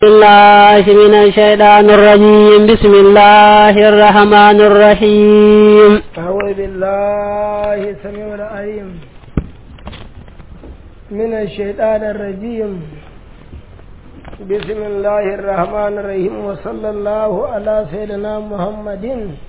الله من الشيطان الرجيم بسم الله الرحمن الرحيم أعوذ بالله السميع العليم من الشيطان الرجيم بسم الله الرحمن الرحيم وصلى الله على سيدنا محمد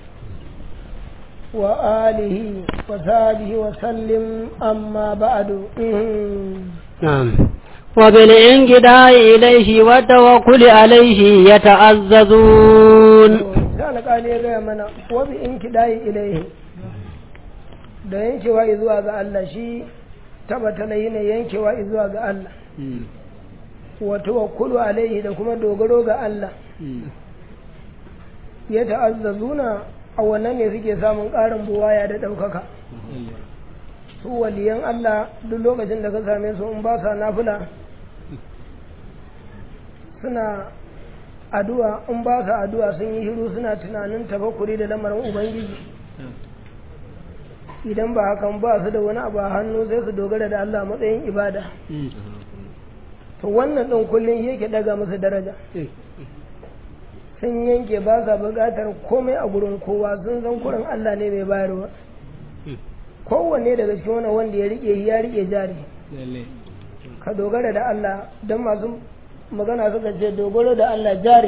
وآله وصحبه وسلم أما بعد نعم وبالانقضاء إليه والتوكل عليه يتعززون كان قال يا منا وبالانقضاء إليه da yankewa zuwa ga Allah shi tabbata na ne yankewa zuwa ga Allah wa tawakkulu alaihi da kuma dogaro ga Allah ya ta'azzazuna a wannan ne suke samun ƙarin buwaya da ɗaukaka su waliyan Allah duk lokacin da ka same su in ba sa nafila suna addu'a in ba sa addu'a sun yi hiru suna tunanin tafakkuri da lamarin ubangiji idan ba hakan ba su da wani abu a hannu sai su dogara da Allah matsayin ibada to wannan ɗin kullum yake daga musu daraja sun yanke ba sa buƙatar komai a gurin kowa sun san kurin Allah ne mai bayarwa kowanne daga cikin wani wanda ya rike ya rike jari ka dogara da Allah don masu magana suka ce dogaro da Allah jari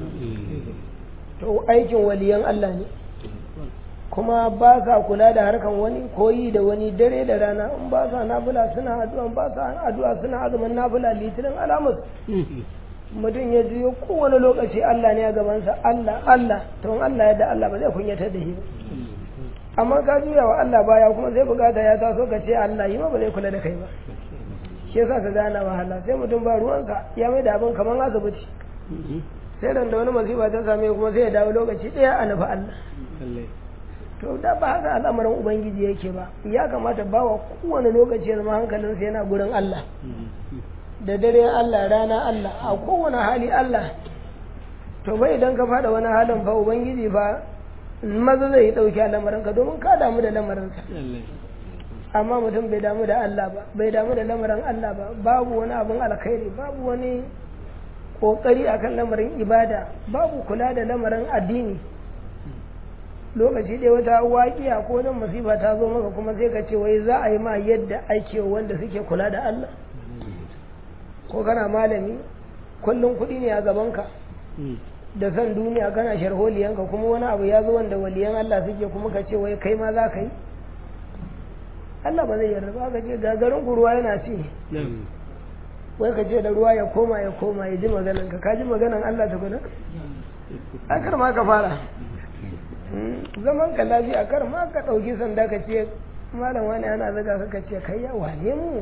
to aikin waliyan Allah ne kuma ba sa kula da harkan wani koyi da wani dare da rana in ba sa nafila suna addu'a ba sa addu'a suna azumin nafila litinin alamus mutum ya jiyo kowane lokaci Allah ne a gabansa Allah Allah to Allah yadda Allah ba zai kunyatar da shi ba amma ka juya wa Allah baya kuma zai bukata ya taso ka ce Allah yi ma ba zai kula da kai ba shi yasa ka gana wahala sai mutum ba ruwanka ya mai da abin kamar asibiti sai ran da wani masifa ta same kuma sai ya dawo lokaci ɗaya a nufi Allah to da ba haka al'amarin ubangiji yake ba ya kamata ba wa kowane lokaci ya zama hankalinsa yana gurin Allah da dare Allah rana Allah a kowane hali Allah to bai idan ka fada wani halin fa ubangiji fa maza zai ɗauki a lamarinka domin ka damu da lamarinsa amma mutum bai damu da Allah ba bai damu da lamarin Allah ba babu wani abin alkhairi babu wani kokari akan lamarin ibada babu kula da lamarin addini lokaci ɗaya wata waƙiya ko nan masifa ta zo maka kuma sai ka ce wai za a yi ma yadda ake wanda suke kula da Allah ko kana malami kullum kuɗi ne a gabanka da san duniya kana sharholiyanka kuma wani abu ya zo wanda waliyan Allah suke kuma ka ce wai kai ma za ka yi Allah ba zai yarda ba ka ce gagarin ku ruwa yana ci wai ka ce da ruwa ya koma ya koma ya ji maganan ka ka ji maganan Allah ta guda a kar ma ka fara zaman ka lafiya kar ma ka ɗauki sanda ka ce malam wani ana zaga ka ce kai ya wane mu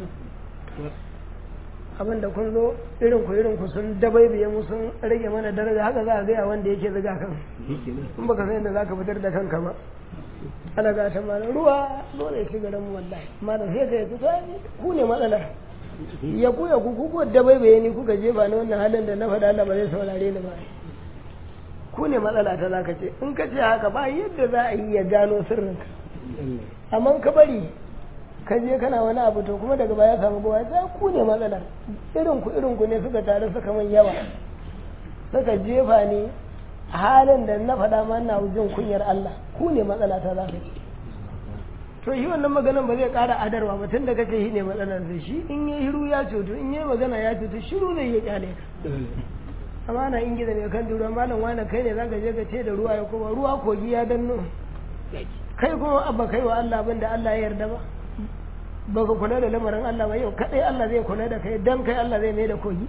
abin da kun zo irin ku irin ku sun dabaibiye mu sun rage mana daraja haka za a gaya wanda yake ziga kan in baka san yadda za ka fitar da kanka ba ana ga ta malam ruwa dole ya shiga mu wallahi malam sai ka yi ku ne matsalar ya ku ya ku ku ko dabaibiye ni kuka jefa ni wannan halin da na faɗa Allah ba zai saurare ni ba ku ne matsala ta zaka ce in ka ce haka ba yadda za a yi ya gano sirrinka amma ka bari ka je kana wani abu to kuma daga baya samu gowa ta ku ne matsalar irin ku irin ku ne suka taru suka man yawa suka jefa ni halin da na faɗa ma na jin kunyar Allah ku ne matsala ta za ka ce to shi wannan maganan ba zai ƙara adarwa ba tun da kace shi ne matsalar sai shi in yi hiru ya cutu in yi magana ya cutu shiru zai yi kyale ka amma na in gida ne kan duro malam wani kai ne zaka je ka ce da ruwa ya koma ruwa kogi ya danno kai kuma abba kai wa Allah abin da Allah ya yarda ba baka kula da lamarin Allah ba yau kadai Allah zai kula da kai dan kai Allah zai mai da kogi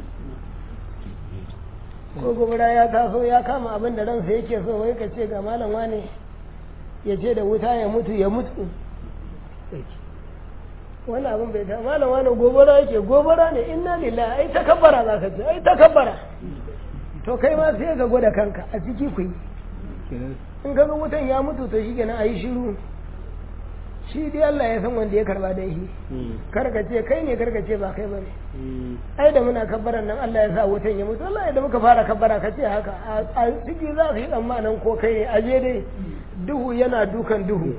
ko gobara ya taso ya kama abin da ransa yake so wai ka ce ga malam wane ya ce da wuta ya mutu ya mutu wani abin bai ta malam wane gobara yake gobara ne inna lillahi ai takabbara za ka ce ai takabbara to kai ma sai ka gwada kanka a ciki ku yi in ka ga wutan ya mutu to shi kenan a yi shiru shi dai Allah ya san wanda ya karba da shi karka ce kai ne karka ce ba kai bane ai da muna kabbaran nan Allah ya sa wutan ya mutu Allah da muka fara kabbara ka ce haka a ciki za su yi tsammanin ko kai ne aje dai duhu yana dukan duhu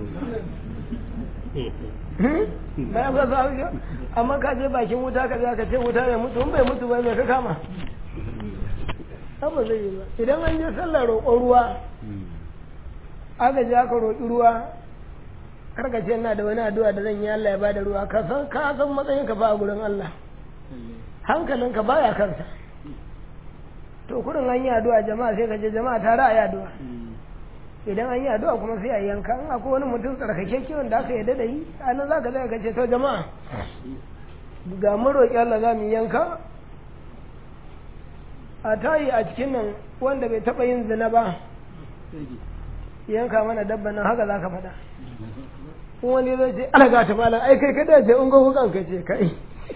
bayan ka sa amma ka je bakin wuta ka je ka ce wuta ya mutu in bai mutu ba me ka kama ba zai yi ba idan an je sallar roƙon ruwa aka je aka roƙi ruwa karka ce ina da wani addu'a da zan yi Allah ya bada ruwa ka san ka san matsayin ka fa a gurin Allah hankalinka baya kansa to kurin an yi addu'a jama'a sai ka je jama'a tare a yi addu'a idan an yi addu'a kuma sai a yanka in akwai wani mutum tsarkake kiwon da aka yarda da yi a nan za ka zai ka ce to jama'a ga mun roƙi Allah za mu yanka a tayi a cikin nan wanda bai taɓa yin zina ba yanka mana dabba nan haka za ka faɗa in wani zai ce ana ga ta malam ai kai ka dace in gogo kan ka ce kai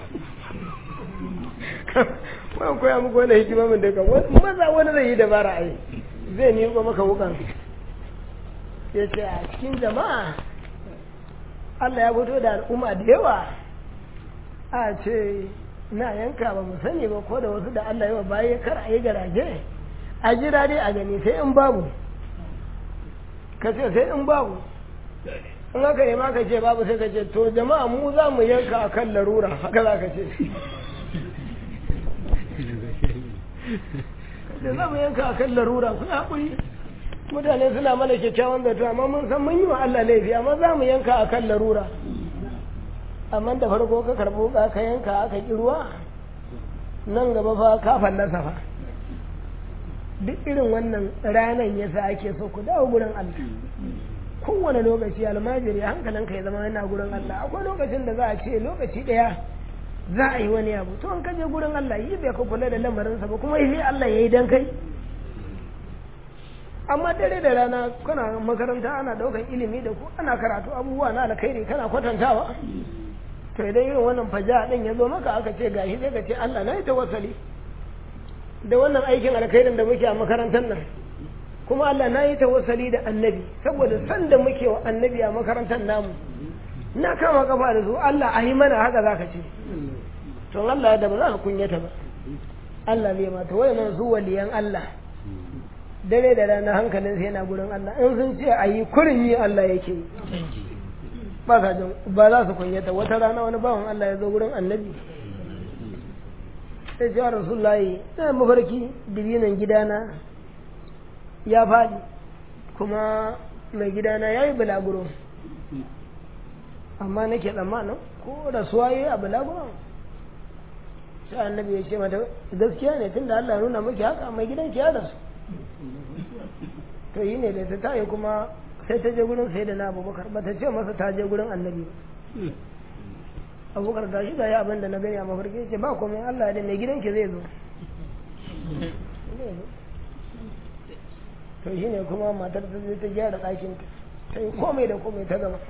wani koya muku wani hikima min da kan maza wani zai yi dabara ai zai miƙo maka wukan ya ce a cikin jama'a Allah ya fito da al'umma da yawa a ce na yanka ba mu sani ba ko da wasu da Allah yawa baya kar a yi garaje a jira dai a gani sai in babu ka ce sai in babu in aka yi maka ce babu sai ka ce to jama'a mu za mu yanka a kan larura haka za ka ce da za mu yanka a kan larura kuna haƙuri mutane suna mana kyakkyawan zato amma mun san mun yi wa Allah laifi amma za mu yanka a kan larura amma da farko ka karɓo ka ka yanka aka ƙi ruwa nan gaba fa ka fallasa fa duk irin wannan ranan yasa ake so ku dawo gurin Allah kowane lokaci almajiri hankalinka ya zama yana gurin Allah akwai lokacin da za a ce lokaci ɗaya za a yi wani abu to an kaje gurin Allah yi bai ka kula da lamarinsa ba kuma yi Allah ya yi dan kai amma dare da rana kana makaranta ana daukan ilimi da ku ana karatu abubuwa na alkhairi kana kwatantawa to idan irin wannan faja din ya zo maka aka ce gashi sai ka ce Allah na yi tawassali da wannan aikin alkhairin da muke a makarantar nan kuma Allah na yi tawassali da annabi saboda san da muke wa annabi a makarantar namu na kama kafa da su Allah a yi mana haka za ka ce to Allah da ba za ka kunyata ba Allah zai mata wayannan su waliyan Allah dare da rana hankalin sai yana gurin Allah in sun ce a yi kurin yi Allah yake yi ba ka jin ba za su kunyata wata rana wani bawan Allah ya zo gurin annabi sai ce rasulullahi ina mafarki dibinan gidana ya faɗi kuma mai gidana ya yi bulaguro amma nake tsammanin ko rasuwa yi a bulaguron sai annabi ya ce mata gaskiya ne tunda Allah ya nuna miki haka mai gidan ki ya rasu to yi ne da ta tayi kuma sai ta je gurin sai da na abubakar ba ta ce masa ta je gurin annabi ba abubakar ta shi ga ya abin da na gani a mafarki ce ba komai Allah da mai gidan ki zai zo to shi ne kuma matar ta je ta gyara ɗakinta ta yi komai da komai ta gama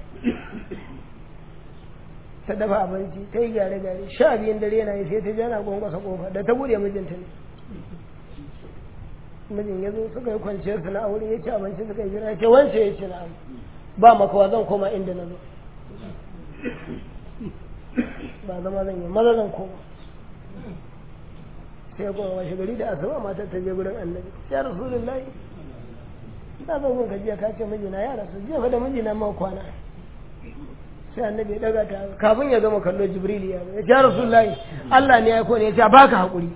ta dafa abinci ta yi gyare-gyare sha biyun dare na yi sai ta jana gwangwasa kofa da ta bude mijinta ne mijin ya zo suka yi kwanciyar su na aure ya ci abinci suka yi jira ya ce wance ya ce na ba makawa zan koma inda na zo ba zama zan yi maza zan koma sai kuma washe gari da asuba matar ta je gurin annabi ya rasulullahi na zo gun jiya ka ce mijina ya rasu jiya fa da mijina ma kwana sai annabi ya daga ta kafin ya gama kallo jibril ya ya ce rasulullahi Allah ne ya kone ya ce baka hakuri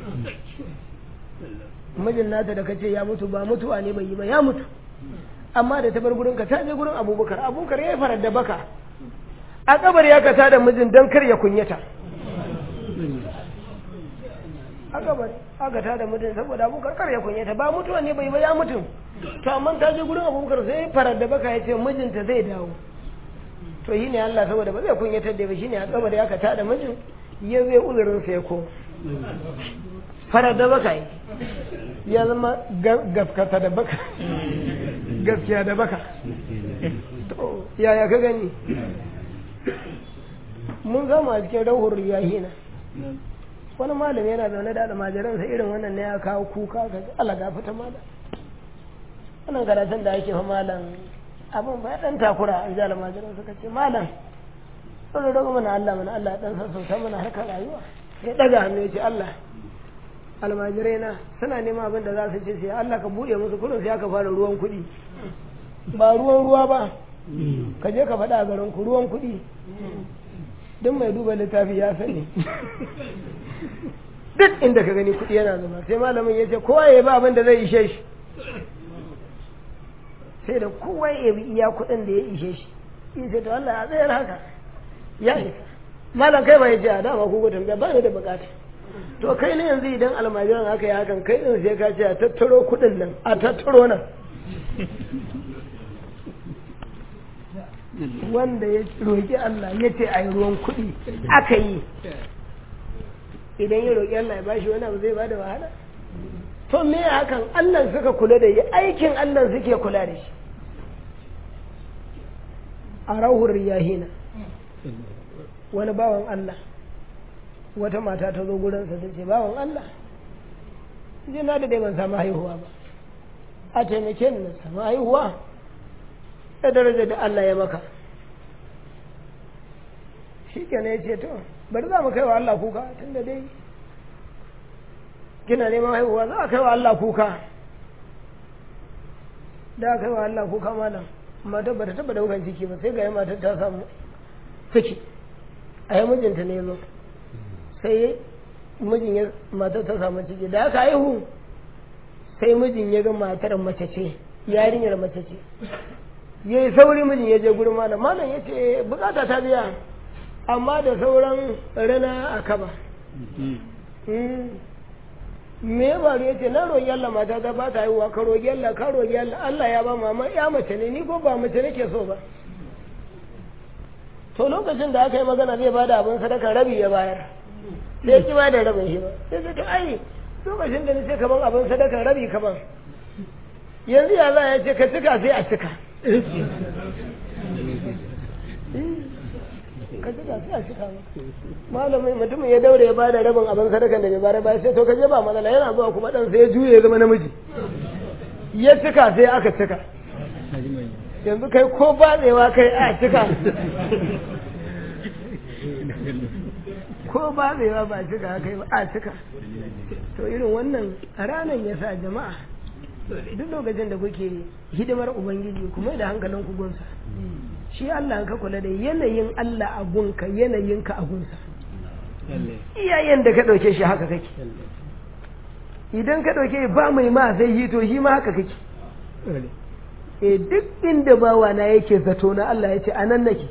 mijin nata da kace ya mutu ba mutuwa ne bai yi ba ya mutu amma da ta bar gurin ka ta je gurin abubakar abubakar ya farar da baka a kabar ya kasa da mijin dan kar ya kunyata a kabar aka ta da mutum saboda abubakar kar ya kunyata ba mutuwa ne bai ba ya mutu to amma ta je gurin abubakar sai farar da baka ya ce mijinta zai dawo to shi ne Allah saboda ba zai kunyatar da ba shi ne a kabar ya kata da mijin ya zai uzurin sai ko farar da baka yi ya zama gaskata da baka gaskiya da baka to yaya ka gani mun gama a cikin rauhur yahina wani malami yana zaune da almajiransa irin wannan ne ya kawo kuka ga Allah gafata malam wannan karatun da ake fa malam abin ba dan takura an ji almajiran suka ce malam sun roƙo mana Allah mana Allah dan sassauta mana harkar rayuwa ya daga hannu ya ce Allah almajirai na suna neman abin da za su ce sai Allah ka buɗe musu kullum sai aka fara ruwan kuɗi ba ruwan ruwa ba ka je ka faɗa a garin ku ruwan kuɗi duk mai duba littafi ya sani duk inda ka gani kuɗi yana zama sai malamin ya ce kowa ya ba abin da zai ishe shi sai da kowa ya bi iya kuɗin da ya ishe shi ya ce to Allah ya tsayar haka ya isa malam kai ba ya ce a dama ku gudun ba ni da bukata to kai ne yanzu idan almajiran haka ya hakan kai din sai ka ce a tattaro kuɗin nan a tattaro nan wanda ya roƙi Allah ya ce a yi ruwan kuɗi aka yi idan ya roƙi Allah ya bashi wani abu zai bada wahala to me hakan Allah suka kula da yi aikin Allah suke kula da shi a rahur riyahina wani bawan Allah wata mata ta zo gurinsa ta ce bawan Allah je na da dai ban samu haihuwa ba a taimake ni na samu haihuwa da daraja da Allah ya maka shi kenan ya ce to bari za mu kai wa Allah kuka tun da dai kina neman haihuwa za a kai wa Allah kuka da a kai wa Allah kuka malam mata ba ta taba daukan ciki ba sai ga matar ta samu ciki a yi mijinta ne zo sai mijin ya matar ta samu ciki da aka haihu sai mijin ya ga matar mace ce yarinyar mace ce ya yi sauri mijin ya je gurin malam malam ya ce bukata ta biya amma da sauran rana a kaba me ya faru ya ce na roƙi Allah mata ta ba ta haihuwa ka roƙi Allah ka roƙi Allah Allah ya ba mama ya mace ne ni ko ba mace nake so ba to lokacin da aka yi magana zai bada abin sadaka rabi ya bayar sai ki ba da rabin shi ba sai ta ce ai lokacin da ni sai kaman abin sadaka rabi kaman yanzu ya za ya ce ka cika sai a cika ka cika sai a cika malamin mutumin ya daure ya bada rabin abin sadakan da bai bayar ba sai to ka je ba matsala yana zuwa kuma dan sai ya juye ya zama namiji ya cika sai aka cika yanzu kai ko batsewa kai a cika ko batsewa ba cika kai ba a cika to irin wannan ranar ya sa jama'a duk lokacin da kuke hidimar ubangiji kuma da hankalin ku gunsa shi Allah ka kula da yanayin Allah a gunka yanayin ka a gunsa iyayen da ka ɗauke shi haka kake idan ka ɗauke ba mai ma zai yi to shi ma haka kake e duk inda bawa na yake zato na Allah ya ce a nan nake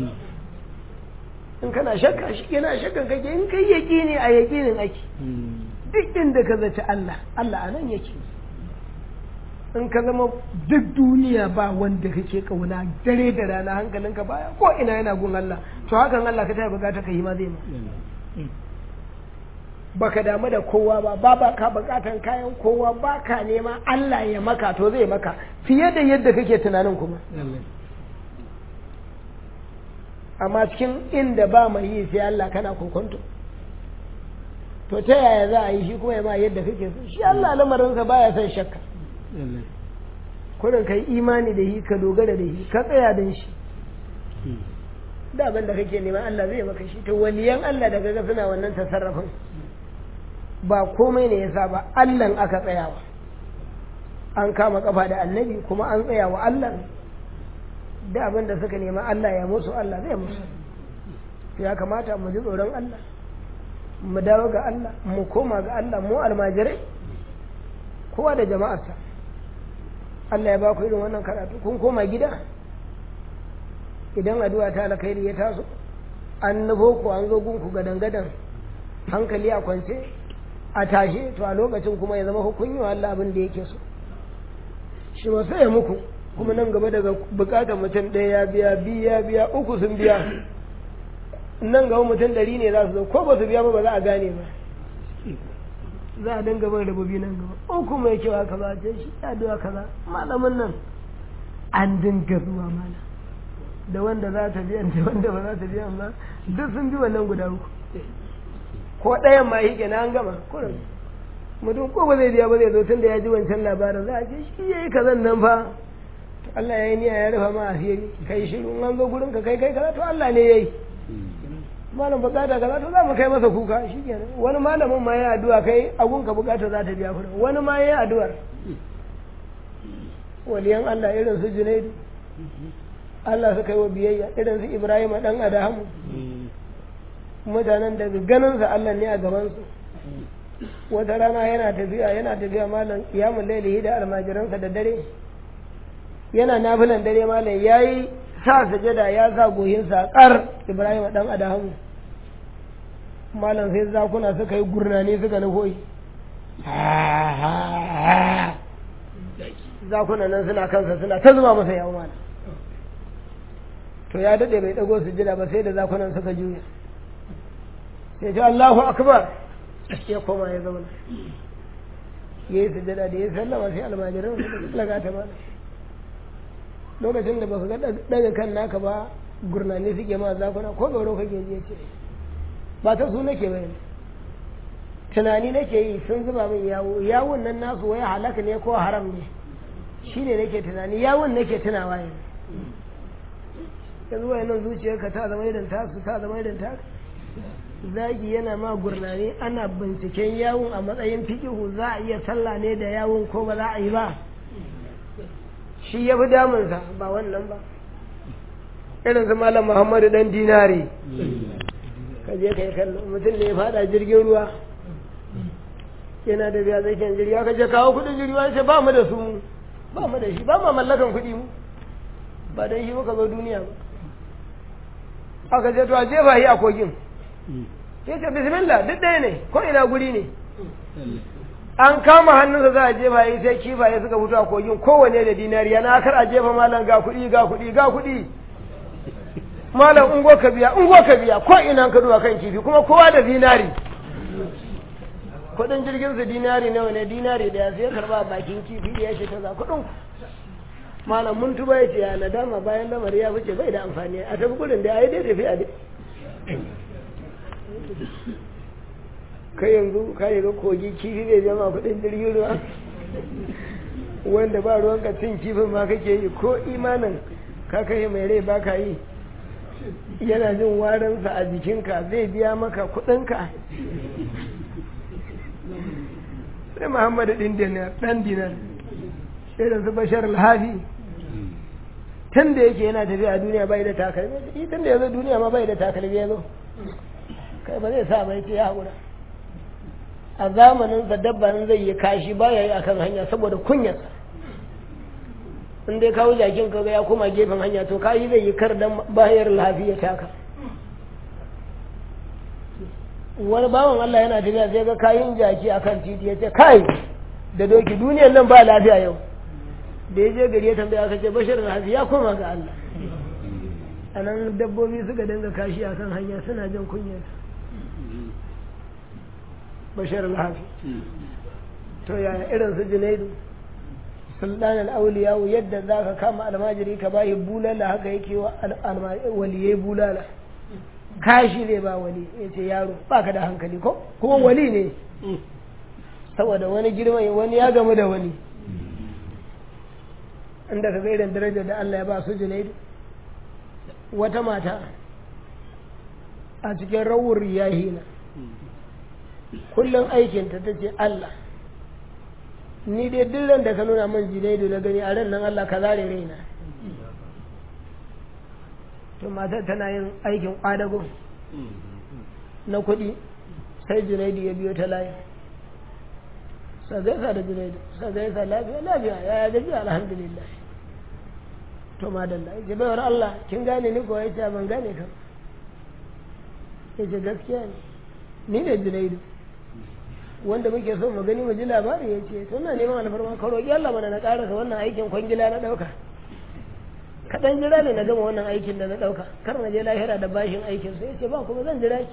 in kana shakka shi yana shakkan kake in kai yaƙini a yaƙinin ake duk inda ka zaci Allah Allah a nan yake in ka zama duk duniya ba wanda kake kauna dare da rana hankalinka baya ko ina yana gun Allah to hakan Allah ka taya bukata ka yi ma zai ma baka damu da kowa ba ba ba ka bukatan kayan kowa ba ka nema Allah ya maka to zai maka fiye da yadda kake tunanin kuma amma cikin inda ba mai yi sai Allah kana kokonto to ta yaya za a yi shi kuma ya ma yadda kake so shi Allah lamarinsa baya son shakka kurin ka yi imani da shi ka dogara da shi ka tsaya don shi da abin da kake nema Allah zai maka shi to waliyan Allah da kaga suna wannan tasarrafin ba komai ne yasa ba Allah aka tsayawa an kama kafa da annabi kuma an tsaya wa Allah da abin da suka nema Allah ya musu Allah zai musu ya kamata mu ji tsoron Allah mu dawo ga Allah mu koma ga Allah mu almajirai kowa da jama'arsa Allah ya ba ku irin wannan karatu kun koma gida idan addu'a ta alkhairi ya taso an nufo ku an zo gunku gadan gadan hankali a kwance a tashe to a lokacin kuma ya zama hukunyi wa Allah abin da yake so shi ba sai ya muku kuma nan gaba daga bukatar mutum ɗaya ya biya biyu ya biya uku sun biya nan gaba mutum ɗari ne za su zo ko ba su biya ba ba za a gane ba za a dinga bai rabobi nan gaba uku mai kyau haka ba ce shi ya duwa kaza malamin nan an dinga zuwa mana da wanda za ta biyan da wanda ba za ta biyan ba duk sun bi wannan guda uku ko ɗayan ma shi na an gama kurin mutum ko ba zai biya ba zai zo tun da ya ji wancan labarin za a ce shi ya yi kazan nan fa Allah ya yi niyya ya rufa ma asiri kai shiru an zo gurin ka kai kai kaza to Allah ne ya yi malam bukata kaza to za mu kai masa kuka shi kenan wani malamin ma ya addu'a kai agun ka bukata za ta biya kuɗin wani ma ya addu'ar waliyan Allah irin su Junaidu Allah suka yi wa biyayya irin su Ibrahim dan Adamu mutanen daga ganin sa Allah ne a gaban su wata rana yana tafiya yana tafiya malam kiyamun lailihi da almajiransa da dare yana nafilan dare malam yayi sa sajada ya sa goyinsa kar ibrahim dan adamu malam sai zakuna suka yi gurnani suka nufo zakuna nan suna kansa suna ta zuba masa yawon malam to ya daɗe bai ɗago su jira ba sai da zakunan suka juya sai ce Allahu akbar ya koma ya zauna ya yi sujada da ya sallama sai almajiran su laga ta mana lokacin da ba su ga daga kan naka ba gurnani suke ma zakuna ko tsoro kake ji ce ba ta su nake bayan tunani nake yi sun zuba min yawo yawon nan nasu wai halaka ne ko haram ne shine nake tunani yawon nake tunawa yanzu yanzu wayannan zuciyarka ta zama irin tasu ta zama irin tasu zagi yana ma gurnani ana binciken yawon a matsayin fikihu za a iya sallah ne da yawon ko ba za a yi ba shi ya fi damunsa ba wannan ba irin su malam muhammadu dan dinari ka je ka yi kallo mutum ne ya fada jirgin ruwa yana da biya zaken jirgi ka je kawo kudin jirgi wani ce ba mu da su ba mu da shi ba mu mallakan kudi mu ba dan shi muka zo duniya ba aka ce to a jefa shi a kogin ya ce bismillah duk ɗaya ne ko ina guri ne an kama hannunsa za a jefa yi sai kifaye suka fito a kogin kowane da dinari yana kar a jefa malam ga kuɗi ga kuɗi ga kuɗi malam ungo ka biya ungo ka biya ko ina ka duba kan kifi kuma kowa da dinari kuɗin jirgin su dinari nawa ne dinari da ya sai karba bakin kifi ya shi ta za kuɗin malam mun tuba ya ce ya nadama bayan lamari ya fice bai da amfani a tafi gudun da ya yi dai tafi a dai kai yanzu ka yi ga kogi kifi bai jama kudin jirgin ruwa wanda ba ruwan ka cin kifin ma kake yi ko imanin ka kai mai rai ba ka yi yana jin warinsa a jikinka zai biya maka kudinka sai muhammadu ɗin dinar ɗan dinar irin su bashar alhafi tun da yake yana tafiya a duniya bai da takalmi tun da ya zo duniya ma bai da takalmi ya zo kai ba zai sa bai ce ya haƙura a zamanin sa dabban zai yi kashi ba ya yi a kan hanya saboda kunyarsa in dai kawo jakin ka ya koma gefen hanya to kayi zai yi kar dan bayar lafiya taka wani bawan Allah yana tafiya sai ga kayin jaki akan titi ya ce kai da doki duniyar nan ba lafiya yau da ya je gari ya tambaya aka ce bashir lafi ya koma ga Allah a nan dabbobi suka dinga kashi a kan hanya suna jin kunyar bashir lafi to yaya irin su junaidu sultan al'auliyawu yadda za ka kama almajiri ka bayi bulala haka yake wa waliyai bulala kashi ne ba wali ya ce yaro ba ka da hankali ko kuma wali ne saboda wani girma wani ya gamu da wani inda ka ga irin darajar da Allah ya ba su junaidu wata mata a cikin rawur yahina kullum aikinta ta ce Allah ni dai duk da ka nuna min junaidu na gani a ran nan Allah ka zare raina to matar tana yin aikin kwadago na kuɗi sai junaidu ya biyo ta layi sa gaisa da junaidu sa gaisa lafiya lafiya ya gaji alhamdulillah to madalla ya baiwar Allah kin gane ni ko ya ce ban gane ka ya ce gaskiya ne ni ne junaidu wanda muke so mu gani mu ji labari ya ce to na neman alfarma ka roƙi Allah mana na ƙarasa wannan aikin kwangila na ɗauka kaɗan jira ne na gama wannan aikin da na ɗauka kar na je lahira da bashin aikin sai ya ce ba kuma zan jira ki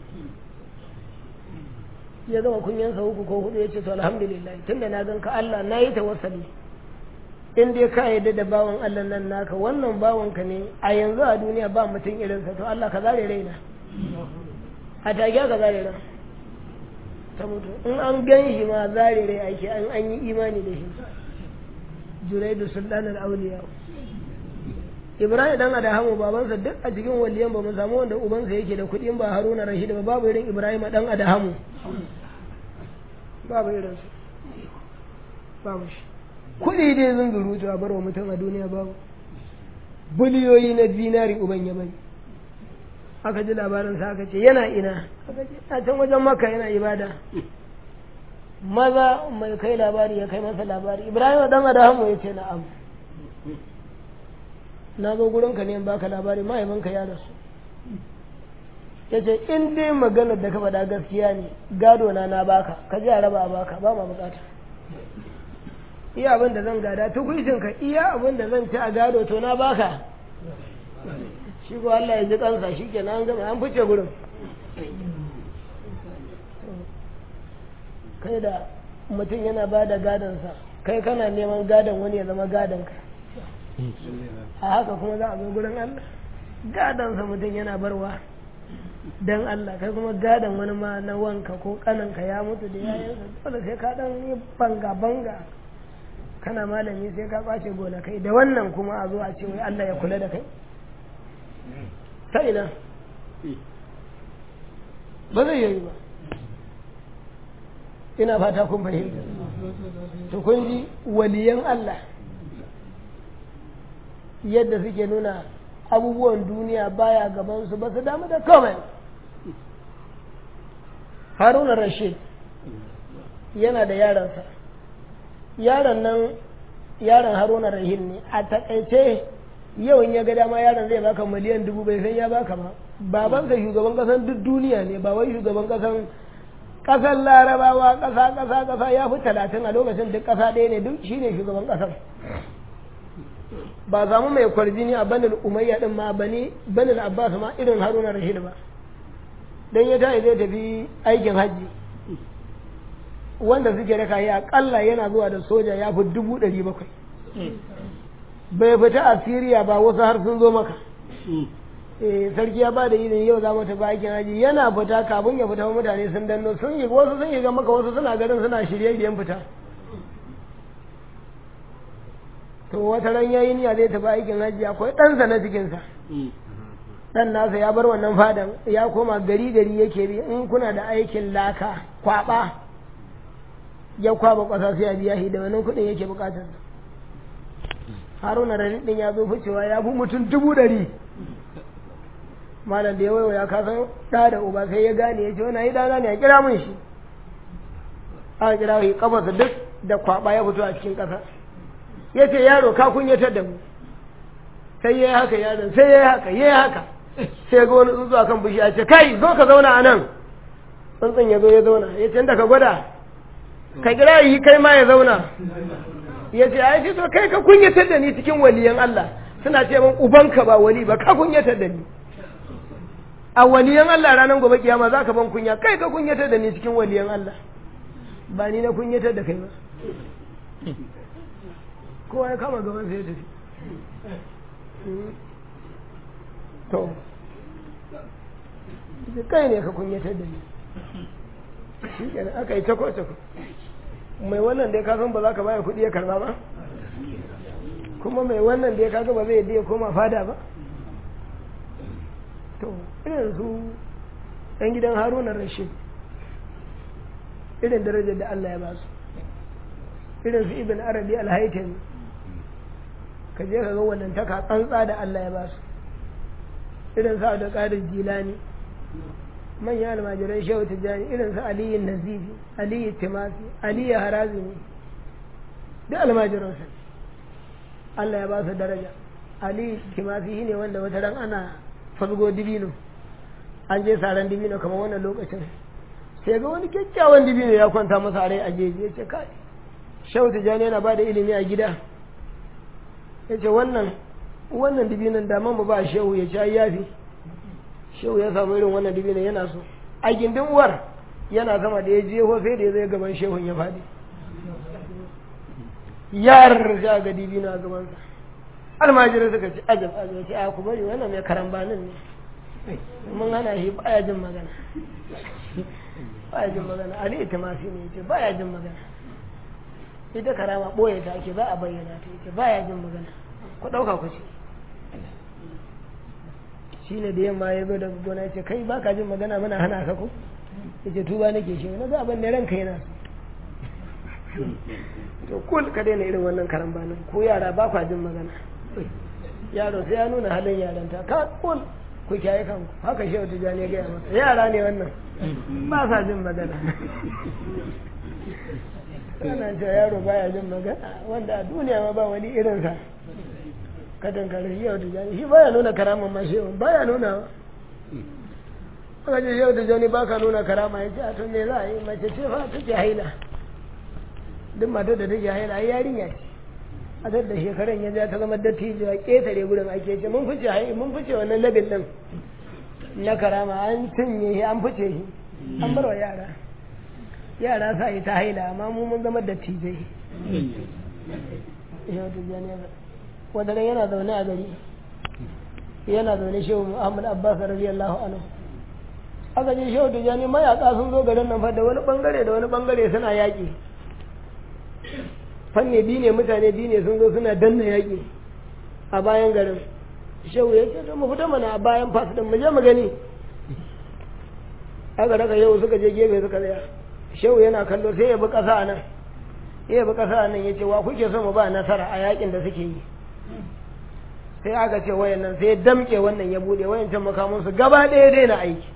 ya zama kunyansa uku ko hudu ya ce to alhamdulillah tunda na gan ka Allah na yi tawassali in dai ka yarda da bawan Allah nan naka wannan bawanka ne a yanzu a duniya ba mutum irinsa to Allah ka zare raina a take ka zare ran ta mutu in an gan shi ma zare rai ake an an yi imani da shi juraidu sultan al-awliya Ibrahim dan Adahamu babansa duk a cikin waliyan ba mu samu wanda ubansa yake da kuɗi ba Haruna Rashid ba babu irin Ibrahim dan Adahamu babu irin su babu shi kuɗi dai zan zurutu a barwa mutum a duniya babu biliyoyi na dinari uban ya bari aka ji labarin sa aka ce yana ina aka ce a can wajen maka yana ibada maza mai kai labari ya kai masa labari ibrahim dan adamu ya ce na'am na zo gurinka ne in baka labari mahaifinka ya rasu ya ce in dai maganar da ka faɗa gaskiya ne gado na na baka ka ji a raba a baka ba ma bukata iya abin da zan gada tukuicin ka iya abin da zan ci a gado to na baka shi ko Allah ya ji kansa shi ke an gama an fice gurin kai da mutum yana ba da gadonsa kai kana neman gadon wani ya zama gadon ka a haka kuma za a zo gurin Allah gadonsa mutum yana barwa dan Allah kai kuma gadon wani ma na wanka ko kananka ya mutu da yayansa dole sai ka dan yi banga banga kana malami sai ka kwace gonakai da wannan kuma a zo a ce wai Allah ya kula da kai ta ina ba zai yi ba ina fata kun fahimta to kun ji waliyan Allah yadda suke nuna abubuwan duniya baya gabansu ba su damu da komai haruna rashid yana da yaransa yaron nan yaron haruna rahim ne a takaice yau in ya ga dama yaron zai baka miliyan dubu bai san ya baka ba babansa shugaban kasan duk duniya ne ba wai shugaban kasan kasan larabawa kasa kasa kasa ya fi talatin a lokacin duk kasa ɗaya ne duk shine shugaban kasan ba samu mai kwarjini a banil umayya din ma bani banil abbas ma irin haruna rashid ba dan ya tayi zai tafi aikin hajji wanda suke raka yi akalla yana zuwa da soja ya fi dubu ɗari bakwai bai fita a siriya ba wasu har sun zo maka sarki ya ba da izini yau za mu tafi aikin haji yana fita kafin ya fita mutane sun danno sun yi wasu sun yi ga maka wasu suna garin suna shirye shiryen fita to wata ran yayi niyya zai tafi aikin haji akwai ɗansa na cikinsa dan nasa ya bar wannan fadan ya koma gari gari yake bi in kuna da aikin laka kwaba ya kwaba kwasa sai ya biya shi da wannan kuɗin yake bukatar haruna da din ya zo ficewa ya fi mutum dubu ɗari malam da ya waiwa ya kasan ɗa da uba sai ya gane ya ce wani yi ɗana ne a kira mun shi aka kira shi kafarsa duk da kwaba ya fito a cikin ƙasa ya ce yaro ka kunyatar da mu sai ya yi haka yaron sai ya yi haka ya yi haka sai ga wani tsuntsu akan bishiya ce kai zo ka zauna a nan tsuntsun ya zo ya zauna ya ce da ka gwada ka kira yi kai ma ya zauna ya ce ai to kai ka kunyatar da ni cikin waliyan Allah suna ce min ubanka ba wali ba ka kunyatar da ni a waliyan Allah ranar gobe kiyama za ka ban kunya kai ka kunyatar da ni cikin waliyan Allah ba ni na kunyatar da kai ba kowa ya kama gaban sai ya tafi to kai ne ka kunyatar da ni shi kenan aka yi tako tako mai wannan da ya kasan ba za ka baya kuɗi ya karba ba kuma mai wannan da ya kaga ba zai yadda ya koma fada ba to irin su ɗan gidan haruna rashid irin darajar da Allah ya ba su irin su ibn arabi alhaitami ka je ka ga wannan taka tsantsa da Allah ya ba su irin su da ƙarin jilani manyan almajiran shehu tijjani irin su aliyu nazifi aliyu timasi aliyu harazimi duk almajiransa Allah ya ba su daraja aliyu timasi shi ne wanda wata ran ana fasgo dibino an je saran dibino kamar wannan lokacin sai ga wani kyakkyawan dibino ya kwanta masa rai a jeji ya ce kai shehu tijjani yana ba da ilimi a gida ya ce wannan wannan dibinon da mu ba shehu ya ci yafi shehu ya samu irin wannan dibinon yana so a gindin uwar yana sama da ya je ho sai da ya zai gaban shehun ya faɗi yar sai ga dibino a gabansa almajirai suka ci ajab ajab ce a ku bari wannan mai karambanin ne mun hana shi baya jin magana baya jin magana ali ita ma ne ce baya jin magana ita karama ɓoye ta ake ba a bayyana ta yake baya jin magana ku ɗauka ku ce shi ne da yamma ya zo daga gona ya ce kai ba ka jin magana mana hana ka ko ya ce tuba nake shi na ga abin da ranka yana to kul ka daina irin wannan karambanin ko yara ba kwa jin magana yaro sai ya nuna halin yaranta ka kul ku kyaye kanku haka shehu tijjani ya gaya masa yara ne wannan ba sa jin magana ana cewa yaro baya jin magana wanda a duniya ma ba wani irinsa ka dankare shehu tijjani shi baya nuna karaman ma shehu baya nuna aka ce shehu tijjani ba ka nuna karama ya ce a to me za a yi mace ce fa take haila duk matar da take haila ai yarinya ce a da shekaran ya ja ta zama dattijo a ƙetare gurin ake ce mun fice hai mun fice wannan labin din na karama an cinye shi an fice shi an bar wa yara yara sa yi ta haila amma mu mun zama dattijai yau da jani wanda ran yana zaune a gari yana zaune shehu muhammad abbas radiyallahu anhu aka je shehu da jani mayaka sun zo garin nan fa da wani bangare da wani bangare suna yaƙi fanne biyu ne mutane biyu ne sun zo suna danna yaƙi a bayan garin shehu ya ce to mu fita mana a bayan fas din mu je mu gani aka raka yau suka je gefe suka tsaya shehu yana kallo sai ya bi ƙasa nan ya bi ƙasa nan ya ce wa kuke so mu ba nasara a yaƙin da suke yi sai aka ce wayan nan sai ya damƙe wannan ya buɗe wayan can makamun su gaba ɗaya daina aiki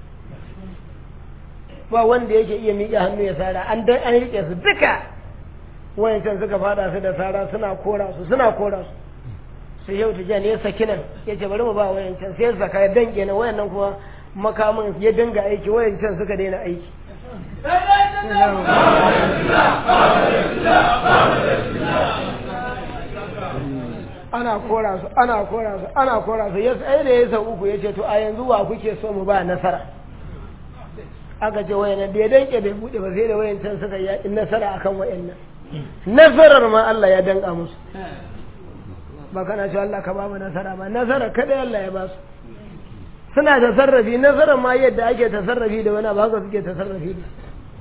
ba wanda yake iya miƙe hannu ya sara an an riƙe su duka wayancan suka fada su da sara suna kora su suna kora su sai yau tijan ya saki nan ya ce bari mu ba wayancan sai ya saka ya danke na wayannan kuma makamin ya dinga aiki wayancan suka daina aiki ana kora su ana kora su ana kora su ya tsaye da ya sau uku ya ce to a yanzu wa kuke so mu ba nasara aka ce wayannan da ya danke bai bude ba sai da wayancan suka yi nasara akan wayannan nasarar ma Allah ya danka musu ba kana cewa Allah ka ba mu nasara ba nasara kada Allah ya ba su suna da sarrafi nasarar ma yadda ake tasarrafi da wani ba haka suke tasarrafi da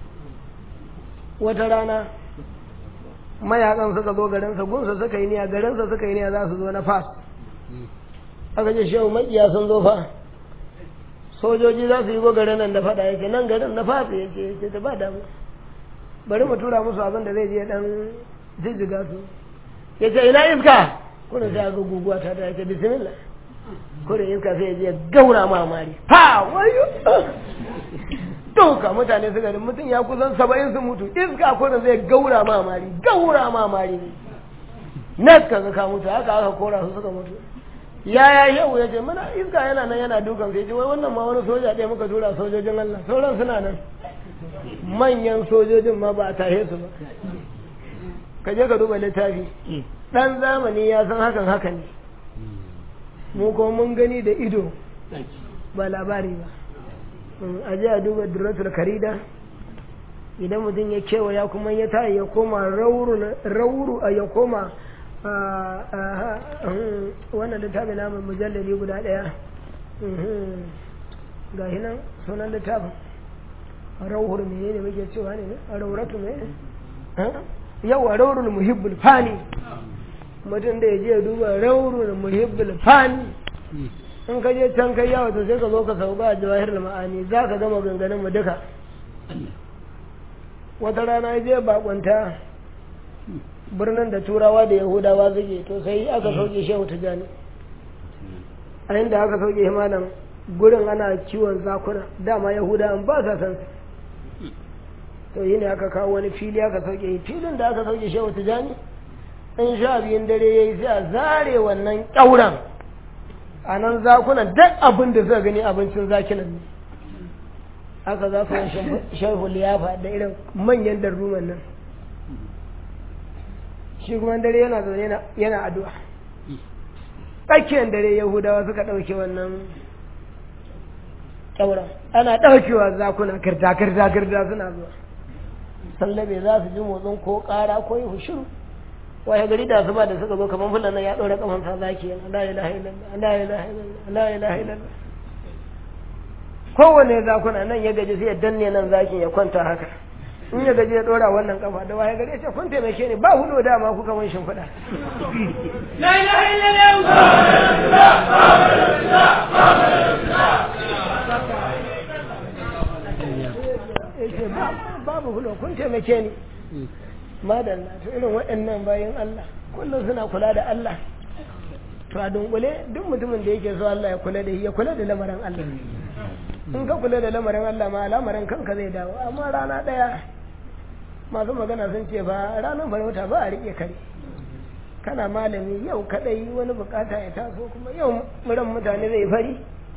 wata rana mayakan suka zo garinsa gunsa suka yi niya garinsa suka yi niya za su zo na fas aka ce shehu makiya sun zo fa sojoji za su yi go garin nan da fada yake nan garin na fas yake yake ta ba damu bari mu tura musu abin da zai je dan jijjiga su ya ce ina iska kuna sai ga guguwa ta da yake bismillah kuna iska sai ya je gaura mamari ha wayo dauka mutane su garin mutum ya kusan saba'in su mutu iska kuna zai gaura mamari gaura mamari na ka ga ka mutu haka aka kora su suka mutu ya ya yau ya ce mana iska yana nan yana dukan sai ce wai wannan ma wani soja ɗaya muka tura sojojin Allah sauran suna nan manyan sojojin ma ba a tahe su ba ka je ka duba littafi ɗan zamani ya san hakan haka ne mu kuma mun gani da ido ba labari ba a je a duba duratul karida idan mutum ya kewaya kuma ya tayi ya koma rauru ya koma wannan littafi namun mujallali guda ɗaya ga hinan sunan littafin rauhur mene ne muke cewa ne a rauratu ne yawa raurul muhibbul fani mutum da ya je duba raurul muhibbul fani in ka je can kai yawa to sai ka zo ka sauka a jawahir ma'ani za ka gama ganganin mu duka wata rana ya je bakwanta birnin da turawa da yahudawa suke to sai aka sauke shehu tijani a inda aka sauke malam gurin ana kiwon zakuna dama yahudawan ba sa san to yi ne aka kawo wani fili aka sauke filin da aka sauke shehu tijani in sha biyun dare ya yi sai a zare wannan ƙyauren a nan zakunan duk abin da suka gani abincin zakinan ne aka za su yi shehu liyafa da irin manyan darruman nan shi kuma dare yana zaune yana addu'a tsakiyar dare yahudawa suka ɗauke wannan ƙyauren ana ɗaukewa zakuna kirta kirta kirta suna zuwa sallabe za su ji motsin ko ƙara ko yi hushiru waye gari da su ba da suka zo kamar fulan nan ya ɗora kaman sa zaki yana la ilaha illallah la ilaha illallah la ilaha illallah kowane zakuna nan ya gaji sai ya danne nan zakin ya kwanta haka in ya gaji ya ɗora wannan kafa da waye gari ya ce kun taimake ni ba hudu dama kuka mun shimfiɗa la ilaha illallah babu hudu kun taimake ni madalla to irin waɗannan bayan Allah kullum suna kula da Allah to to a dunkule duk mutumin da yake so Allah ya kula da shi ya kula da lamarin Allah in ka kula da lamarin Allah ma lamarin kanka zai dawo amma rana ɗaya masu magana sun ce ba ranar farauta ba a riƙe kare kana malami yau kadai wani bukata ya taso kuma yau muran mutane zai fari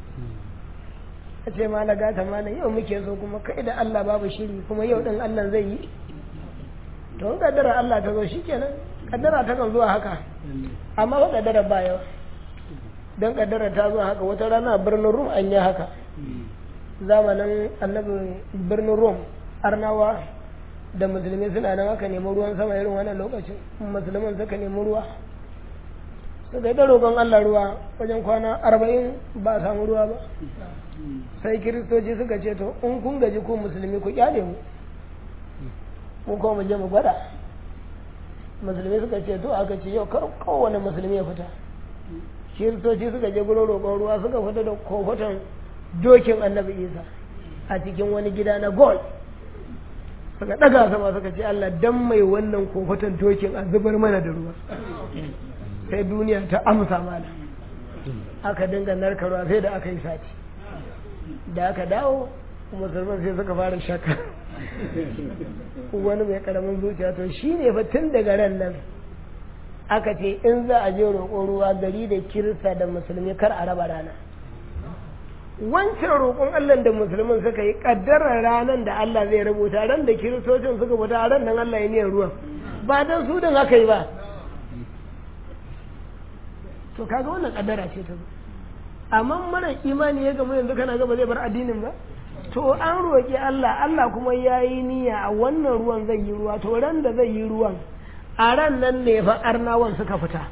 a ce ma gata malam yau muke so kuma kai da Allah babu shiri kuma yau din Allah zai yi to in kaddara Allah ta zo shikenan kaddara ta kan zuwa haka amma ba kaddara ba yawa don kaddara ta zo haka wata rana birnin Rum an yi haka zamanin annabi birnin Rum arnawa da musulmi suna nan aka nemi ruwan sama irin wannan lokacin musulman suka nemi ruwa suka yi ta roƙon Allah ruwa wajen kwana arba'in ba a samu ruwa ba sai kiristoci suka ce to in kun gaji ku musulmi ku kyale mu mu kuma mu je mu gwada musulmi suka ce to aka ce yau kar kowane musulmi ya fita kiristoci suka je gurin roƙon ruwa suka fita da kofoton dokin annabi isa a cikin wani gida na gold suka ɗaga sama suka ce Allah dan mai wannan kofoton dokin a zubar mana da ruwa sai duniya ta amsa mana aka dinga narka ruwa sai da aka yi sati da aka dawo musulman sai suka fara shakka wani mai karamin zuciya to shi ne fa tun daga ran nan aka ce in za a je roƙon ruwa gari da kirista da musulmi kar a raba rana wancan roƙon Allah da musulmin suka yi ƙaddarar ranar da Allah zai rubuta ran da kiristocin suka fita ran nan Allah ya niyyar ruwan ba dan su din aka yi ba to kaga wannan ƙaddara ce ta zo amma mara imani ya gamu yanzu kana gaba zai bar addinin ba to an roƙi Allah Allah kuma ya yi niyya a wannan ruwan zai yi ruwa to ran da zai yi ruwan a ran nan ne fa arnawan suka fita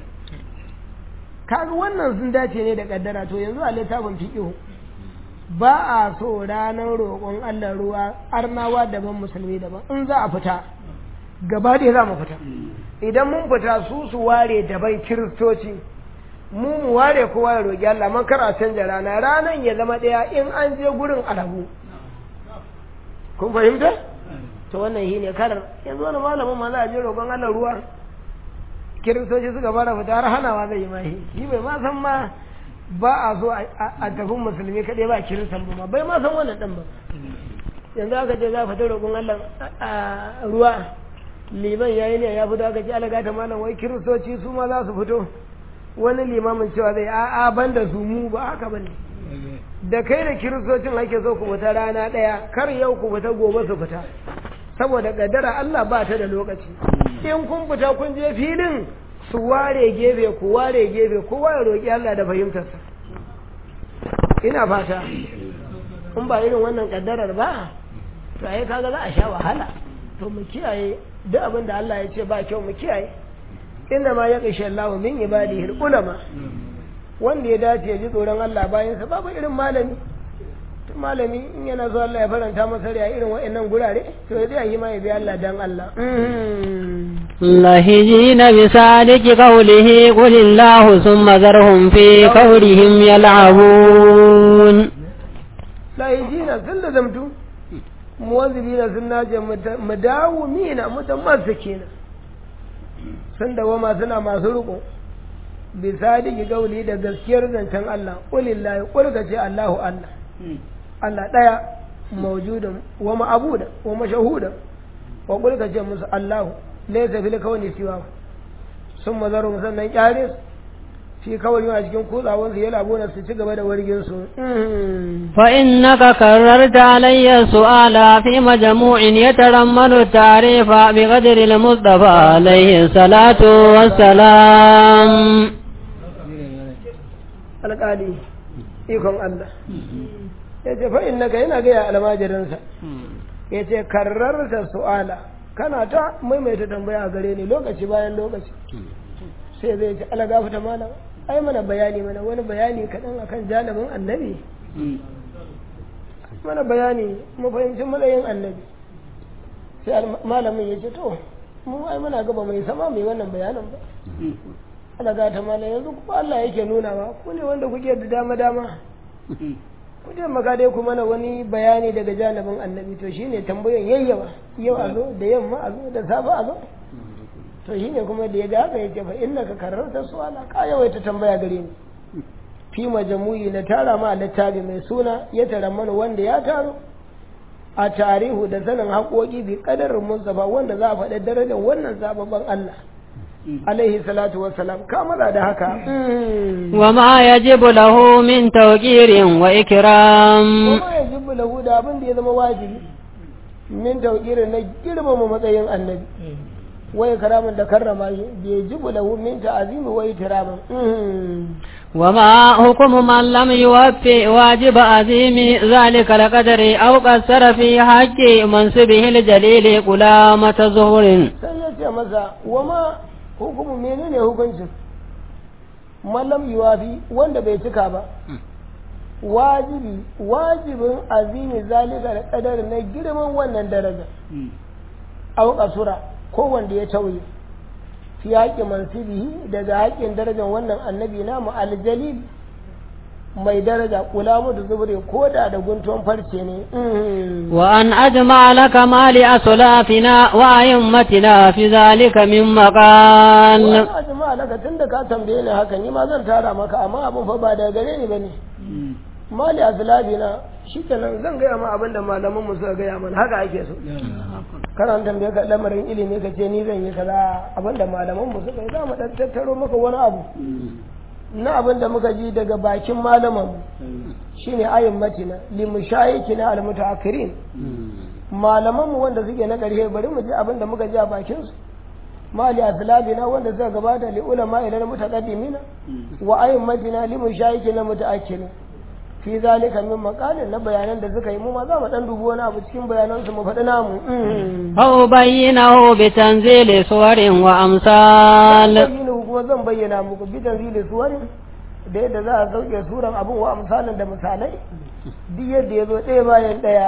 kaga wannan sun dace ne da kaddara to yanzu a littafin fiqh ba a so ranar roƙon Allah ruwa arnawa daban musulmi daban in za a fita gaba ɗaya za mu fita idan mun fita su su ware daban kiristoci mu mu ware kowa ya roƙi Allah man kar a canja rana ranan ya zama ɗaya in an je gurin alabu kun fahimta to wannan shi ne karar yanzu wani malamin ma za a je roƙon Allah ruwa kiristoci suka fara fita har hanawa zai yi ma shi shi bai ma san ma ba a so a tafi musulmi kaɗai ba kiristan ba bai ma san wannan ɗan ba yanzu aka ce za a fita roƙon Allah a ruwa liman yayi ne ya fito aka ce alaga ta malam wai kiristoci su ma za su fito wani limamin cewa zai a'a ban da su mu ba haka ba ne da kai da kiristocin ake so ku fita rana ɗaya kar yau ku fita gobe su fita saboda kaddara Allah ba ta da lokaci in kun fita kun je filin su ware gefe ku ware gefe kowa ya roƙi Allah da fahimtarsa ina fata in ba irin wannan kaddarar ba to ai kaga za a sha wahala to mu kiyaye duk abin da Allah ya ce ba kyau mu kiyaye inna ma yaqisha Allahu min ibadihi ulama wanda ya dace ya ji tsoron Allah bayan sa babu irin malami to malami in yana so Allah ya faranta masa rai irin wa'annan gurare to ya zai yi ma ya bi Allah dan Allah لهجين بصادق قوله قل الله ثم ذرهم في قولهم يلعبون لهجين سل زمتو موظفين سنة مداومين متمسكين sun dawama suna masu riko bi sadiki gauli da gaskiyar zancen Allah qulillahi qul ce Allahu Allah Allah daya mawjudan wa ma'budan wa mashahudan wa qul ce musu Allahu laysa fil kawni siwa sun mazaru sannan kyare fi kawai a cikin kutsawansu ya labona su ci gaba da wargin su فإنك كررت علي السؤال في مجموع يترمن التعريف بقدر المصطفى عليه الصلاة والسلام alƙali ikon Allah ya ce fa'in naka yana gaya almajirinsa ya ce karrarta su'ala kana ta maimaita tambaya a gare ni lokaci bayan lokaci sai zai ce ala gafata mana ai mana bayani mana wani bayani kaɗan akan janibin annabi mana bayani mu fahimci matsayin annabi sai malamin ya ce to mu ai muna gaba mai sama mai wannan bayanin ba ala gata mana yanzu kuma Allah yake nuna ba ku ne wanda kuke da dama dama ku je maka dai ku mana wani bayani daga janibin annabi to shine tambayan yayyawa yau a zo da yamma a zo da safe a zo to shi ne kuma da ya ga haka ya ce fa inna ka kararta su'ala ka yawaita tambaya gare ni fi majamu'i na tara ma littafi mai suna ya tara mana wanda ya taro a tarihu da sanin haƙoƙi bi ƙadarin mustafa wanda za a faɗi darajar wannan zababban Allah alaihi salatu wassalam ka maza da haka وما يجب له من توقير وإكرام kuma ya jibbu lahu da abin da ya zama wajibi min tauƙirin na girmama matsayin annabi wai karamin da karrama shi bai jibu lahu min ta'azimi wa ikramin وما حكم من لم يوفي واجب عظيم ذلك القدر أو قصر في حق منصبه الجليل قلامة ظهر sai ya ce masa wa ma hukumu menene hukuncin mallam yuwafi wanda bai cika ba wajibi wajibin azimi zalika da kadar na girman wannan daraja au kasura ko wanda ya tauye fi haƙƙin mansibihi daga haƙƙin darajar wannan annabi namu aljalil mai daraja kula mu da zubure ko da da guntun farce ne وأن أجمع لك ما لأسلافنا وأئمتنا في ذلك من مقال wani jama'a daga tun da ka tambaye ni haka ni ma zan tara maka amma abin fa ba daga gare ni bane mali azlabina shikenan zan gaya ma abin da malaman mu suka gaya mana haka ake so kana tambaye ka lamarin ilimi ka ce ni zan yi kaza abin da malaman mu suka yi za mu dan tattaro maka wani abu na abin da muka ji daga bakin malaman mu shine ayin matina li mushayikina al mutaakhirin malaman mu wanda suke na ƙarshe bari mu ji abin da muka ji a bakin su mali aslabina wanda suka gabata li ulama ila mutaqaddimina wa ayin matina li mushayikina mutaakhirin fi zalika min maqalin na bayanan da suka yi mu ma za mu dan dubi wani abu cikin bayanan su mu faɗi namu أو بينه بتنزيل صور وأمثال bayyana kuma zan bayyana muku bi tanzili suwarin da yadda za a sauke suran abin wa amsalin da misalai duk yadda ya zo ɗaya bayan ɗaya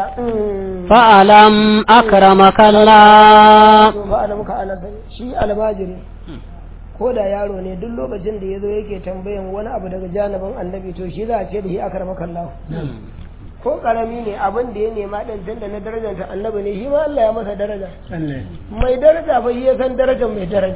فألم أكرمك الله to fa ana muka ana sani shi almajiri ko da yaro ne duk lokacin da ya zo yake tambayan wani abu daga janibin annabi to shi za a ce da shi akramaka Allah ko karami ne abin da ya nema din tunda na darajar annabi ne shi ma Allah ya masa daraja mai daraja fa shi ya san darajar mai daraja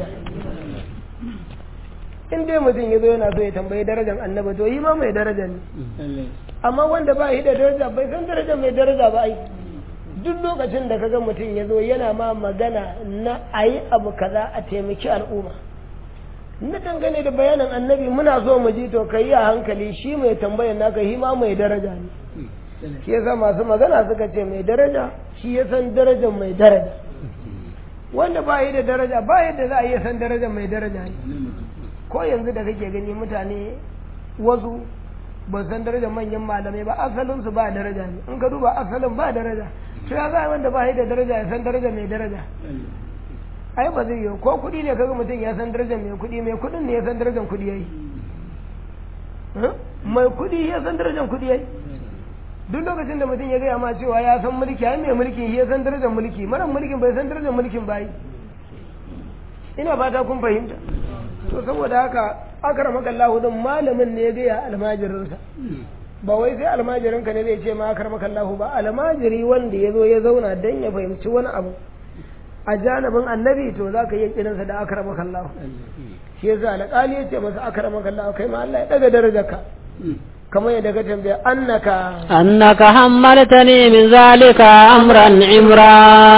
in dai mutum ya zo yana so ya tambayi darajar annabi to yi ma mai daraja ne amma wanda ba shi da daraja bai san darajar mai daraja ba ai duk lokacin da kaga mutum ya zo yana ma magana na a yi abu kaza a taimaki al'umma na dangane da bayanin annabi muna so mu ji to ka yi a hankali shi mai tambayar naka shi ma mai daraja ne shi yasa masu magana suka ce mai daraja shi ya san darajar mai daraja wanda ba yi da daraja ba yadda za a iya san darajar mai daraja ne ko yanzu da kake gani mutane wasu ba san darajar manyan malamai ba asalin su ba daraja ne in ka duba asalin ba daraja to ya za wanda ba yi da daraja ya san darajar mai daraja ai ba zai yi ko kuɗi ne kaga mutum ya san darajar mai kuɗi mai kuɗin ne ya san darajar kuɗi yayi mai kuɗi ya san darajar kuɗi yayi duk lokacin da mutum ya gaya ma cewa ya san mulki ai mai mulki ya san darajar mulki mara mulkin bai san darajar mulkin ba yi ina fata kun fahimta to saboda haka akramaka Allah din malamin ne ya gaya almajirinsa ba wai sai almajirinka ne zai ce ma akramaka Allah ba almajiri wanda ya zo ya zauna dan ya fahimci wani abu a janibin annabi to za ka iya kiransa da akramaka Allah shi yasa alƙali ya ce masa akramaka Allah kai ma Allah ya daga darajarka kamar yadda ka tambaya annaka أنك حملتني من ذلك أمرا عمرا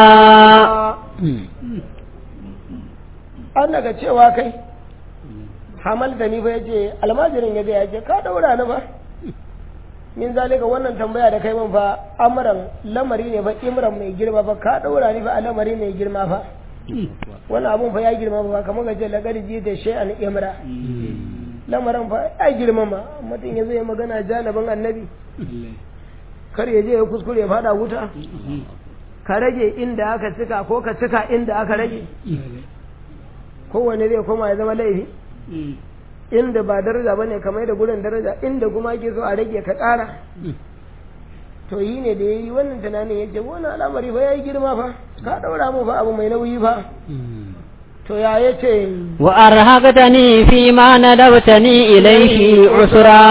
annaka cewa kai hamal da ni fa yace almajirin ya ya ce ka daura ni ba min zalika wannan tambaya da kai min fa amran lamari ne fa imran mai girma fa ka daura ni fa a lamari mai girma fa wannan abun fa ya girma fa kamar ka ce laqad jita shay'an imra lamarin fa ya girma ma mutum ya zo ya magana janibin annabi kar ya je ya kuskure ya fada wuta ka rage inda aka cika ko ka cika inda aka rage kowane zai koma ya zama laifi inda ba daraja bane kamar da gurin daraja inda kuma ake so a rage ka ƙara to yi ne da ya yi wannan tunanin ya ce wannan al'amari fa ya yi girma fa ka ɗaura mu fa abu mai nauyi fa to ya ya ce وأرهقتني فيما ندبتني إليه عسرا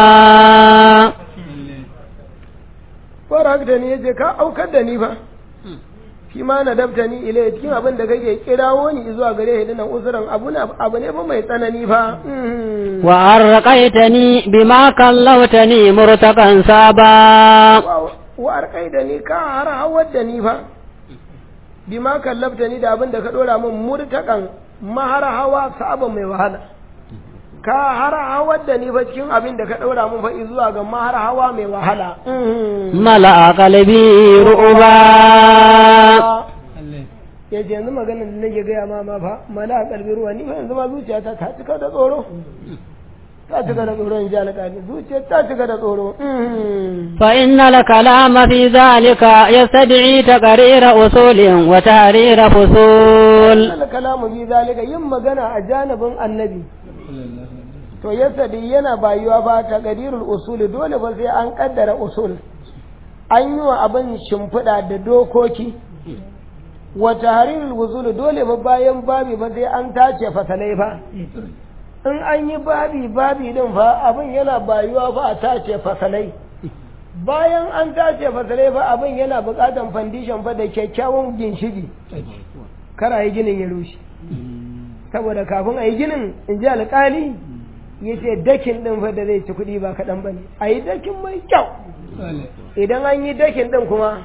farak da ni ya ce ka aukar da ni fa fi ma na dabta ni ilai cikin abin da kake kirawo ni zuwa gare shi dinan usuran abu na abu ne ba mai tsanani fa wa arqaitani bima kallawtani murtaqan saba wa arqaita ni ka har hawar da ni fa bima kallabta ni da abin da ka dora min murtakan mahar hawa sabon mai wahala ka har hawar da ni fa cikin abin da ka dora min fa zuwa ga mahar hawa mai wahala mala qalbi ru'ba ya ce yanzu maganar da nake gaya ma ma fa mala kalbi ruwa ni fa yanzu ma zuciyata ta cika da tsoro ta cika da tsoro in ji alƙali zuciya ta cika da tsoro فإن الكلام في ذلك يستدعي تقرير أصول وتحرير فصول wannan kalamu bi zalika yin magana a janibin annabi to yasadi yana bayuwa fa ta qadirul usul dole ba sai an kaddara usul an yi wa abin shimfiɗa da dokoki wa tahrirul usul dole ba bayan babi ba sai an tace fasalai fa in an yi babi babi din fa abin yana bayuwa fa a tace fasalai bayan an tace fasalai fa abin yana buƙatan fandishan fa da kyakkyawan ginshigi kar a yi ginin ya rushe saboda kafin a yi ginin in ji alƙali ya ce dakin ɗin fa da zai ci kuɗi ba kaɗan ba ne a yi dakin mai kyau idan an yi dakin ɗin kuma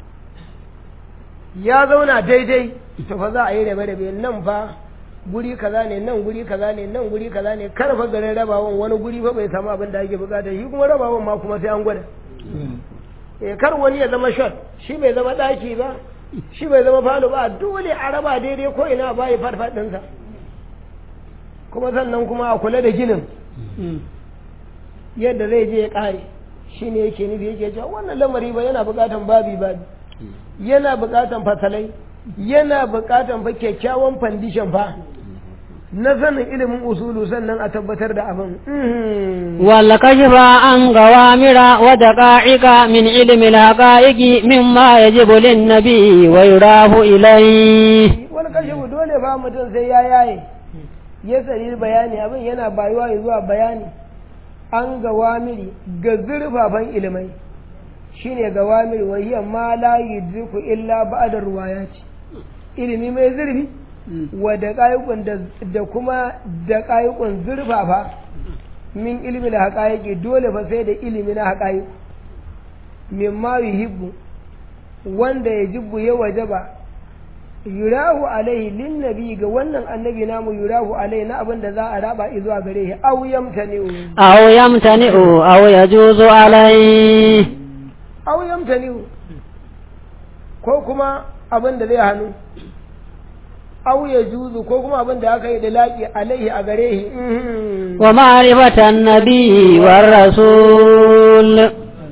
ya zauna daidai to fa za a yi rabe-rabe nan fa guri kaza ne nan guri kaza ne nan guri kaza ne kar fa garin rabawan wani guri fa bai samu abin da ake bukata shi kuma rabawan ma kuma sai an gwada eh kar wani ya zama shot shi bai zama daki ba shi bai zama falo ba dole a raba daidai ko ina ba ya farfad ɗinsa kuma sannan kuma a kula da ginin yadda zai je ya ƙare shi ne yake nufi yake cewa wannan lamari ba yana buƙatan babi babi yana buƙatan fasalai yana buƙatan fa kyakkyawan fandishan fa na sanin ilimin usulu sannan a tabbatar da abin والكشف عن غوامر ودقائق من علم الحقائق مما يجب للنبي ويراه إليه wani kashe dole fa mutum sai ya yaye ya tsari bayani abin yana bayuwa zuwa bayani an gawamiri ga zurfafan ilimai shine gawamiri wa hiya ma la yudriku illa ba'da ruwayati ilimi mai zurfi wa da da kuma da ƙayukun zurfafa min ilmi da haƙaƙi dole fa sai da ilimi na haƙaƙi mimma yuhibbu wanda ya jibbu ya wajaba yurahu alaihi lin nabi ga wannan annabi namu yurahu alaihi na abin da za a raba zuwa gare shi aw yamtani'u أو يمتنئ أو يجوز عليه aw yamtani'u ko kuma abin da zai hannu aw ya juzu ko kuma abin da aka yi da laƙi alaihi a gare shi ومعرفة النبي والرسول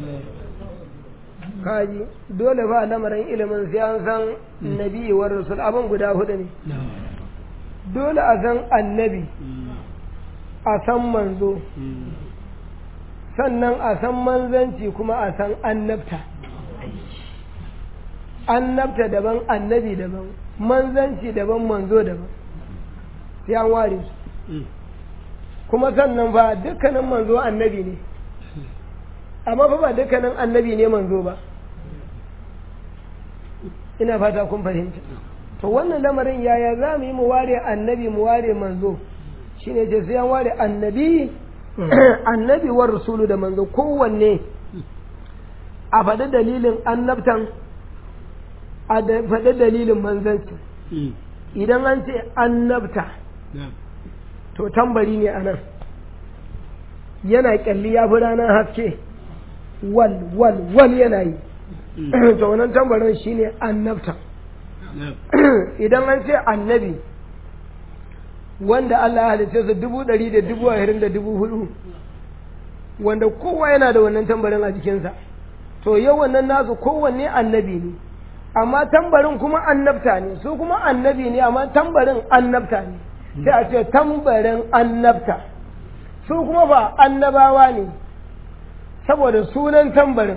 kaji dole ba lamarin ilimin sai an san nabi wa rasul abin guda hudu ne dole a san annabi a san manzo sannan a san manzanci kuma a san annabta annabta daban annabi daban manzanci daban manzo daban sai an ware su kuma sannan fa dukkanin manzo annabi ne amma fa ba dukkanin annabi ne manzo ba ina fata kun fahimta to wannan lamarin yaya za mu yi mu ware annabi mu ware manzo shine ce sai an ware annabi annabi war rasulu da manzo kowanne a faɗi dalilin annabtan a faɗi dalilin manzanci idan an ce annabta to tambari ne a nan yana kyalli ya fi ranar haske wal wal wal yana yi to wannan tambarin shine annabta idan an ce annabi wanda Allah ya halitta su dubu ɗari da dubu ashirin da dubu hudu wanda kowa yana da wannan tambarin a jikinsa to yau wannan nasu kowanne annabi ne amma tambarin kuma annabta ne su kuma annabi ne amma tambarin annabta ne sai a ce tambarin annabta su kuma ba annabawa ne saboda sunan tambarin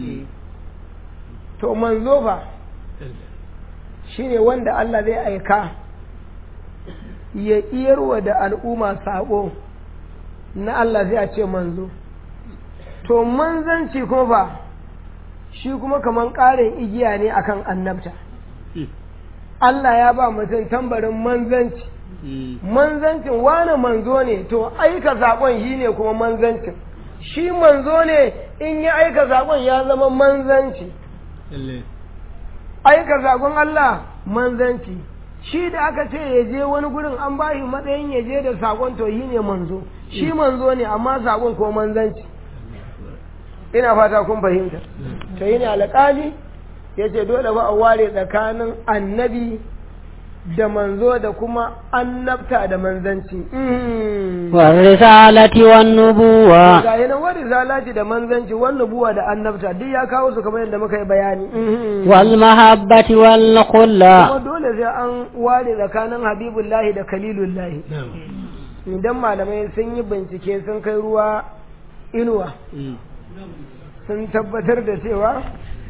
to manzo fa shine wanda Allah zai aika ya iyarwa da al'umma sabo na Allah zai a ce manzo to manzanci kuma ba shi kuma kaman ƙarin igiya ne akan annabta Allah ya ba mutum tambarin manzanci manzancin wani manzo ne to aika saƙon shi ne kuma manzancin shi manzo ne in ya aika saƙon ya zama manzanci aika saƙon Allah manzanci shi da aka ce ya je wani gurin an ba shi matsayin ya je da saƙon to shi ne manzo shi manzo ne amma saƙon ko manzanci ina fata kun fahimta to yi ne alƙali ya ce dole ba a ware tsakanin annabi da manzo da kuma annabta da manzanci والرسالة والنبوة ga yanan wani zalaci da manzanci wannan buwa da annabta duk ya kawo su kamar yadda muka yi bayani والمحبة والخلة kuma dole sai an ware tsakanin habibullahi da kalilullahi idan malamai sun yi bincike sun kai ruwa inuwa sun tabbatar da cewa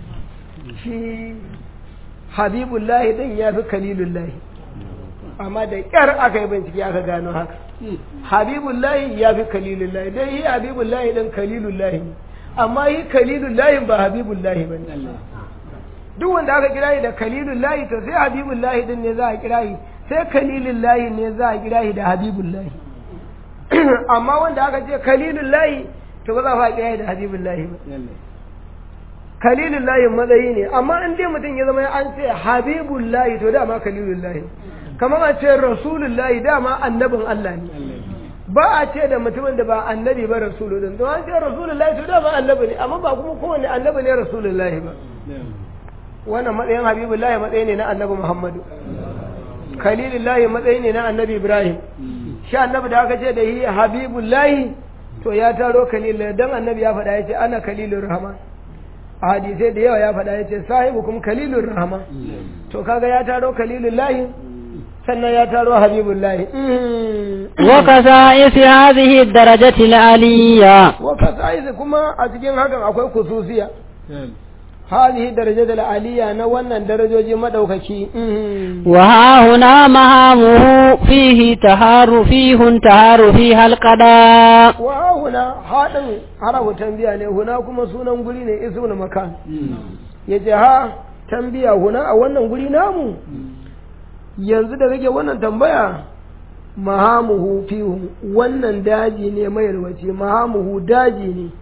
shi habibullahi din ya fi kalilullahi amma da ƙyar aka yi bincike aka gano haka habibullahi ya fi kalilullahi don yi habibullahi din kalilullahi ne amma yi kalilullahi ba habibullahi ba ne duk wanda aka kira shi da kalilullahi to sai habibullahi din ne za a kira shi sai kalilullahi ne za a kira shi da habibullahi amma wanda aka ce kalilullahi to ba za a kira shi da habibullahi ba kalilullahi matsayi ne amma in dai mutum ya zama an ce habibullahi to dama kalilullahi kamar a ce rasulullahi dama annabin Allah ne ba a ce da mutumin da ba annabi ba rasulullahi to an ce rasulullahi to dama annabi ne amma ba kuma kowanne annabi ne rasulullahi ba wannan matsayin habibullahi matsayi ne na annabi muhammadu khalilullahi matsayi ne na annabi ibrahim shi annabi da aka ce da yi habibullahi to ya taro kalilullahi dan annabi ya faɗa ya ce ana kalilur rahman a hadisai da yawa ya faɗa ya ce sahibukum kalilur rahman to kaga ya taro kalilullahi sannan ya taro habibullahi وكسائس هذه الدرجة العلية وكسائس kuma a cikin hakan akwai kususiya هذه درجة العالية نوانا درجة مدوكشي وها هنا مهامه فيه تهار فيه تهار فيها القضاء وها هنا هذا حرف تنبيه ne huna kuma sunan guri ne ismul makan yace ha tambiya huna a wannan guri namu yanzu da kake wannan tambaya mahamuhu fihu wannan daji ne mai yalwaci mahamuhu daji ne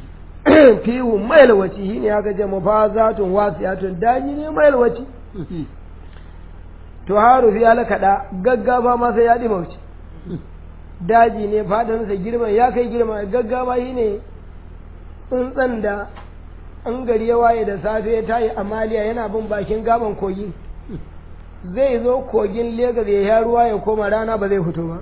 fihu mai yalwaci shi ne aka ce mafazatun wasiyatun daji ne mai yalwaci to haru fi alakaɗa gaggafa ma sai ya ɗi mauci daji ne fadansa girma ya kai girma gaggafa shi ne tsuntsan da an gari ya waye da safe ya tayi amaliya yana bin bakin gaban kogi zai zo kogin Legas ya sha ruwa ya koma rana ba zai fito ba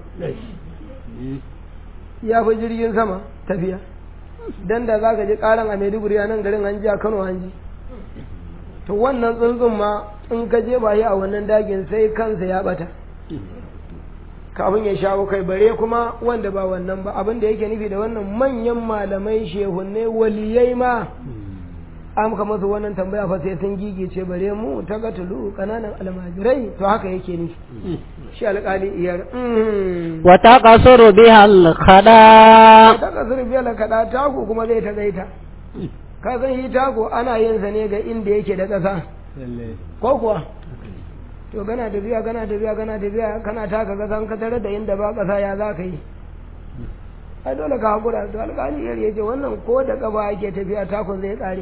ya fi jirgin sama tafiya dan da za ka ji karan a maiduguri a nan garin an ji a kano an ji to wannan tsuntsun ma in ka je ba a wannan dagin sai kansa ya bata kafin ya shawo kai bare kuma wanda ba wannan ba abin da yake nufi da wannan manyan malamai shehunne waliyai ma an ka masu wannan tambaya fa sai sun gigice bare mu ta gatulu kananan almajirai to haka yake nufi shi alƙali iyar wa taqasuru biha al-khada ta kasar biya la kada taku kuma zai ta gaita ka san yi taku ana yin sa ne ga inda yake da ƙasa ko kuwa to gana tafiya gana tafiya gana tafiya kana taka ƙasa ka tare da inda ba ƙasa ya za ka yi ai dole ka haƙura to alƙali iyar ya ce wannan ko da ƙaba ake tafiya takun zai ƙare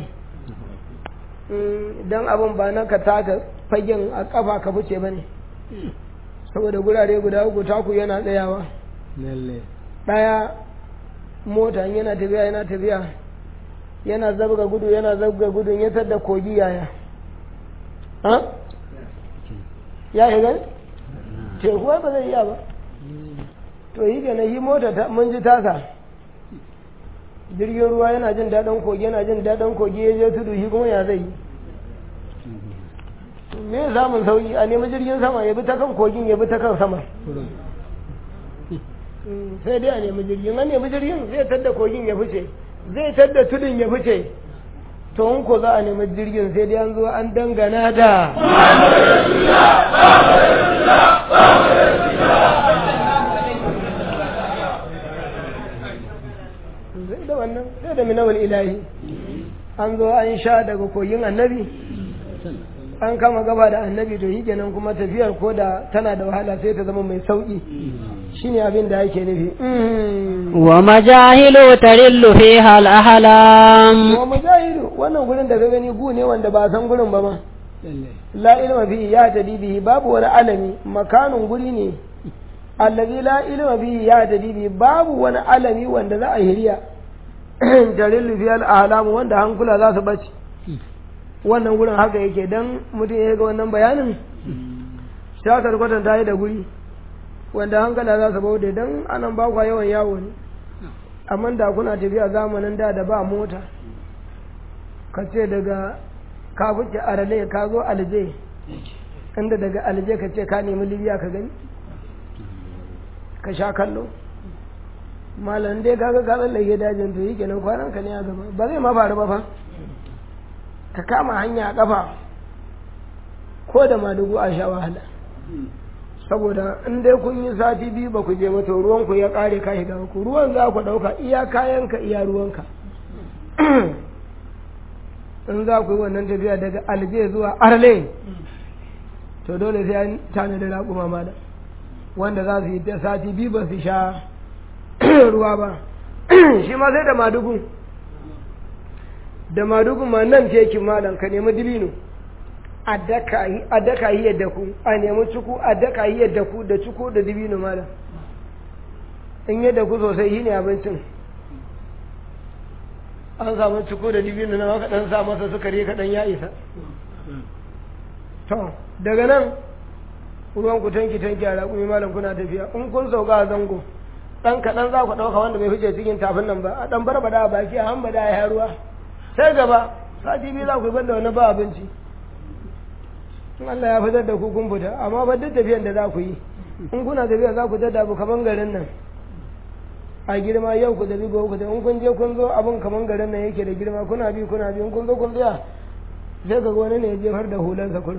don abin ba na ka taka fagen a ƙafa ka fice ba ne saboda gurare guda uku taku yana tsayawa ɗaya mota yana tafiya yana tafiya yana zabga gudu yana zabga gudun ya da kogi yaya ha ya yi gani teku ba zai iya ba to yi gane yi mota mun ji tasa jirgin ruwa yana jin daɗin kogi yana jin daɗin kogi ya je tudu shi kuma ya zai yi me samun sauki a nemi jirgin sama ya bi ta kan kogin ya bi ta kan sama sai dai a nemi jirgin an nemi jirgin zai tadda kogin ya fice zai tadda tudun ya fice to in ko za a nemi jirgin sai dai an zo an dangana da zai da wannan sai da minawal ilahi an zo an sha daga kogin annabi an kama gaba da annabi to kenan kuma tafiyar ko da tana da wahala sai ta zama mai sauki shine abin da yake nufi wa majahilu tarillu fiha al-ahlam wa mujahidu wannan gurin da ka gani gu ne wanda ba san gurin ba ma la ilma fihi ya tadi bihi babu wani alami makanun guri ne allazi la ilma fihi ya tadi bihi babu wani alami wanda za a hiriya tarillu fi al-ahlam wanda hankula za su bace wannan gurin haka yake dan mutum ya ga wannan bayanin ta karkwatan ta yi da guri wanda hankala za su baude dan anan ba kwa yawan yawo ne amma da kuna tafiya zamanin da da ba mota ka ce daga ka fice arale ka zo alje inda daga alje ka ce ka nemi libya ka gani ka sha kallo malam dai kaga ka tsallake dajin to yi kenan kwanan ka ne a gaba ba zai ma faru ba fa ka kama hanya a kafa ko da madugu a sha wahala saboda in dai kun yi sati biyu ba ku je ba to ruwan ku ya kare ka shiga ku ruwan za ku dauka iya kayanka iya ruwanka in za ku yi wannan tafiya daga alje zuwa arle to dole sai an tana da raƙuma ma da wanda za su yi ta sati biyu ba su sha ruwa ba shi ma sai da madugu da madugu ma nan tekin malam ka nemi dibino a daka yi yadda ku a nemi cuku a daka yi yadda ku da cuku da dibino malam in yadda ku sosai shi ne abincin an samu cuku da dibino na maka dan sa masa sukari kaɗan ya isa to daga nan ruwan ku tanki tanki a raƙumi malam kuna tafiya in kun sauka a zango ɗan kaɗan za ku ɗauka wanda bai fice cikin tafin nan ba a ɗan barbada a baki a hambada ya ruwa sai gaba sati biyu za ku yi banda wani ba abinci in Allah ya fitar da ku kun fita amma ba duk tafiyan da za ku yi in kuna tafiya za ku tada abu kaman garin nan a girma yau ku tafi gobe ku tafi in kun je kun zo abin kaman garin nan yake da girma kuna bi kuna bi in kun zo kun tsaya sai ga wani ne ya jefar da hulansa kullum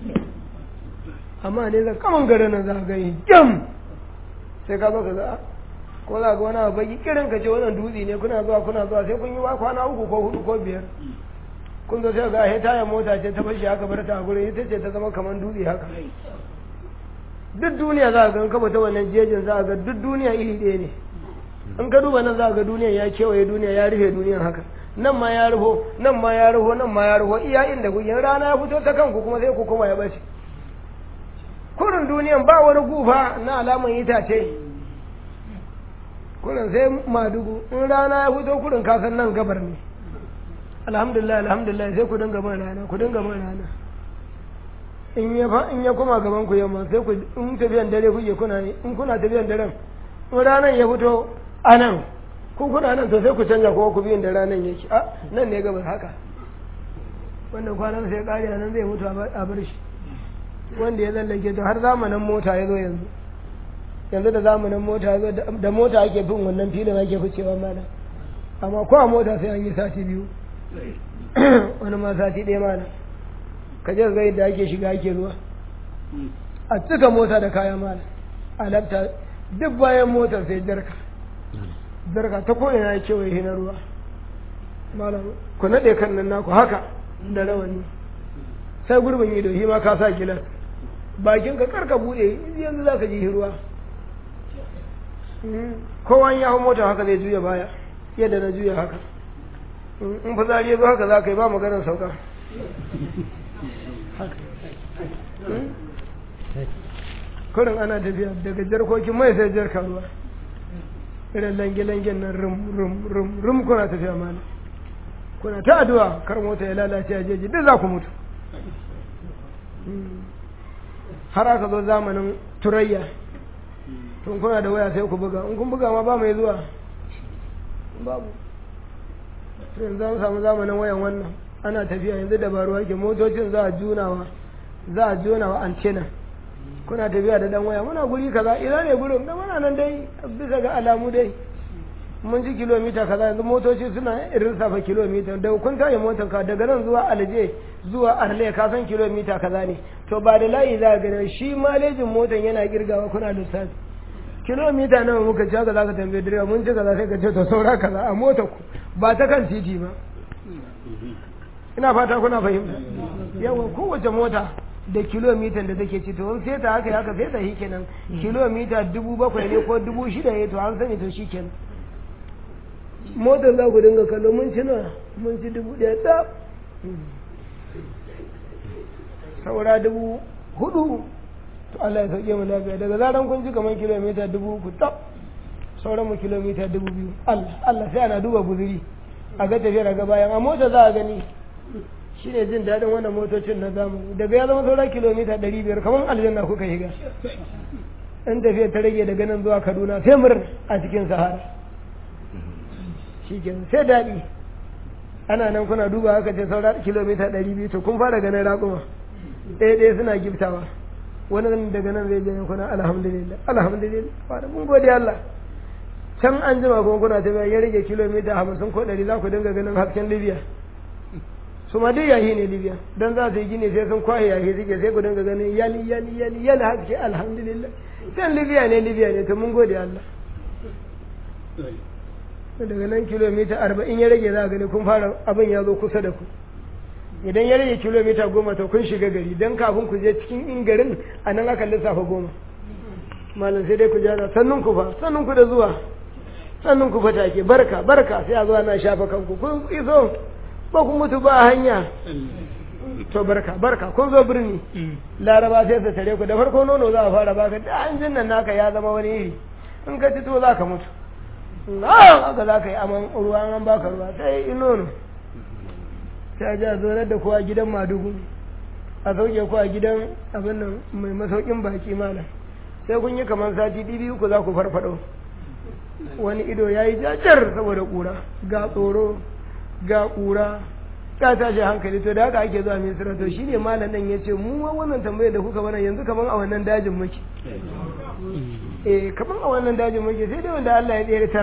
amma ne za kaman garin nan za ka yi jam sai ka zo ka za ko za ga wani abu baki kirin ka ce wannan dutse ne kuna zuwa kuna zuwa sai kun yi wa kwana uku ko hudu ko biyar kun zo sai ga he tayar mota ce ta fashi haka bar ta a gurin ita ce ta zama kamar dutse haka duk duniya za ga kaba ta wannan jejin za ga duk duniya iri ɗaya ne in ka duba nan za ga duniya ya kewaye duniya ya rufe duniyan haka nan ma ya rufo nan ma ya rufo nan ma ya rufo iya inda kuke rana ya fito ta kanku kuma sai ku koma ya bace kurin duniyan ba wani gufa na alaman itace kurin sai madugu in rana ya fito kurin kasan nan gabar ne alhamdulillah alhamdulillah sai ku dinga man rana ku dinga man rana in ya fa in ya koma gaban ku yamma sai ku in tafiyan dare kuke kuna ne in kuna tafiyan daren in ranan ya fito anan ku kuna nan to sai ku canja kuma ku biyin da ranan yake a nan ne gabar haka wannan kwanan sai kare nan zai mutu a bar shi wanda ya lallake to har zamanin mota ya zo yanzu yanzu da zamanin mota ya zo da mota ake bin wannan filin ake ficewa mana amma ko a mota sai an yi sati biyu wani ma sati ɗaya mana ka je ga yadda ake shiga ake ruwa a cika mota da kaya mana a lafta duk bayan motar sai jarka jarka ta ko ina ya kewaye na ruwa malam ku naɗe kan nan naku haka da rawani sai gurbin ido shi ma ka sa gilas bakin ka karka bude yanzu za ka ji ruwa kowa ya hau mota haka zai juya baya yadda na juya haka in fitsari ya zo haka za ka yi ba maganar sauka kurin ana tafiya daga jarkokin mai sai jarka ruwa irin lange-langen nan rum rum rum rum kuna tafiya mana kuna ta addu'a kar mota ya lalace a jeji duk za ku mutu har aka zo zamanin turayya tun kuna da waya sai ku buga in kun buga ma ba mai zuwa babu yanzu an samu zamanin wayan wannan ana tafiya yanzu dabaru ake motocin za a junawa za a junawa antena kuna tafiya da dan waya muna guri kaza ina ne gurin da muna nan dai bisa ga alamu dai mun ji kilomita kaza yanzu motoci suna irin safa kilomita da kun tayi motar ka daga nan zuwa alje zuwa arle ka san kilomita kaza ne to ba da layi za ka gani shi malejin motar yana girgawa kuna lissafi kilomita nawa muka ci haka za ka tambaye direba mun ci kaza sai ka ce to saura kaza a motar ku ba ta kan titi ba ina fata kuna fahimta yawa kowace mota da kilomitan da take ci to in sai ta haka haka sai ta shi kenan kilomita dubu bakwai ne ko dubu shida ne to an sani to shi kenan motar za ku dinga kallo mun ci nawa mun ci dubu ɗaya tsaf saura dubu hudu to Allah ya sauke mu lafiya daga zaran kun ji kamar kilomita dubu uku tsaf sauran mu kilomita dubu biyu Allah Allah sai ana duba guzuri a ga tafiyar ga bayan a mota za a gani shine jin daɗin wannan motocin na zamani daga ya zama sauran kilomita ɗari biyar kamar aljanna kuka shiga in tafiyar ta rage daga nan zuwa Kaduna sai murna a cikin sahara shi sai daɗi ana nan kuna duba haka ce saura kilomita ɗari biyu to kun fara ganin raƙuma ɗaya ɗaya suna giftawa wani nan daga nan zai janye kuna alhamdulillah alhamdulillah wani mun gode Allah can an jima kuma kuna tafiya ya rage kilomita hamsin ko ɗari za ku dinga ganin hasken libya su ma duk yahi ne libya don za su yi gini sai sun kwaye yahi suke sai ku dinga ganin yali yali yali yali haske alhamdulillah can libya ne libya ne to mun gode Allah daga nan kilomita arba'in ya rage za a gani kun fara abin ya zo kusa da ku idan ya rage kilomita goma to kun shiga gari don kafin ku je cikin in garin a nan aka lissafa goma malam sai dai ku jana sannun ku fa sannun ku da zuwa sannun ku fa take barka barka sai a zuwa na shafa kanku kun iso ba ku mutu ba hanya to barka barka kun zo birni laraba sai su tare ku da farko nono za a fara baka da hanjin nan naka ya zama wani iri in ka ci to za ka mutu haka za ka yi aman ruwa an baka ruwa sai yi nono sai a ji a zonar da kowa gidan madugu a sauke kowa gidan abin nan mai masaukin baki malam sai kun yi kamar sati biyu ku za ku farfado wani ido ya yi jajar saboda ƙura ga tsoro ga ƙura ya tashi hankali to da haka ake zuwa misira to shine malam nan ya ce mu wannan tambayar da kuka mana yanzu kamar a wannan dajin muke eh kaman a wannan dajin muke sai dai wanda Allah ya tseratar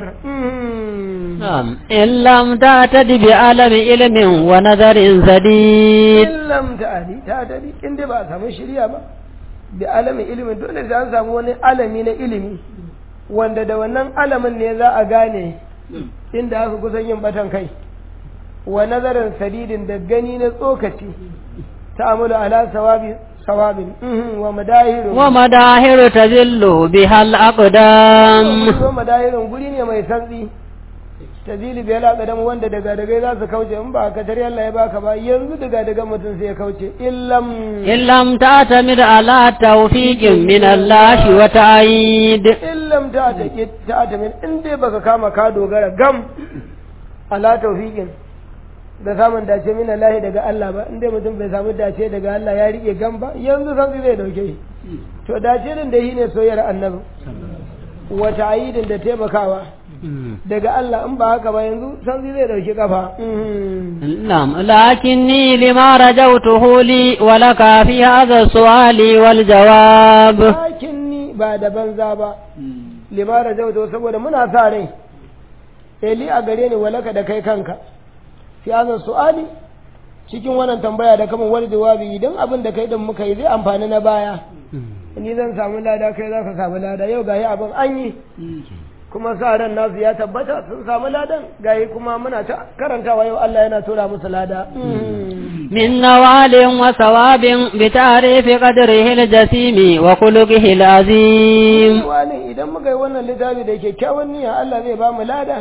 na'am in lam ta'tadi bi alami ilmin wa nazarin sadid in lam ta'adi ta'tadi in dai ba a samu shirya ba bi alami ilmin dole sai an samu wani alami na ilimi wanda da wannan alamin ne za a gane inda aka kusan yin batan kai wa nazarin sadidin da gani na tsokaci ta'amulu ala sawabi صواب ومداهر ومداهر تذل بها الأقدام ومداهر guri ne mai santsi tazili bai laƙadam wanda daga daga za su kauce in ba ka tare Allah ya baka ba yanzu daga daga mutum sai ya kauce illam illam ta'tamid ala tawfiqin min Allah wa ta'id illam ta'tamid ta'tamid in dai baka kama ka dogara gam ala tawfiqin da samun dace min Allah daga Allah ba inda mutum bai samu dace daga Allah ya rike gan ba yanzu san zai dauke shi to dace din da shine soyayyar annabi wa ta'idin da taimakawa daga Allah in ba haka ba yanzu san zai dauke kafa na'am lakinni lima rajawtuhu li wa laka fi hadha su'ali wal jawab lakinni ba da banza ba lima rajawtu saboda muna sa rai eli a gare ni walaka da kai kanka fi hazan su'ali cikin wannan tambaya da kama wani jawabi idan abin da kai din muka yi zai amfani na baya ni zan samu lada kai za ka samu lada yau gayi abin an yi kuma sa ran nasu ya tabbata sun samu ladan gayi kuma muna ta karantawa yau Allah yana tura musu lada من نوال وثواب بتعريف قدره الجسيم وخلقه العظيم wani idan muka yi wannan littafi da kyakkyawan niyya Allah zai ba mu lada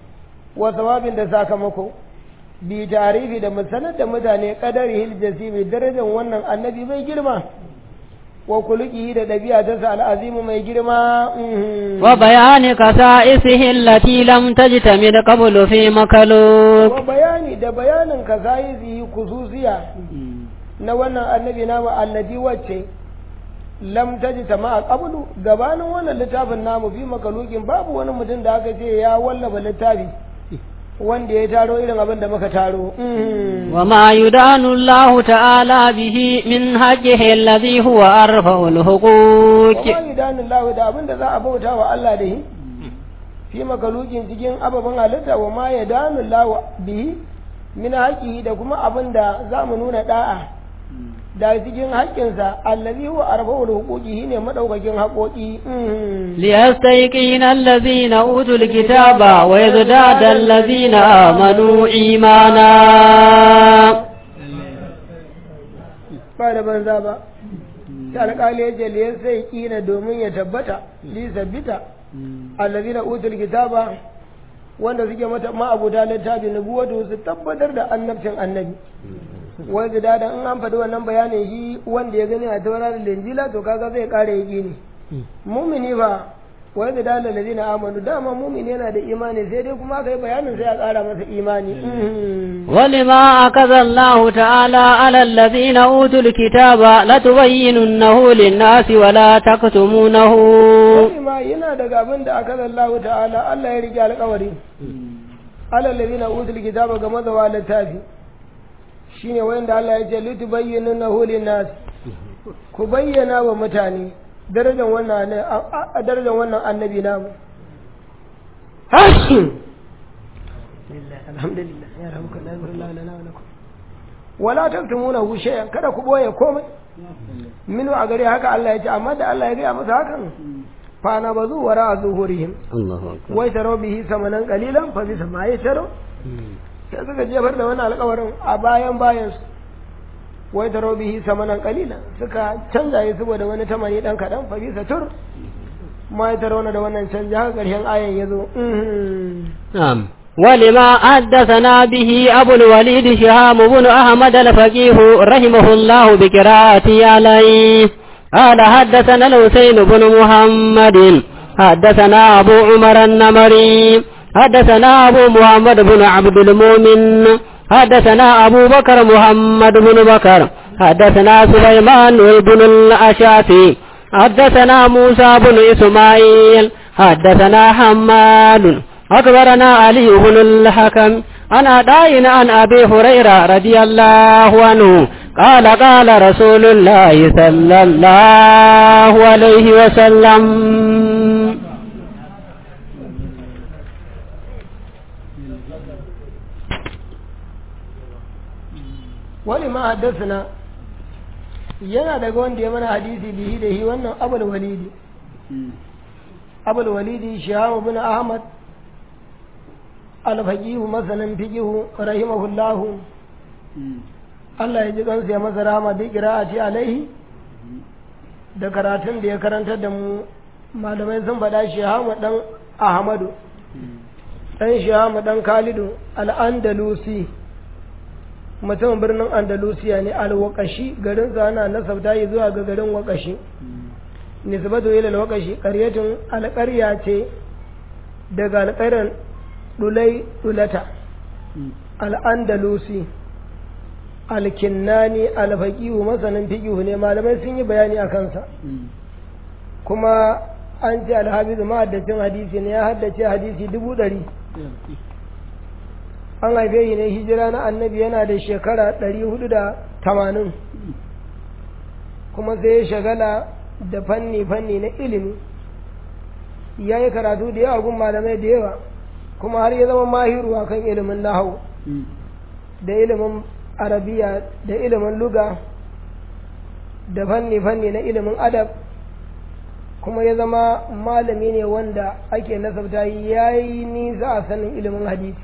wa thawabin da sakamako bi tarifi da sanar da mutane kadari hiljasimi darajar wannan annabi mai girma wa kuluki da ɗabi'a ta sa al'azimu mai girma wa bayani kasa'isihi allati lam tajtamid qablu fi makaluk wa bayani da bayanin kasa'isihi kususiya na wannan annabi na wa allati wacce lam tajtama a qablu gabanin wannan littafin namu fi makalukin babu wani mutum da aka ce ya wallafa littafi wanda ya taro irin abin da muka taro. Wa ma yudanu Allah ta'ala bihi min haqqihi alladhi huwa arfa'ul huquq. Wa ma yudanu Allah da abin da za a bauta wa Allah da shi. Fi makalukin cikin ababen halitta wa ma yudanu Allah bihi min haqqihi da kuma abin da za mu nuna da'a. da cikin haƙƙinsa allazi huwa arba'ul huquqi ne madaukakin haƙoƙi liyastayqina allazina utul kitaba wa yazdada allazina amanu imana ba da banza ba sai alƙali ya ce liyan sai kina domin ya tabbata li sabbita allazina utul kitaba wanda suke mata ma'abuda littafi nubuwatu su tabbatar da annabcin annabi wai da dada in an faɗi wannan bayanin shi wanda ya gani a taura da linjila to kaga zai ƙara yi ne mumini ba wai da dada da zina amanu dama mumini yana da imani sai dai kuma aka yi bayanin sai a ƙara masa imani ولما أكذ الله تعالى على الذين أوتوا الكتاب لتبيننه للناس ولا تكتمونه ma yana daga abin da aka zallahu ta'ala Allah ya rike alƙawari alal ladina utul kitaba ga mazawa littafi shine wanda Allah ya ce litubayyinahu lin-nas ku bayyana wa mutane darajar wannan a darajar wannan annabi namu alhamdulillah ya rahmuka Allah lana wa lakum wala taktumunahu shay'an kada ku boye komai minu a gare haka Allah ya ce amma da Allah ya gaya masa hakan fa na bazu wara zuhurihim Allahu akbar wai taro bihi samanan qalilan fa bisa ma ya taro sai suka jefar da wannan alƙawarin a bayan bayan su wai taro bihi samanan qalilan suka canza yi saboda wani tamani dan kadan fa bisa tur ma ya taro da wannan canji haka ƙarshen ayan yazo نعم ولما حدثنا به أبو الوليد شهام بن أحمد الفقيه رحمه الله بقراءته عليه قال حدثنا الحسين بن محمد حدثنا أبو عمر النمري حدثنا أبو محمد بن عبد المؤمن حدثنا أبو بكر محمد بن بكر حدثنا سليمان بن الأشافي حدثنا موسى بن إسماعيل حدثنا حماد أخبرنا علي بن الحكم عن أدائنا عن أبي هريرة رضي الله عنه قال قال رسول الله صلى الله عليه وسلم wani ma haddasa yana daga wanda ya mana hadisi bihi da hi wannan abul walidi abul walidi shahamu bin ahmad alfaqihu masanin fiqihu rahimahullahu Allah ya ji kansa ya masa rahama bi qira'ati alaihi da karatun da ya karantar da mu malamai sun faɗa shahamu dan ahmadu dan shahamu dan khalidu al-andalusi mutumin birnin andalusiya ne alwakashi garin ana nasabta yi zuwa ga garin wakashi nisbatu ila alwakashi qaryatun alqarya ce daga alqaryan dulai dulata al-andalusi alkinnani alfaqihu masanin fiqihu ne malamai sun yi bayani a kansa kuma an ce alhabizu mahaddacin hadisi ne ya haddace hadisi dubu ɗari an haife shi ne hijira na annabi yana da shekara ɗari hudu da tamanin kuma sai ya shagala da fanni-fanni na ilimi ya yi karatu da yawa gun malamai da yawa kuma har ya zama mahiru a kan ilimin nahau da ilimin arabiya da ilimin luga da fanni-fanni na ilimin adab kuma ya zama malami ne wanda ake nasabta ya yi nisa a sanin ilimin hadisi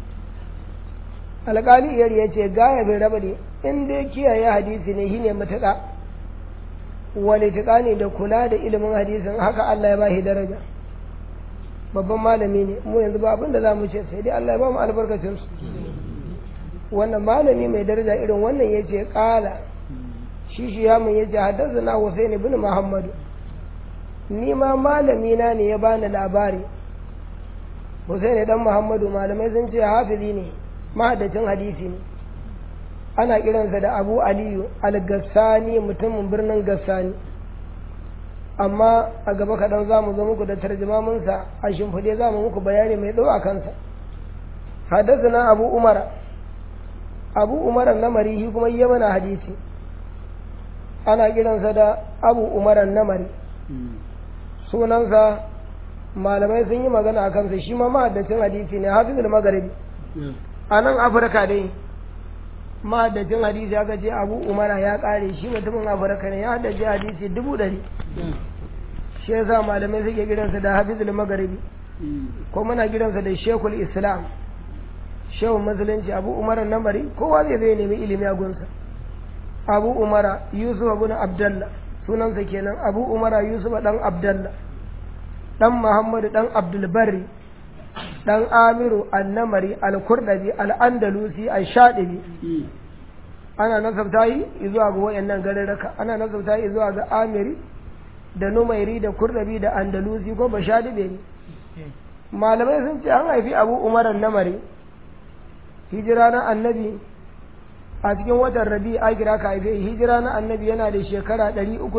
alƙali iyar ya ce gaya bai raba ne in dai kiyaye hadisi ne shine matuƙa wani tuƙa ne da kula da ilimin hadisin haka Allah ya ba shi daraja babban malami ne mu yanzu ba abin da za mu ce sai dai Allah ya ba mu albarkacin su wannan malami mai daraja irin wannan ya ce ƙala shi shi ya mun ya ce haddasa na Hussein ibn Muhammadu ni ma malami na ne ya bani labari Hussein dan Muhammadu malamai sun ce hafizi ne mahaddacin hadisi ne ana kiransa da abu aliyu al-gassani mutumin birnin gassani amma a gaba kaɗan za mu zo muku da tarjumaminsa a shimfiɗe za mu muku bayani mai tsawo a kansa haddasa abu umara abu umara namari shi kuma yi mana hadisi ana kiransa da abu umara namari sunansa malamai sun yi magana a kansa shi ma mahaddacin hadisi ne hafizul magharibi a nan afirka dai mahaddacin hadisi aka ce abu umara ya kare shi mutumin afirka ne ya haddace hadisi dubu ɗari shi yasa malamai suke gidansa da hafizul magharibi ko muna gidansa da shekul islam shehun musulunci abu umar namari kowa zai zai nemi ilimi a gunsa abu umara yusuf bin abdallah sunansa kenan abu umara yusuf dan abdallah dan muhammadu dan abdulbari dan amiru annamari al-kurdabi al-andalusi al-shadibi ana nasabta yi zuwa ga wayannan garurruka ana nasabta yi zuwa ga amiri da numairi da kurdabi da andalusi ko bashadibe ne malamai sun ce an haifi abu umar namari hijira na annabi a cikin watan rabi a kira ka haife hijira na annabi yana da shekara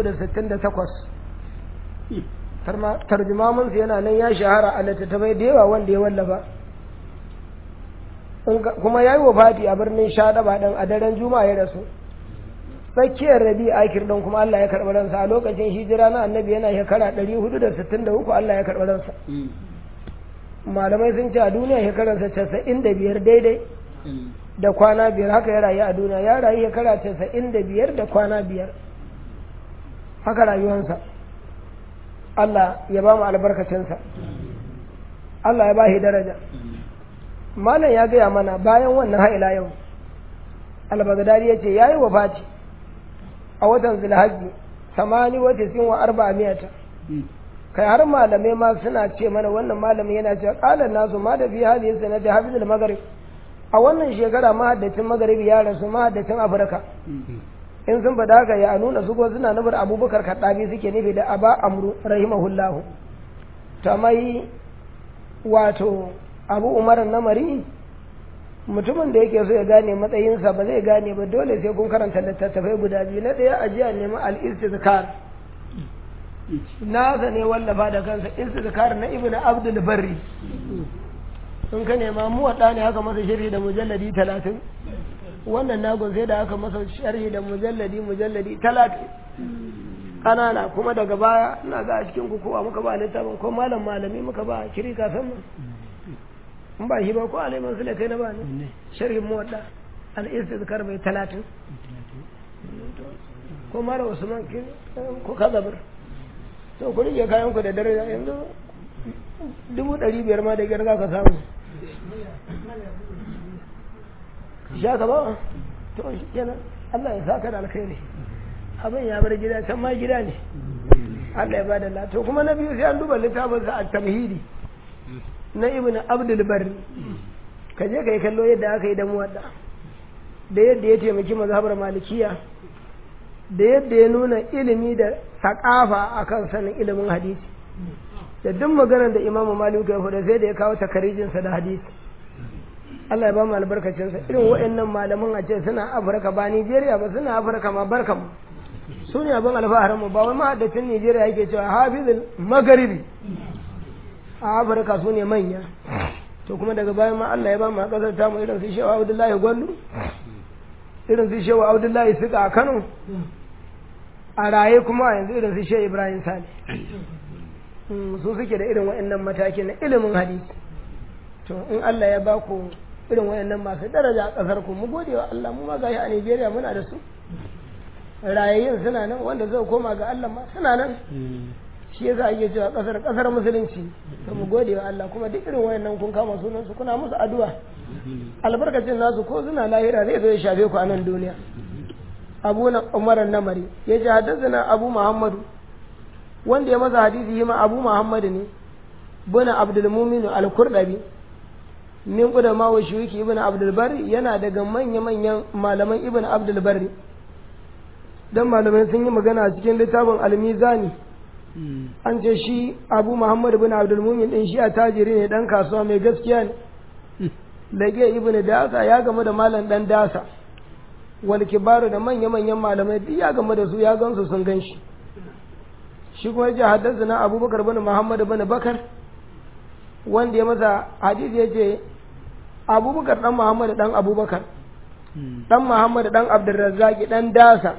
368 tarjumaminsa yana nan ya shahara a littattafai da yawa wanda ya wallafa kuma ya yi wa fati a birnin shaɗaba ɗan a daren juma'a ya rasu tsakiyar rabi akir ɗan kuma Allah ya karɓi ransa a lokacin hijira na annabi yana shekara 463 Allah ya karɓi ransa malamai sun ce a duniya shekararsa casa'in da biyar daidai da kwana biyar haka ya rayu a duniya ya rayu shekara casa'in da biyar da kwana biyar haka rayuwansa Allah ya ba mu albarkacinsa Allah ya ba shi daraja malam ya gaya mana bayan wannan ha'ila yau albagadari ya ce ya yi wafati a watan zulhajji samani wata sin wa arba miyata kai har malamai ma suna ce mana wannan malamin yana cewa qalan nasu ma da fi hadhihi sanati hafizul maghrib a wannan shekara mahaddacin magharibi ya rasu mahaddacin afirka in sun faɗa haka ya nuna su ko suna nufin abubakar kaddabi suke nufi da aba amru rahimahullahu ta mai wato abu umar namari mutumin da yake so ya gane matsayinsa ba zai gane ba dole sai kun karanta littattafai guda biyu na ɗaya ajiya nemi al-istizkar nasa ne wallafa da kansa istizkar na ibnu abdul barri in ka nema mu wadda ne haka masa sharhi da mujalladi talatin wannan nagon sai da aka masa sharhi da mujalladi mujalladi talatin ƙanana kuma daga baya ina ga a cikin kukuwa muka ba littafin ko malam malami muka ba kiri kafin mu in ba shi ba ko alaiman su kai na ba ne sharhin mu wadda al-istizkar bai talatin ko mara usman ko kazabar to ku rike kayan ku da daraja yanzu dubu ɗari biyar ma da gyar za ka samu sha ka ba to shi kenan Allah ya saka da alkhairi abin ya bar gida can ma gida ne Allah ya bada la to kuma na biyu sai an duba littafin sa at-tamhidi na ibn abdul barri ka je ka yi kallo yadda aka yi da muwadda da yadda ya taimaki mazhabar malikiya da yadda ya nuna ilimi da sakafa akan sanin ilimin hadisi da duk maganar da imamu maliku ya faɗa sai da ya kawo takarijinsa da hadisi Allah ya ba mu albarkacinsa irin waɗannan malaman a ce suna afirka ba nigeria ba suna afirka ma barka mu su ne abin alfaharin mu ba wai mahaddacin nigeria yake cewa hafizul magaribi a afirka su ne manya to kuma daga bayan ma Allah ya ba mu a ƙasar tamu irin su shewa abdullahi gwandu irin su shewa abdullahi suka a kano a raye kuma yanzu irin su shewa ibrahim sale su suke da irin wa'annan mataki na ilimin hadisi to in Allah ya ba ku irin wa'annan masu daraja a ƙasar ku mu gode wa Allah mu ma gashi a Nigeria muna da su rayayyun suna nan wanda zai koma ga Allah ma suna nan shi yasa ake cewa ƙasar ƙasar musulunci to mu gode wa Allah kuma duk irin wa'annan kun kama sunan su kuna musu addu'a albarkacin nasu ko suna lahira zai zo ya shafe ku a nan duniya abu na umar namari ya ce haddasa abu muhammadu wanda ya masa hadisi yi ma abu muhammad ne buna abdulmumin al-kurdabi min kuda ma wa shuki ibn abdulbari yana daga manya-manyan malaman ibn abdulbari dan malamai sun yi magana a cikin littafin almizani an ce shi abu muhammad ibn abdulmumin din shi a tajiri ne dan kasuwa mai gaskiya ne lage ibn dasa ya gamu da malam dan dasa wal kibaru da manya-manyan malamai duk ya gamu da su ya gansu sun gan shi shi kuma ya haddasa na abubakar bin muhammad bin bakar wanda ya masa hadisi ya ce abubakar dan muhammad dan abubakar dan muhammad dan abdurrazzaki dan dasa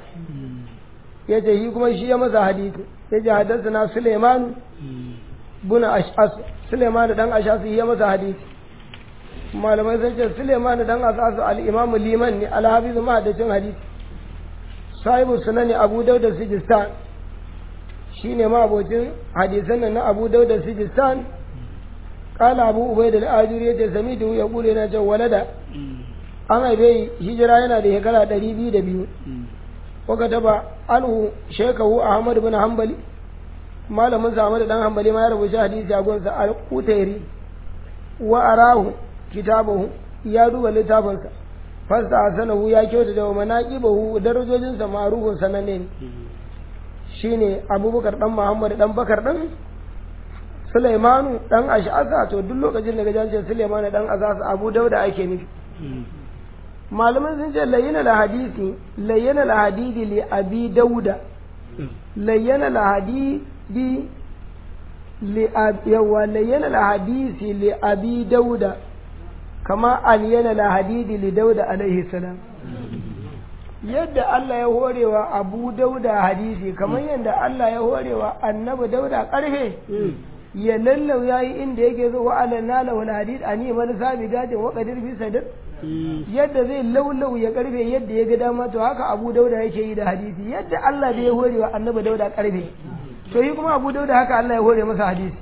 ya ce shi kuma shi ya masa hadisi ya ce haddasa na suleiman bin ashas suleiman dan ashas ya masa hadisi malamai sun ce suleiman dan ashas al-imamu liman ne al-hafiz mahaddacin hadisi sahibu sunani abu dauda sijistan shi ne mabocin hadisan nan na abu dauda sijistan kala abu ubai da al'ajiri ya ce sami da ya kule na can walada an haife hijira yana da shekara ɗari biyu da biyu waka taba anhu shekahu ahmad bin hanbali malamin sa ahmad dan hanbali ma ya rubuta hadisi a gonsa al-utairi wa arahu kitabahu ya duba littafinsa fasta hasanahu ya kyauta da manaqibahu darajojinsa ma'rufun sananne ne shine abubakar dan muhammad dan bakar dan sulaimanu dan ash'asa to duk lokacin da gajan sulaimanu dan azasa abu dauda ake nufi malaman sun ce layyana la hadisi layyana la hadidi li abi dauda layyana la hadidi li yawa layyana la hadisi li abi dauda kama aliyana la hadidi li dauda alaihi salam yadda Allah ya horewa abu dauda hadisi kamar yadda Allah ya horewa annabi dauda karfe ya lallau yayi inda yake zo wa alanna lahu hadid ani man sabi gadin wa qadir fi sadr yadda zai laulau ya karfe yadda ya ga dama to haka abu dauda yake yi da hadisi yadda Allah da ya horewa annabi dauda karfe to yi kuma abu dauda haka Allah ya hore masa hadisi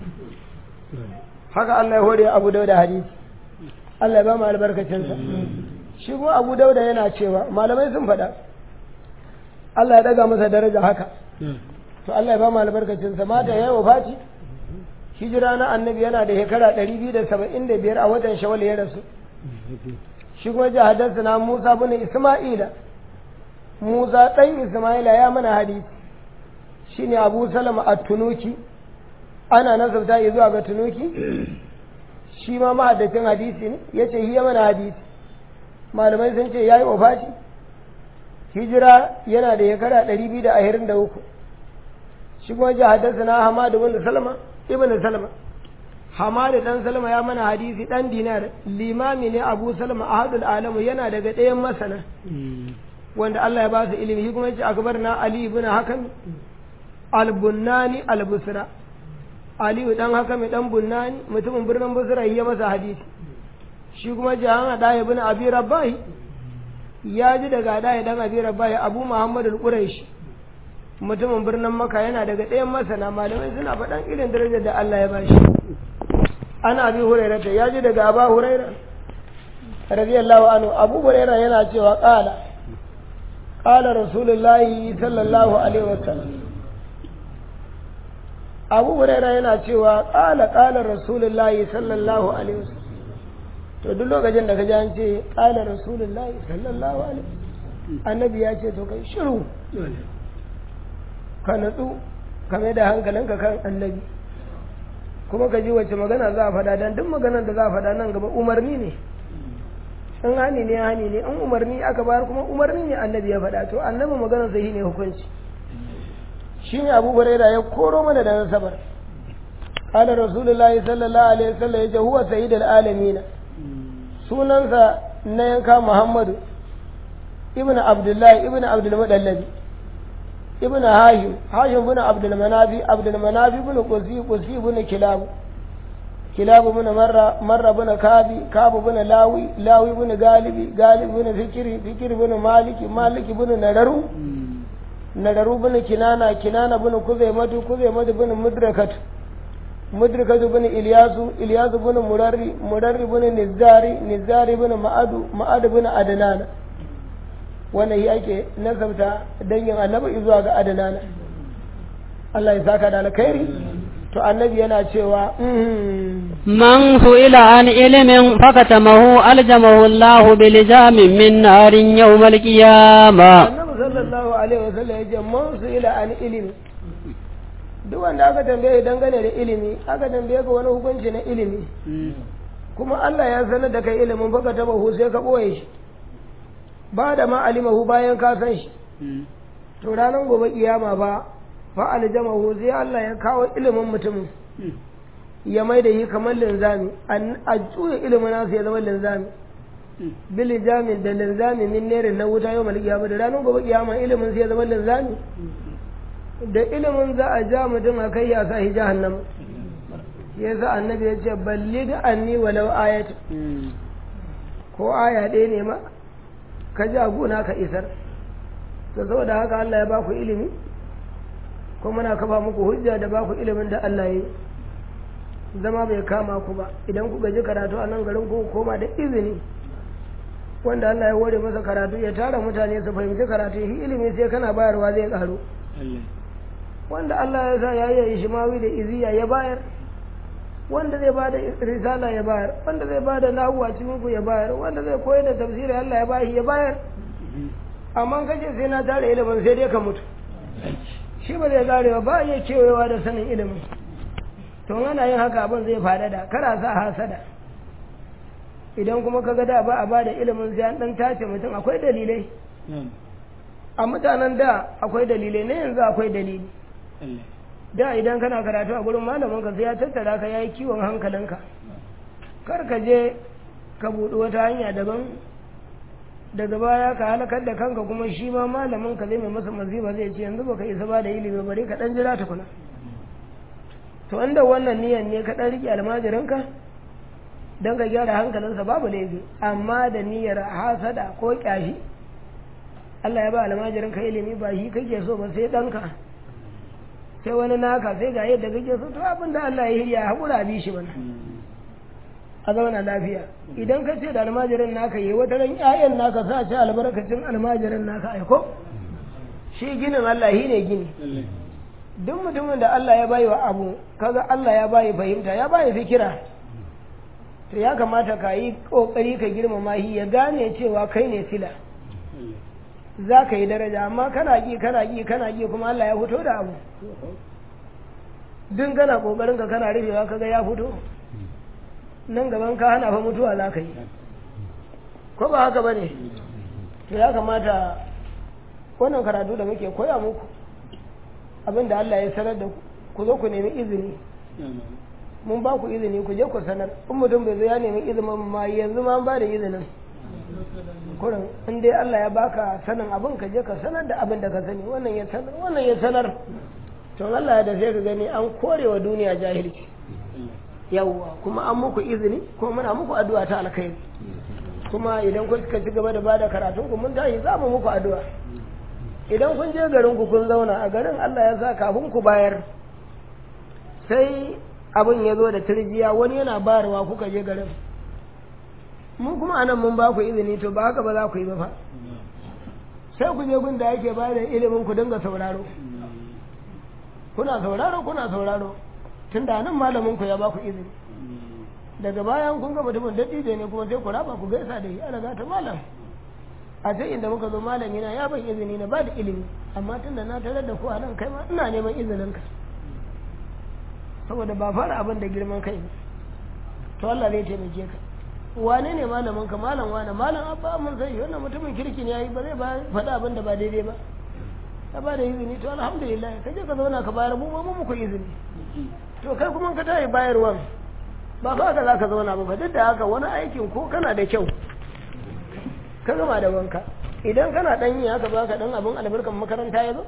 haka Allah ya hore abu dauda hadisi Allah ya ba mu albarkacinsa shi kuma abu dauda yana cewa malamai sun faɗa Allah ya daga masa daraja haka to Allah ya ba mu albarkacinsa mata ya yi wafati hijira na annabi yana da shekara ɗari biyu da saba'in da biyar a watan shawal ya rasu shi kuma ji hadarsa na musa bin isma'ila musa ɗan isma'ila ya mana hadisi shi ne abu salama a tunuki ana nasabta yi zuwa ga tunuki shi ma mahaddacin hadisi ne ya ce hiya mana hadisi malamai sun ce ya yi wafati hijira yana da shekara ɗari biyu da ashirin da uku shi kuma ji hadarsa na hamadu bin salama ibn salama hamadu dan salama ya mana hadisi dan dinar limami ne abu salama ahadul alamu yana daga ɗayan masana wanda Allah ya ba su ilimi shi kuma yace akbar na ali ibn hakan al-bunnani al-busra ali dan hakan dan bunnani mutumin birnin busra ya masa hadisi shi kuma jahan da ibn abi rabbahi ya ji daga da dan abi rabbahi abu muhammad al-quraishi mutumin birnin maka yana daga ɗayan masana malamai suna faɗan irin darajar da Allah ya bashi ana abi hurairah ta yaji daga aba hurairah radiyallahu anhu abu hurairah yana cewa qala qala rasulullahi sallallahu alaihi wasallam abu hurairah yana cewa qala qala rasulullahi sallallahu alaihi wasallam to duk lokacin da ka ji an ce qala rasulullahi sallallahu alaihi wasallam annabi ya ce to kai shiru ka natsu ka mai da hankalinka kan annabi kuma ka ji wace magana za a faɗa don duk maganar da za a faɗa nan gaba umarni ne in hani ne hani ne in umarni aka bayar kuma umarni ne annabi ya faɗa to annabi maganar sai ne hukunci shi ne abu huraira ya koro mana da nasabar قال رسول الله صلى الله عليه وسلم يجي هو سيد العالمين sunansa na yanka Muhammadu ibn Abdullahi ibn Abdul Mudallabi ibn hashim hashim bin abdul manafi abdul manafi bin qusi qusi bin kilab kilab bin marra marra bin kabi kab bin lawi lawi bin galibi galib bin fikri fikri bin maliki maliki bin nadaru nadaru bin kinana kinana bin kuzaimatu kuzaimatu bin mudrakat mudrakatu bin ilyasu ilyasu bin murarri murarri bin nizari nizari bin ma'adu ma'adu bin adnana wannan shi ake nasabta dangin annabi zuwa ga adanana Allah ya saka da alkhairi to annabi yana cewa man su'ila an ilimin fakatamahu aljamahu Allah bilijamin min narin yawmal qiyama annabi sallallahu alaihi wasallam yace man su'ila an ilimi duk wanda aka tambaye dangane da ilimi aka tambaye ka wani hukunci na ilimi kuma Allah ya sanar da kai ilimin fakatamahu sai ka boye shi ba da ma alimahu bayan ka san shi to ranar gobe kiyama ba fa aljamahu sai Allah ya kawo ilimin mutumin ya mai da shi kamar linzami a juya ilimin nasu ya zama linzami bil jamin da linzami min nere na wuta yau mal kiyama da ranar gobe kiyama ilimin sai ya zama linzami da ilimin za a ja mutum a kai ya sa shi jahannam yasa annabi ya ce balli da anni walau ayat ko aya ɗaya ne ma ka ji gona ka isar to saboda haka Allah ya ba ku ilimi ko muna kafa muku hujja da ba ku ilimin da Allah ya yi zama bai kama ku ba idan ku gaji karatu a nan garin ku koma da izini wanda Allah ya hore masa karatu ya tara mutane su fahimci karatu shi ilimi sai kana bayarwa zai karu wanda Allah ya sa ya yi shimawi da iziya ya bayar wanda zai bada risala ya bayar wanda zai bada nahu a cikin ku ya bayar wanda zai koyar da tafsiri Allah ya bashi ya bayar amma kace sai na tare ilimin sai dai ka mutu shi ba zai karewa ba iya kewayewa da sanin ilimin to ana yin haka abin zai faɗaɗa kara sa hasada idan kuma ka ga da ba a ba da ilimin sai an dan tace mutum akwai dalilai a mutanen da akwai dalilai na yanzu akwai dalili da idan kana karatu a gurin malamin ka sai ya tattara ka yayi kiwon hankalinka kar ka je ka buɗi wata hanya daban daga baya ka halakar da kanka kuma shi ma malamin ka zai mai masa maziba zai ce yanzu baka isa ba da ilimi bari ka dan jira tukuna to inda wannan niyan ne ka dan rike almajirinka don ka gyara hankalinsa babu laifi amma da niyyar hasada ko kyashi Allah ya ba almajirin ka ilimi ba shi kake so ba sai ɗanka sai wani naka sai ga yadda kake so to abin da Allah ya yi ya haƙura bi shi bana a zauna lafiya idan ka ce da almajirin naka yi wata ran ƴaƴan naka sa ci albarkacin almajirin naka aiko shi ginin Allah shi ne gini duk mutumin da Allah ya bayi wa abu kaga Allah ya bayi fahimta ya bayi fikira to ya kamata ka yi ƙoƙari ka girmama shi ya gane cewa kai ne sila za ka yi daraja amma kana ƙi kana ƙi kana ƙi kuma Allah ya fito da abu duk kana ƙoƙarin ka kana rufewa kaga ya fito nan gaban ka hana fa mutuwa za ka yi ko ba haka ba ne to ya kamata wannan karatu da muke koya muku abin da Allah ya sanar da ku ku zo ku nemi izini mun ba ku izini ku je ku sanar in mutum bai zo ya nemi izinin ma yanzu ma ba da izinin kurin in dai Allah ya baka sanin abin ka je ka sanar da abin da ka sani wannan ya sanar wannan ya sanar to Allah ya da sai ka gani an korewa duniya jahilci yawwa kuma an muku izini kuma muna muku addu'a ta alkhairi kuma idan kun ka ci gaba da bada karatun ku mun tashi za mu muku addu'a idan kun je garin ku kun zauna a garin Allah ya sa kafin ku bayar sai abin ya zo da turjiya wani yana bayarwa kuka je garin mun kuma anan mun ba ku izini to ba haka ba za ku yi ba fa sai ku je gun da yake bayar da ilimin ku dinga sauraro kuna sauraro kuna sauraro tun da nan malamin ku ya ba ku izini daga bayan kun ga mutumin dattijo ne kuma sai ku raba ku gaisa da shi ana gata malam a sai inda muka zo malami na ya ban izini na ba da ilimi amma tun da na tarar da ku a nan kai ma ina neman izinin ka saboda ba fara abin da girman kai ne to Allah zai taimake ka wane ne malamin ka malam wane malam abba mun sai wannan mutumin kirki ne yayi ba zai ba faɗa abin da ba daidai ba ka ba da izini to alhamdulillah ka je ka zauna ka bayar mu ba mu muku izini to kai kuma ka tayi bayarwan ba fa ka zaka zauna ba duk da haka wani aikin ko kana da kyau ka gama da wanka idan kana dan yi haka baka dan abin albarkan makaranta ya zo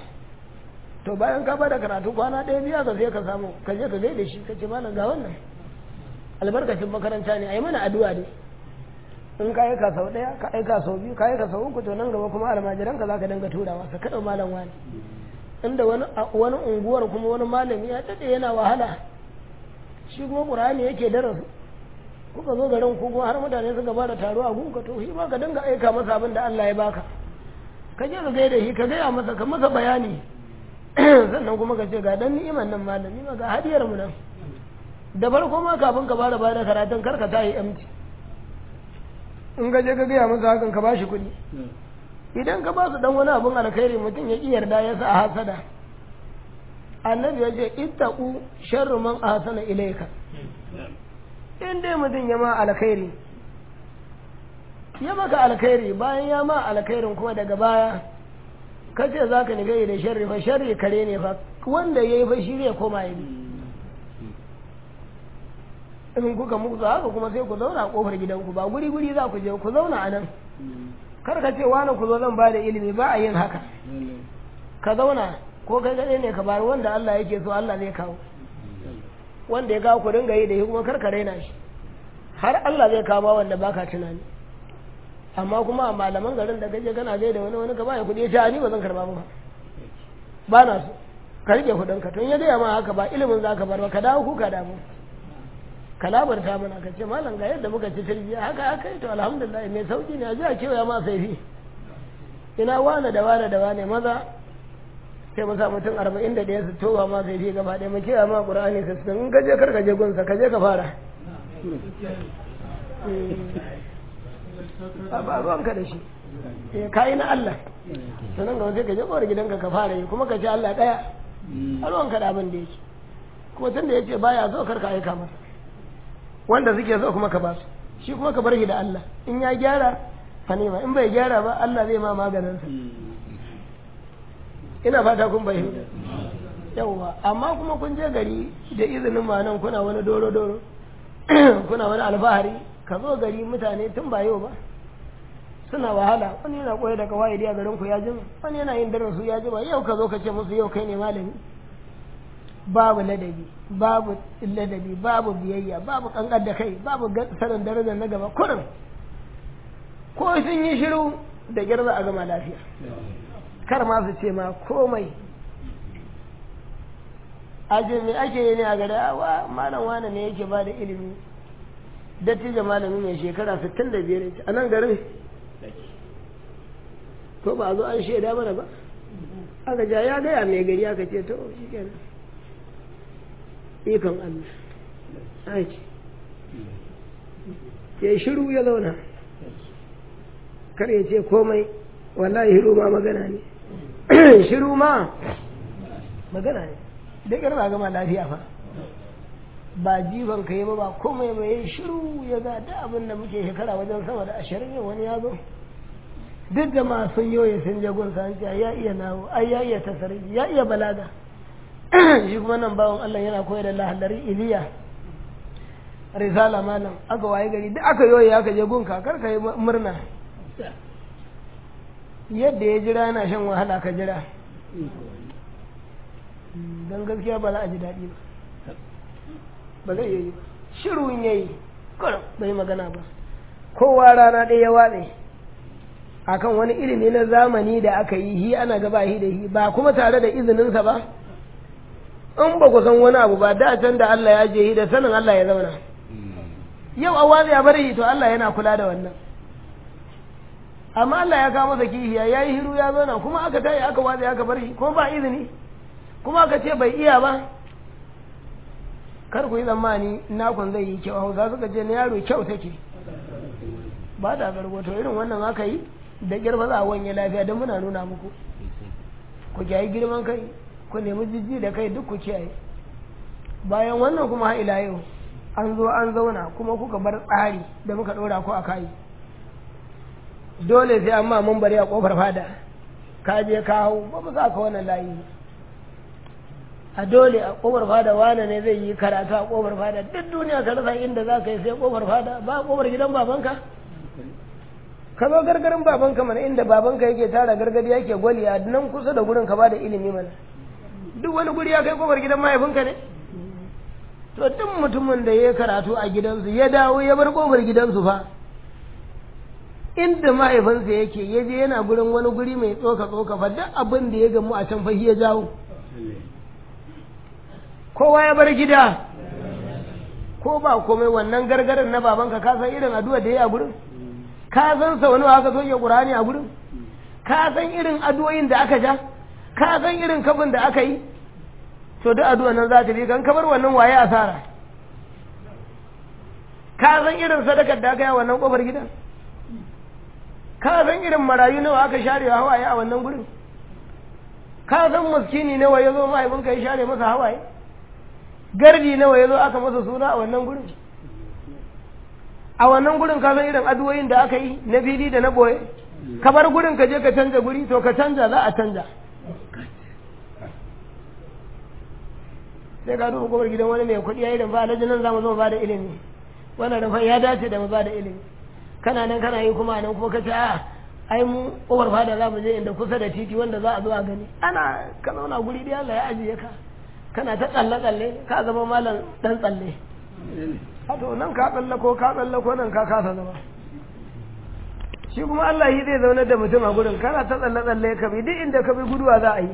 to bayan ka bada karatu kwana ɗaya biya ka sai ka samu ka je ka gaida shi ka ce malam ga wannan albarkacin makaranta ne a yi mana addu'a ne in ka aika sau ɗaya ka aika sau biyu ka aika sau uku to nan gaba kuma almajiran ka za ka dinga turawa ka kaɗa malam wani inda wani wani unguwar kuma wani malami ya daɗe yana wahala shi kuma ƙur'ani yake darasu kuka zo garin ku kuma har mutane suka bada taro a gunka to shi ma ka dinga aika masa abin da Allah ya baka ka je ka gaida shi ka gaya masa ka masa bayani sannan kuma ka ce ga dan ni'iman nan malami ma ga hadiyar mu nan da farko ma kafin ka fara bada karatun karka ta yi empty in ka je ka gaya masa hakan ka bashi kuɗi idan ka ba su dan wani abun alkhairi mutum ya ki yarda ya sa hasada annabi ya ce ittaqu sharru man ahsana ilayka in dai mutum ya ma alkhairi ya maka alkhairi bayan ya ma alkhairin kuma daga baya ka ce za ka nigaye da sharri fa sharri kare ne fa wanda ya yi fa shi zai koma ya bi in kuka muku haka kuma sai ku zauna a kofar gidanku ba guri guri za ku je ku zauna a nan kar ka ce wani ku zo zan ba da ilimi ba a yin haka ka zauna ko kai kaɗai ne ka bari wanda Allah yake so Allah zai kawo wanda ya kawo ku dinga yi da shi kuma kar ka raina shi har Allah zai kawo wanda baka tunani amma kuma a malaman garin da gaje kana gaida wani wani ka baya kuɗi ya ce ni ba zan karba ba ba na so ka rike kuɗin ka tun ya gaya ma haka ba ilimin za ka bar ba ka dawo ku ka damu ka labarta mana ka ce malam ga yadda muka ci tarbiyya haka haka to alhamdulillah mai sauki ne a ji a kewaya ma sai fi ina wane da wane da wane maza sai mu sa mutum arba'in da ɗaya su toba ma sai fi gaba ɗaya mu kewaya ma ƙur'ani su in ka je kar ka je gunsa ka je ka fara ba ruwanka da shi ka yi na Allah sannan ga sai ka je kowar gidanka ka fara yi kuma ka ce Allah ɗaya a ruwanka da abin da yake kuma tun da ya ce baya so karka aika masa wanda suke so kuma ka ba su shi kuma ka bar shi da Allah in ya gyara fa nema in bai gyara ba Allah zai ma maganinsa ina fata kun bai yawwa amma kuma kun je gari da izinin ma nan kuna wani doro doro kuna wani alfahari ka zo gari mutane tun ba yau ba suna wahala wani yana koyar da kawai a garin ku ya jima wani yana yin darasu ya jima yau ka zo ka ce musu yau kai ne malami babu ladabi babu ladabi babu biyayya babu kankar da kai babu sanin darajar na gaba kurin ko sun yi shiru da girza a gama lafiya kar ma su ce ma komai aje me ake yi ne a gada wa malam wane ne yake ba da ilimi dattijo malami mai shekara 65 a nan garin to ba zo an shaida mana ba aka ja ya gaya mai gari aka ce to shi kenan ikon Allah aiki ya shiru ya zauna kar ya ce komai wallahi shiru ma magana ne shiru ma magana ne da ba gama lafiya fa ba jifan ka yi ba ba komai ba ya shiru ya ga da abin da muke shekara wajen sama da ashirin yau wani ya zo duk da masu yoye sun je gun sa ya iya nawo ai ya iya tasarifi ya iya balaga shi kuma nan bawan Allah yana koyar da lahallari iliya risala malam aka waye gari duk aka yoye aka je gun kakar ka yi murna yadda ya jira yana shan wahala ka jira don gaskiya ba za a ji daɗi ba ba zai yi shirun ya yi bai magana ba kowa rana ɗaya ya watse akan wani ilimi na zamani da aka yi hi ana gaba hi da hi ba kuma tare da izininsa ba in ba ku san wani abu ba da can da Allah ya je hi da sanin Allah ya zauna yau a watsi ya bari to Allah yana kula da wannan amma Allah ya kawo masa kihiya ya yi hiru ya zauna kuma aka tayi aka watsi aka bar shi kuma ba izini kuma aka ce bai iya ba kar ku yi tsammani nakon zai yi kyau hausa suka ce na yaro kyau take ba da gargoto irin wannan aka yi da girma za a wanye lafiya don muna nuna muku ku kiyaye girman kai ku nemi jijji da kai duk ku kiyaye bayan wannan kuma ha ila yau an zo an zauna kuma kuka bar tsari da muka ɗora ku a kai dole sai amma mun bari a kofar fada ka je ka hau ba mu za ka wannan layi a dole a kofar fada wane ne zai yi karatu a kofar fada duk duniya ka rasa inda za ka yi sai kofar fada ba kofar gidan babanka ka zo gargarin babanka mana inda babanka yake tara gargadi yake gwali a nan kusa da gurin ka ba da ilimi mana duk wani guri ya kai kofar gidan mahaifinka ne to duk mutumin da ya karatu a gidansu ya dawo ya bar kofar gidansu fa inda mahaifinsa yake ya je yana gurin wani guri mai tsoka tsoka fa duk abin da ya gamu a can fa ya jawo kowa ya bar gida ko ba komai wannan gargarin na babanka ka san irin addu'a da ya a gurin ka san sa wani aka soke qur'ani a gurin ka san irin addu'o'in da aka ja ka san irin kafin da aka yi to duk addu'a nan za ta bi kan kabar wannan waye asara ka san irin sadakar da aka yi a wannan kofar gidan ka san irin marayu nawa aka share hawaye a wannan gurin ka san muskini nawa ya zo mahaifinka ya share masa hawaye gardi nawa ya zo aka masa suna a wannan gurin a wannan gurin ka san irin addu'o'in da aka yi na fili da na boye ka bar gurin ka je ka canja guri to ka canja za a canja sai ka duba gobar gidan wani mai kuɗi ya yi ba alhaji nan za mu zo ba da ilimi wannan rufan ya dace da mu ba da ilimi kana nan kana yi kuma nan kuma ka ce a ai mu kofar fada za mu je inda kusa da titi wanda za a zo a gani ana ka zauna guri da Allah ya ajiye ka kana ta tsalle tsalle ka zama malam dan tsalle a to nan ka tsalle ko ka tsalle ko nan ka kasa zama shi kuma Allah yi zai zaunar da mutum a gurin kana ta tsalle tsalle ka bi duk inda ka bi guduwa za a yi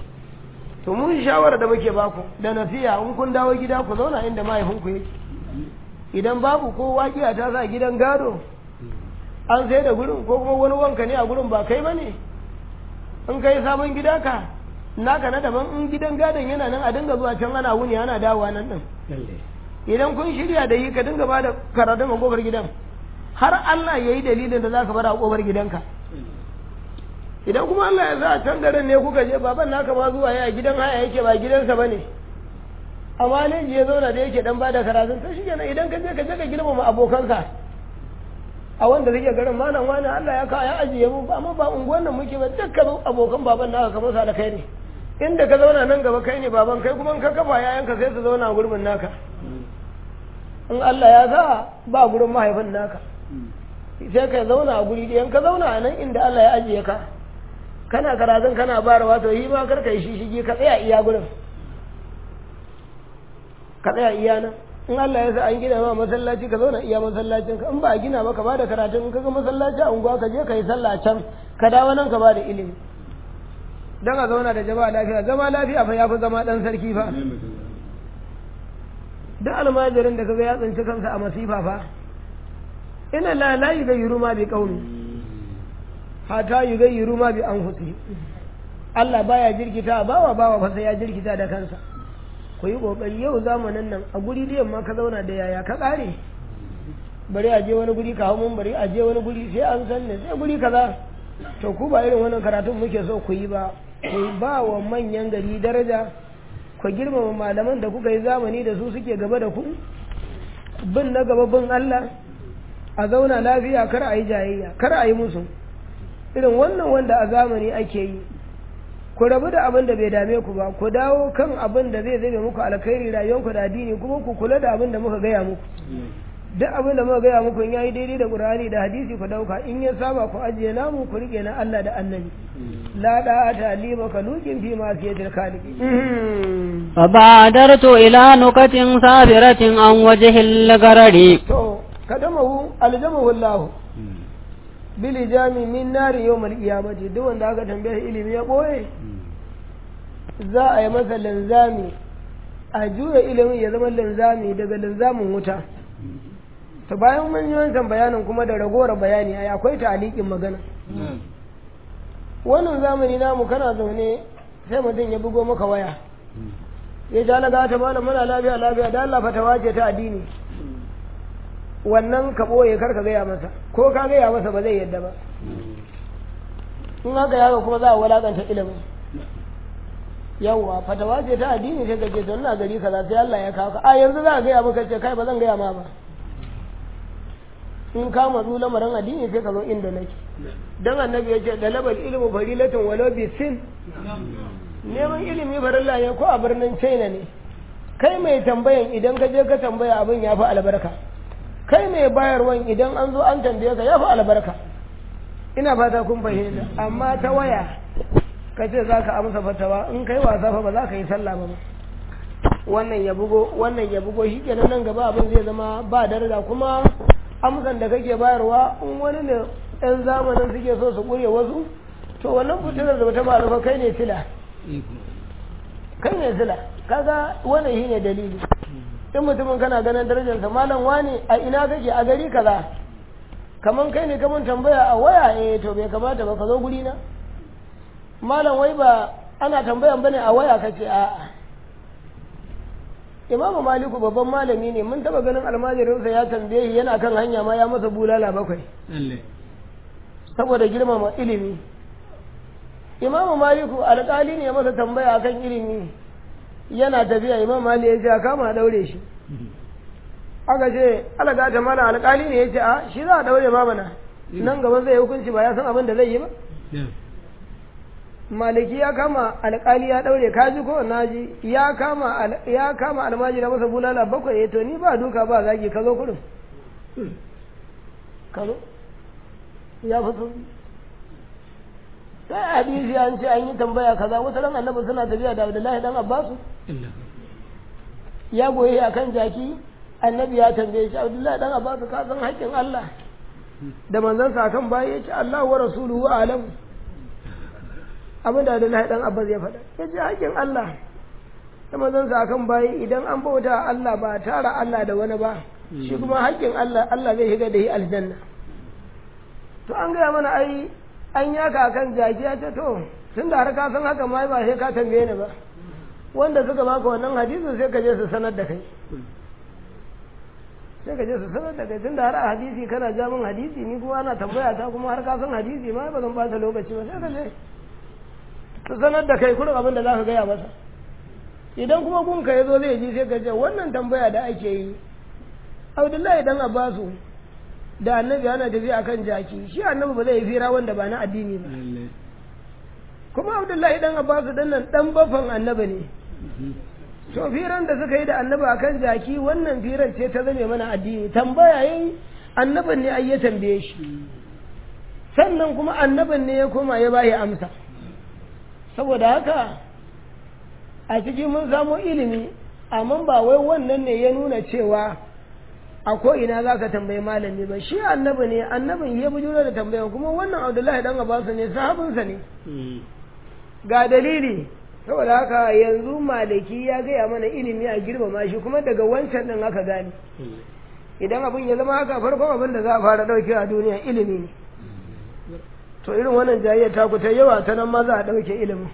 to mun shawara da muke baku da nasiya in kun dawo gida ku zauna inda mahaifinku yake idan babu ko waƙiya ta sa gidan gado an sai da gurin ko kuma wani wanka ne a gurin ba kai ba ne in kai sabon gida ka naka na daban in gidan gadon yana nan a dinga zuwa can ana wuni ana dawowa nan din idan kun shirya da yi ka dinga ba da karatun a kofar gidan har Allah ya yi dalilin da za ka bar a kofar gidanka idan kuma Allah ya sa a can garin ne kuka je baban naka ma zuwa ya gidan haya yake ba gidansa ba ne amma ne ya zauna da yake dan bada karatun to shi kenan idan ka je ka je ka girmama abokanka a wanda suke garin malam wani Allah ya kawo ya ajiye mu amma ba unguwan nan muke ba dukkan abokan baban naka kamar sa da kai ne inda ka zauna nan gaba kai ne baban kai kuma in ka kafa yayanka sai su zauna a gurbin naka in Allah ya sa ba gurin mahaifin naka sai ka zauna a guri ɗayan ka zauna a nan inda Allah ya ajiye ka kana karatun kana barawa to yi ma kar ka yi shishigi ka tsaya iya gurin ka tsaya iya nan in Allah ya sa an gina ma masallaci ka zauna iya masallacin ka in ba a gina ba ka bada karatun in ka ga masallaci a unguwa ka je ka yi sallah can ka dawo nan ka bada ilimi dan a zauna da jama'a lafiya zama lafiya fa yafi zama dan sarki fa duk almajirin da kaga ya tsinci kansa a masifa fa ina la la yughayyiru ma bi qaumi hatta yughayyiru ma bi anfusihim Allah baya jirkita bawa bawa fa sai ya jirkita da kansa ku yi kokari yau zamanin nan a guri da yamma ka zauna da yaya ka kare bari a je wani guri ka hau mun bari a je wani guri sai an san ne sai guri kaza to ku ba irin wannan karatun muke so ku yi ba ku ba wa manyan gari daraja ku girmama malaman da kuka yi zamani da su suke gaba da ku bin na gaba bin Allah a zauna lafiya kar a yi jayayya kar a yi musu irin wannan wanda a zamani ake yi ku rabu da abin da bai dame ku ba ku dawo kan abin da zai zame muku alkhairi rayuwarku da addini kuma ku kula da abin da muka gaya muku duk abin da muka gaya muku in yayi daidai da Qur'ani da hadisi ku dauka in ya saba ku ajiye namu ku rike na Allah da Annabi la da ta lima kalukin fi ma fiyatil khaliqi فبادرت إلى نكت سافرة عن وجه الغرر to kadamahu aljamahu Allah bil jami min nari yawmal qiyamati duk wanda aka tambaye ilimi ya boye za a yi masa linzami a juya ilimin ya zama linzami daga linzamin wuta to bayan mun yi wancan bayanin kuma da ragowar bayani ai akwai talikin magana wannan zamani namu kana zaune sai mutum ya bugo maka waya ya ja laga ta malam muna lafiya lafiya da Allah fatawa ce ta addini wannan ka ɓoye kar ka gaya masa ko ka gaya masa ba zai yadda ba in haka yaga kuma za a walakanta ilimin yawwa fatawa ce ta addini sai ka ce to ina gari kaza sai Allah ya kawo ka a yanzu za a gaya maka ce kai ba zan gaya ma ba in ka matsu lamarin addini sai ka zo inda nake dan annabi ya ce dalabal ilmu farilatun walau bi sin neman ilimi farilla ne ko a birnin China ne kai mai tambayan idan ka je ka tambaya abin ya fi albarka kai mai bayarwan idan an zo an tambaye ka ya fi albarka ina fata kun fahimta amma ta waya ka ce za ka amsa fatawa in kai wasa fa ba za ka yi sallah ba wannan ya bugo wannan ya bugo shi kenan nan gaba abin zai zama ba daraja kuma amsan da kake bayarwa in wani ne ɗan zamanin suke so su ƙure wasu to wannan fitilar da bata malufa kai ne sila kai ne sila kaga wannan shine dalili in mutumin kana ganin darajarsa malam wani a ina kake a gari kaza kaman kai ne kaman tambaya a waya eh to bai kamata ba ka zo guri na malam wai ba ana tambayan bane a waya kace a'a imamu maliku babban malami ne mun taba ganin almajirinsa ya tambaye shi yana kan hanya ma ya masa bulala bakwai saboda girmama ilimi imamu maliku alƙali ne ya masa tambaya akan ilimi yana tafiya imam mali ya ce a kama a daure shi aka ce alaga ta mana alƙali ne ya ce a shi za a daure ma mana nan gaba zai hukunci ba ya san abin da zai yi ba maliki ya kama alƙali ya daure kaji ko naji ya kama ya kama almajira masa bulala bakwai to ni ba duka ba zagi ka zo kurin ka zo ya fi sauki sai hadisi an ce an yi tambaya kaza wata ran annabi suna tafiya da Abdullahi dan Abbasu ya goye akan jaki annabi ya tambaye shi Abdullahi dan Abbasu ka san haƙƙin Allah da manzon sa kan bayi yace Allah wa rasuluhu alam abin da Abdullahi dan Abbas ya faɗa yace haƙƙin Allah da manzon sa kan bayi idan an bauta Allah ba tara Allah da wani ba shi kuma haƙƙin Allah Allah zai shiga da shi aljanna to an gaya mana ai an yaka kan jaki ya ce to tun da har ka san haka ma ba sai ka tambaye ni ba wanda suka baka wannan hadisin sai ka je su sanar da kai sai ka je su sanar da kai tun da har a hadisi kana ja min hadisi ni kuma ana tambaya ta kuma har ka san hadisi ma ba zan bata lokaci ba sai ka je su sanar da kai kurin abin da za ka gaya masa idan kuma gunka ya zo zai ji sai ka ce wannan tambaya da ake yi abdullahi dan abbasu da annabi ana tafiya akan jaki shi annabi ba zai yi fira wanda ba na addini ba kuma abdullahi dan abbasu dan nan dan bafan annabi ne to firan da suka yi da annabi akan jaki wannan firan ce ta zame mana addini tambaya yayi annabin ne ai ya tambaye shi sannan kuma annabin ne ya koma ya bayi amsa saboda haka a cikin mun samu ilimi amma ba wai wannan ne ya nuna cewa a ko ina za ka tambayi malami ba shi annabi ne annabin ya bujuro da tambayan kuma wannan abdullahi dan abasu ne sahabinsa ne ga dalili saboda haka yanzu maliki ya gaya mana ilimi a girmama shi kuma daga wancan din aka gane idan abin ya zama haka farkon abin da za a fara ɗauke a duniya ilimi ne to irin wannan jayyar ta ta yawa ta nan ma za a ɗauke ilimin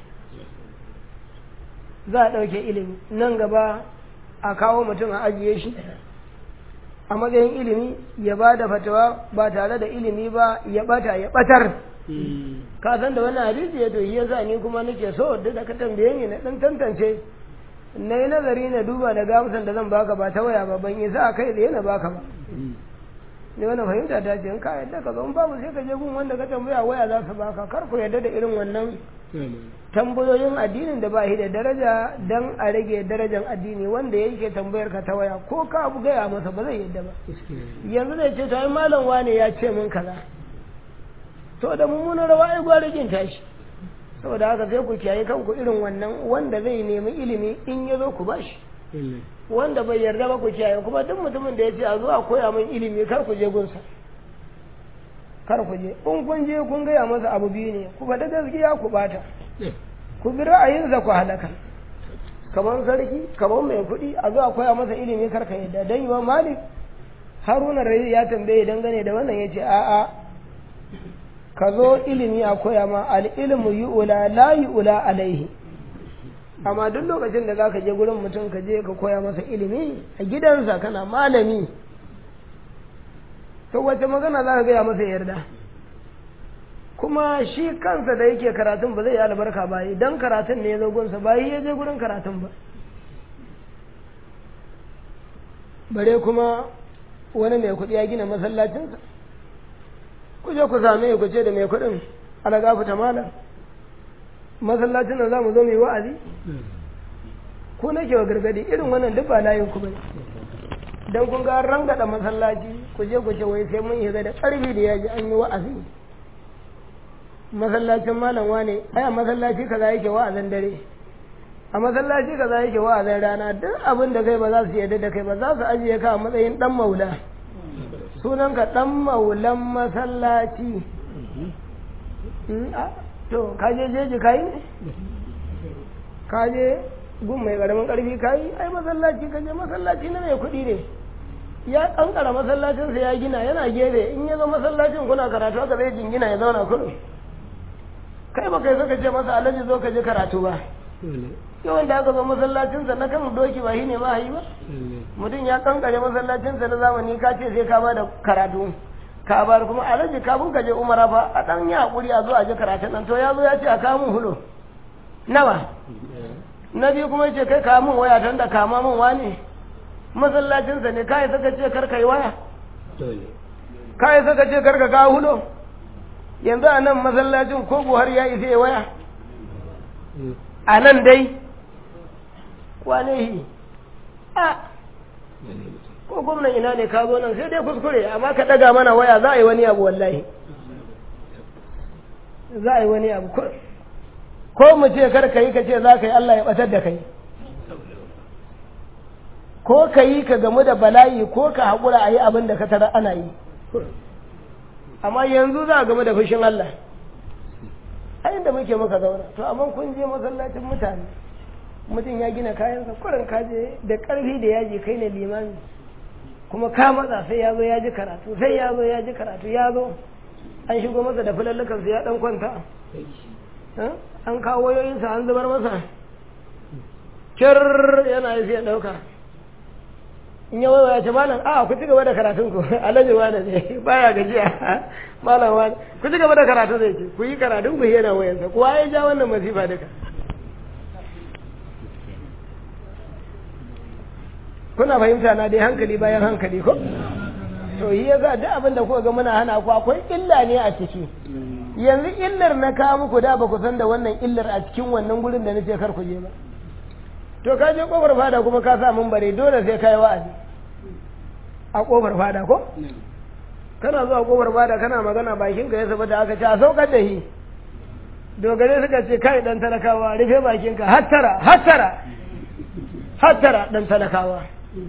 za a ɗauke ilimi nan gaba a kawo mutum a ajiye shi a matsayin ilimi ya ba da fatawa ba tare da ilimi ba ya bata ya batar ka san da wannan hadisi ya to shi yasa ni kuma nake so duk da ka tambaye ni na dan tantance na yi nazari na duba da gamsan da zan baka ba ta waya ba ban isa a kai tsaye na baka ba ne wannan fahimta ta ce in ka yadda ka zo in babu sai ka je gun wanda ka tambaya waya za su baka kar ku yadda da irin wannan tambayoyin addinin da ba shi da daraja dan a rage darajar addini wanda yake tambayar ka ta waya ko ka abu gaya masa ba zai yadda ba yanzu zai ce ta malam wane ya ce min kaza to da mummunan rawa ai gwara jin tashi saboda haka sai ku kiyaye kanku irin wannan wanda zai nemi ilimi in ya zo ku bashi wanda bai yarda ba ku kiyaye kuma duk mutumin da ya ce a zo a koya min ilimi kar ku je gunsa kar ku je in kun je kun gaya masa abu biyu ne ku faɗi gaskiya ku bata ku bi ra'ayinsa ku halaka kamar sarki kamar mai kuɗi a zo a koya masa ilimi kar ka yadda dan yiwa malik haruna rai ya tambaye dangane da wannan ya ce a'a ka zo ilimi a koya ma al'ilmu yu'ula la yu'ula alaihi amma duk lokacin da zaka je gurin mutum ka je ka koya masa ilimi a gidansa kana malami to wace magana za ka gaya masa yarda kuma shi kansa da yake karatun ba zai yi albarka ba idan karatun ne ya zo gunsa ba ya je gurin karatun ba bare kuma wani mai kuɗi ya gina masallacinsa ku je ku same ku ce da mai kuɗin ala gafuta malam masallacin nan za mu zo mu yi wa'azi ku nake wa gargadi irin wannan duk ba layin ku bane dan kun ga rangada masallaci ku je ku ce wai sai mun shiga da ƙarfi da yaji an yi wa'azi masallacin malam wane ai a masallaci kaza yake wa'azin dare a masallaci kaza yake wa'azin rana duk abin da kai ba za su yarda da kai ba za su ajiye ka a matsayin dan maula sunanka dan maulan masallaci to ka je jeji kai ne ka je gun mai karamin karfi kai ai masallaci ka je masallaci na mai kuɗi ne ya kankara masallacinsa ya gina yana gefe in ya zo masallacin kuna karatu aka zai jingina ya zauna kudu kai ba kai saka ce masa alhaji zo ka je karatu ba yawan da aka zo masallacinsa na kan doki ba shi ne ma yi ba mutum ya kankare masallacinsa na zamani ka ce sai ka ba da karatu ka bar kuma alhaji kafin ka je umara fa a dan yi hakuri a zo a je karatun nan to ya zo ya ce a kawo min hulo nawa na biyu kuma ce kai kawo min waya tun da kama min wani masallacinsa ne kai saka ce kar kai waya kai saka ce kar ka kawo hulo yanzu a nan masallacin ko buhari ya isa ya waya a nan dai kwanehi a ko gwamnan ina ne ka zo nan sai dai kuskure amma ka daga mana waya za a yi wani abu wallahi za a yi wani abu ko mu ce kar ka yi ka ce za ka yi Allah ya batar da kai ko ka yi ka gamu da bala'i ko ka haƙura a yi abin da ka tara ana yi amma yanzu za a gamu da fushin Allah a inda muke muka zauna to amma kun je masallacin mutane mutum ya gina kayansa kurin kaje da ƙarfi da yaji kai ne limami kuma ka matsa sai ya zo ya ji karatu sai ya zo ya ji karatu ya zo an shigo masa da filallukan ya dan kwanta an kawo wayoyinsa an zubar masa kir yana yi sai dauka in ya wayo ya ce malam a ku ci gaba da karatun ku alhaji wani ne baya gajiya malam wani ku ci gaba da karatu zai ce ku yi karatun ku yana wayansa kuwa ya ja wannan masifa duka kuna fahimta na dai hankali bayan hankali ko to yi yasa duk abin da kuka ga muna hana ku akwai illa ne a ciki yanzu illar na kawo muku da ba ku san da wannan illar a cikin wannan gurin da nace kar ku je ba to ka je kofar fada kuma ka sa mun bare dole sai kai wa'azi a kofar fada ko kana zuwa kofar fada kana magana bakin ka ya saba da aka ce a saukar da shi dogare suka ce kai dan talakawa rufe bakin ka hattara hattara hattara dan talakawa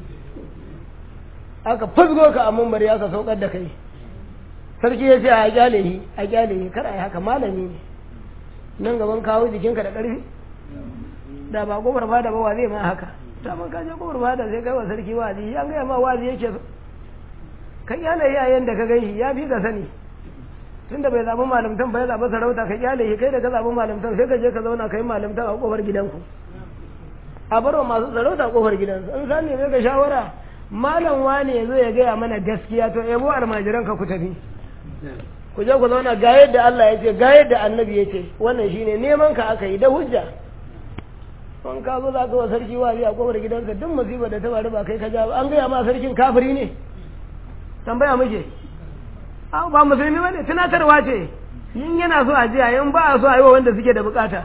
aka fusgo ka a mumbari aka saukar da kai sarki ya ce a kyale shi a kyale shi kar a yi haka malami ne nan gaban kawo jikinka da ƙarfi da ba kofar fada ba wa zai ma haka ta man kaje kofar fada sai kai wa sarki wazi an gaya ma wazi yake so ka kyale yayin da ka gan shi ya fi ka sani tunda bai zaɓi malamtan bai zaɓi sarauta ka kyale shi kai da ka zaɓi malamtan sai ka je ka zauna ka yi malamtan a kofar gidanku a barwa masu sarauta a kofar gidansu in sani mai ga shawara malam wane ya zo ya gaya mana gaskiya to yabo almajiran ka ku tafi ku je ku zauna ga yadda Allah ya ce ga yadda annabi ya ce wannan shine neman ka aka yi da hujja in ka zo za ka wa sarki wazi a kofar gidansa duk musibar da ta faru ba kai ka ja an gaya ma sarkin kafiri ne tambaya muke ba musulmi bane tunatarwa ce yin yana so a jiya in ba a so a yi wa wanda suke da bukata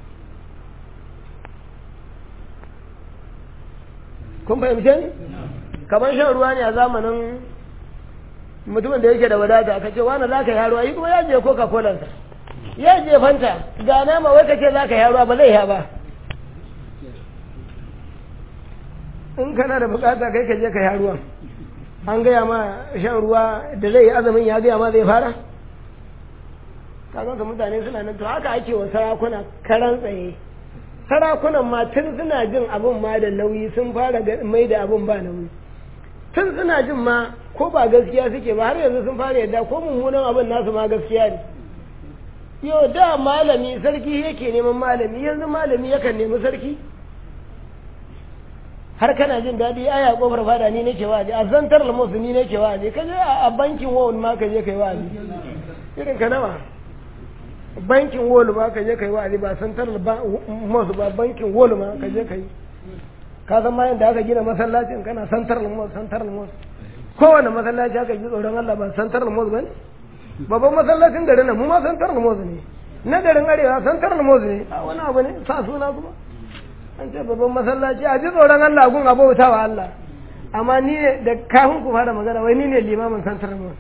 kun fahimce ni kamar shan ruwa ne a zamanin mutumin da yake da wadata ka ce wani za ka yi haruwa yi kuma ya je coca cola ya je fanta ga nama wai ka ce za ka yi haruwa ba zai ya ba in kana da bukata kai ka je ka yi haruwa an gaya ma shan ruwa da zai yi azumin ya gaya ma zai fara kaga mutane suna nan to haka ake wa sarakuna karan tsaye sarakunan ma tun suna jin abin ma da nauyi sun fara mai da abin ba nauyi tun suna jin ma ko ba gaskiya suke ba har yanzu sun fara yadda ko mummunan abin nasu ma gaskiya ne yau da malami sarki yake neman malami yanzu malami yakan nemi sarki har kana jin daɗi aya kofar fada ni nake wa'azi a zantar lamusu ni nake wa'azi ka je a bankin wawun ma ka je kai wa'azi irin ka nawa bankin wolu ma ka je kai wa'azi ba santar masu ba bankin wolu ma ka je kai ka san ma yadda aka gina masallacin kana santar lamus santar lamus kowane masallaci aka ji tsoron Allah ba santar lamus ba ne babban masallacin garin nan mu ma santar lamus ne na garin arewa santar lamus ne a wani abu ne sa suna kuma an ce babban masallaci a ji tsoron Allah gun abauta wa Allah amma ni ne da kafin ku fara magana wai ni ne limamin santar lamus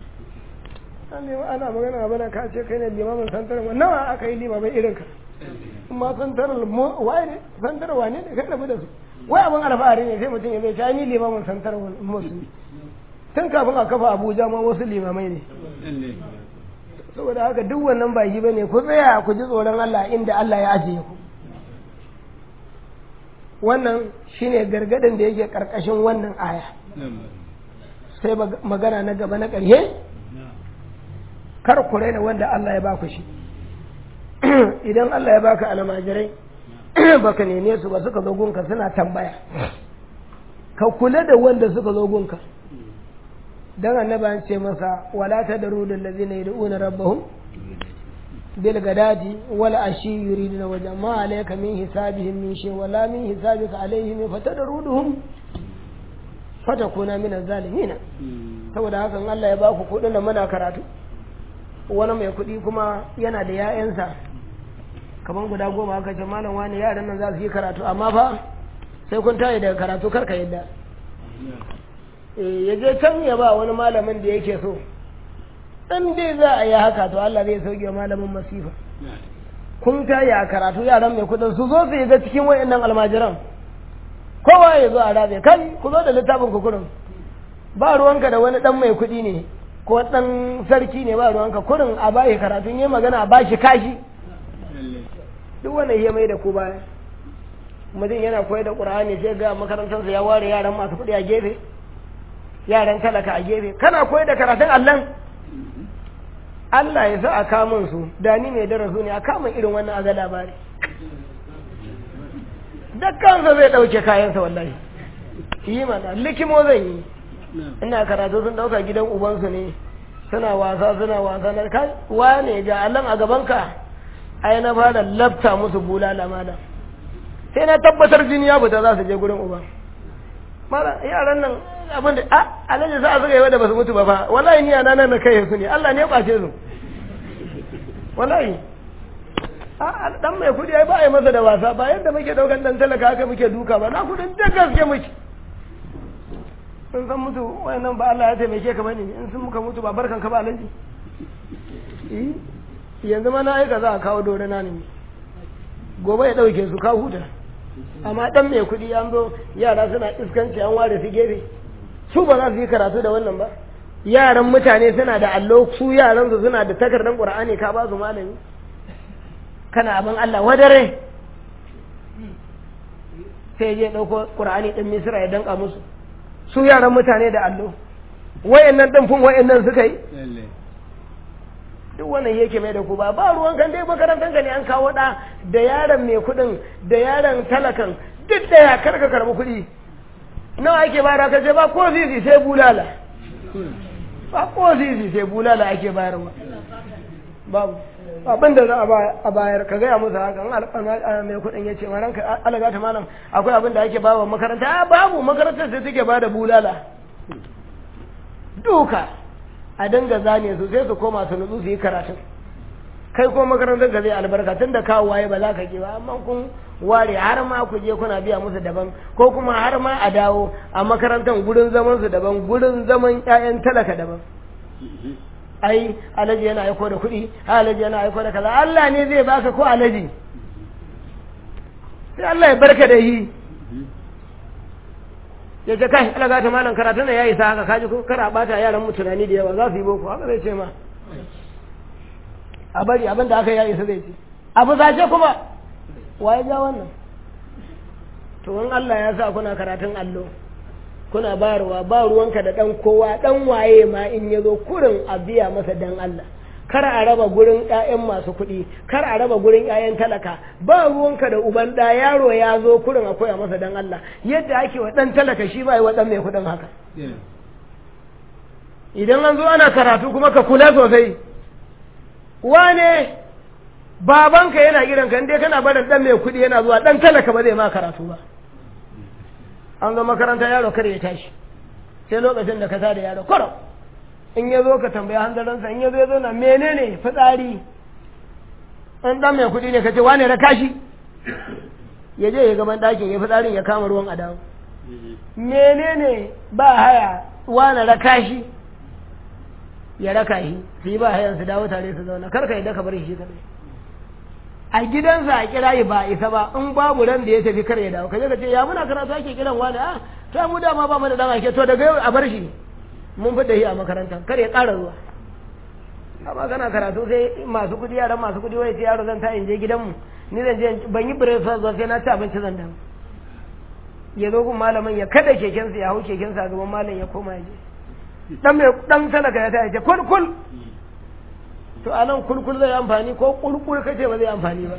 ana magana a bana ka ce kai ne limamin santar lamus nawa aka yi limamin irin ka amma santar waye ne santar wane ne kai rabu da su wai abin alfahari ne sai mutum ya zai ta ni limamin santar musulmi tun kafin a kafa abuja ma wasu limamai ne saboda haka duk wannan ba yi bane ku tsaya ku ji tsoron Allah inda Allah ya ajiye ku wannan shine gargadin da yake karkashin wannan aya sai magana na gaba na ƙarshe kar ku raina wanda Allah ya baku shi idan Allah ya baka almajirai baka neme su ba suka zo gunka suna tambaya ka kula da wanda suka zo gunka dan annaba an ce masa wala tadru lil ladina yad'una rabbahum bil gadati wal ashi yuriduna wajha ma alayka min hisabihim min shay wala min hisabika alayhim fatadruduhum fatakuna min az-zalimin saboda hakan Allah ya baku kudin da muna karatu wani mai kuɗi kuma yana da 'ya'yansa kamar guda goma aka ce malam wani yaran nan za su yi karatu amma fa sai kun tayi daga karatu karka yadda ya je can ya ba wani malamin da yake so in dai za a yi haka to Allah zai sauke malamin masifa kun tayi a karatu yaran mai kuɗin su zo su yi ga cikin wayannan almajiran kowa ya zo a rabe kai ku zo da littafin ku kurin ba ruwanka da wani dan mai kuɗi ne ko dan sarki ne ba ruwanka kurin a bashi karatun yi magana a bashi kashi duk wannan ya mai da ku baya mutum yana koyar da ƙur'ani sai ga makarantarsa ya ware yaran masu kuɗi a gefe yaran talaka a gefe kana koyar da karatun allan Allah ya sa a kamun su da ni mai darasu ne a kamun irin wannan a ga labari kansa zai ɗauke kayansa wallahi yi mana likimo zan yi ina karatu sun ɗauka gidan ubansu ne suna wasa suna wasa na kai wane ga allan a gabanka ai na fara lafta musu bulala mana sai na tabbatar jini ya fita za su je gurin uban mara yaran nan abin da a alaji za a zuga yawa da basu mutu ba fa wallahi ni yana nan na kai su ne Allah ne ya kwace su wallahi a dan mai kudi ai ba a yi masa da wasa ba yadda muke daukan dan talaka haka muke duka ba na kudin da gaske muke in san mutu wayannan ba Allah ya taimake ka bane in sun muka mutu ba barkan ka ba alaji eh yanzu ma na aika za a kawo dore na ne gobe ya dauke su ka huta amma dan mai kuɗi an zo yara suna iskanci an ware su gefe su ba za su yi karatu da wannan ba yaran mutane suna da allo su yaran su suna da takardar qur'ani ka ba su malami kana abin Allah wadare sai je dauko qur'ani din misra ya danka musu su yaran mutane da allo wayannan din fun wayannan suka yi duk wannan yake mai da ku ba ba ruwan kan dai makarantar ka ne an kawo da da yaron mai kuɗin da yaron talakan duk da ya karka karbi kuɗi nawa ake bayar ka ce ba ko zizi sai bulala ba ko zizi sai bulala ake bayarwa babu abin da za a bayar ka gaya musu haka an mai kuɗin ya ce maran ka alaga ta malam akwai abin da ake bawa makaranta babu makarantar sai take ba da bulala duka a dinga zane su sai su koma su nutsu su yi karatun kai ko makarantar ka zai albarka tun da kawo waye ba za ka ki ba amma kun ware har ma ku je kuna biya musu daban ko kuma har ma a dawo a makarantar gurin zaman su daban gurin zaman ƴaƴan talaka daban ai alaji yana aiko da kuɗi alaji yana aiko da kaza Allah ne zai baka ko alaji sai Allah ya barka da yi ya ce kai Allah ga ta malam karatu ne yayi sa haka kaji ko kar a bata yaran mu tunani da yawa za su yi boko haka zai ce ma a bari abin da aka yayi sa zai ce abu zace kuma waye ja wannan to in Allah ya sa kuna karatun allo kuna bayarwa ba ruwanka da dan kowa dan waye ma in ya zo kurin a biya masa dan Allah kar a raba gurin ƴaƴan masu kuɗi kar a raba gurin ƴaƴan talaka ba ruwanka da uban da yaro ya zo kurin a koya masa dan Allah yadda ake wa dan talaka shi ba yi wa dan mai kuɗin haka idan an zo ana karatu kuma ka kula sosai wane babanka yana kiran ka dai kana barin dan mai kuɗi yana zuwa dan talaka ba zai ma karatu ba an zo makaranta yaro kar ya tashi sai lokacin da ka sa da yaro koro in ya zo ka tambaya hanzarinsa in ya zo ya zo na menene fitsari an dan mai kuɗi ne ka ce wane raka shi ya je ya gaban ɗakin ya fitsarin ya kama ruwan adamu menene ba haya wane raka shi ya raka shi su yi ba hayan su dawo tare su zauna karka yadda ka bar shi kadai a gidansa a kira yi ba isa ba in babu ran da ya tafi kar ya dawo kaje ka ce ya muna karatu ake kiran wani a to mu dama ba mu da dan ake to daga yau a bar shi mun fi da shi a makaranta kar ya ƙara zuwa amma kana karatu sai masu kudi yaran masu kudi wai sai yaro zan ta in je gidanmu ni zan je ban yi breakfast ba sai na ci abinci zan dawo ya zo gun malamin ya kada kekensa ya hau kekensa a gaban malam ya koma ya je dan mai dan talaka ya ta ya ce kul kul to a nan kulkul zai amfani ko kulkul kace ba zai amfani ba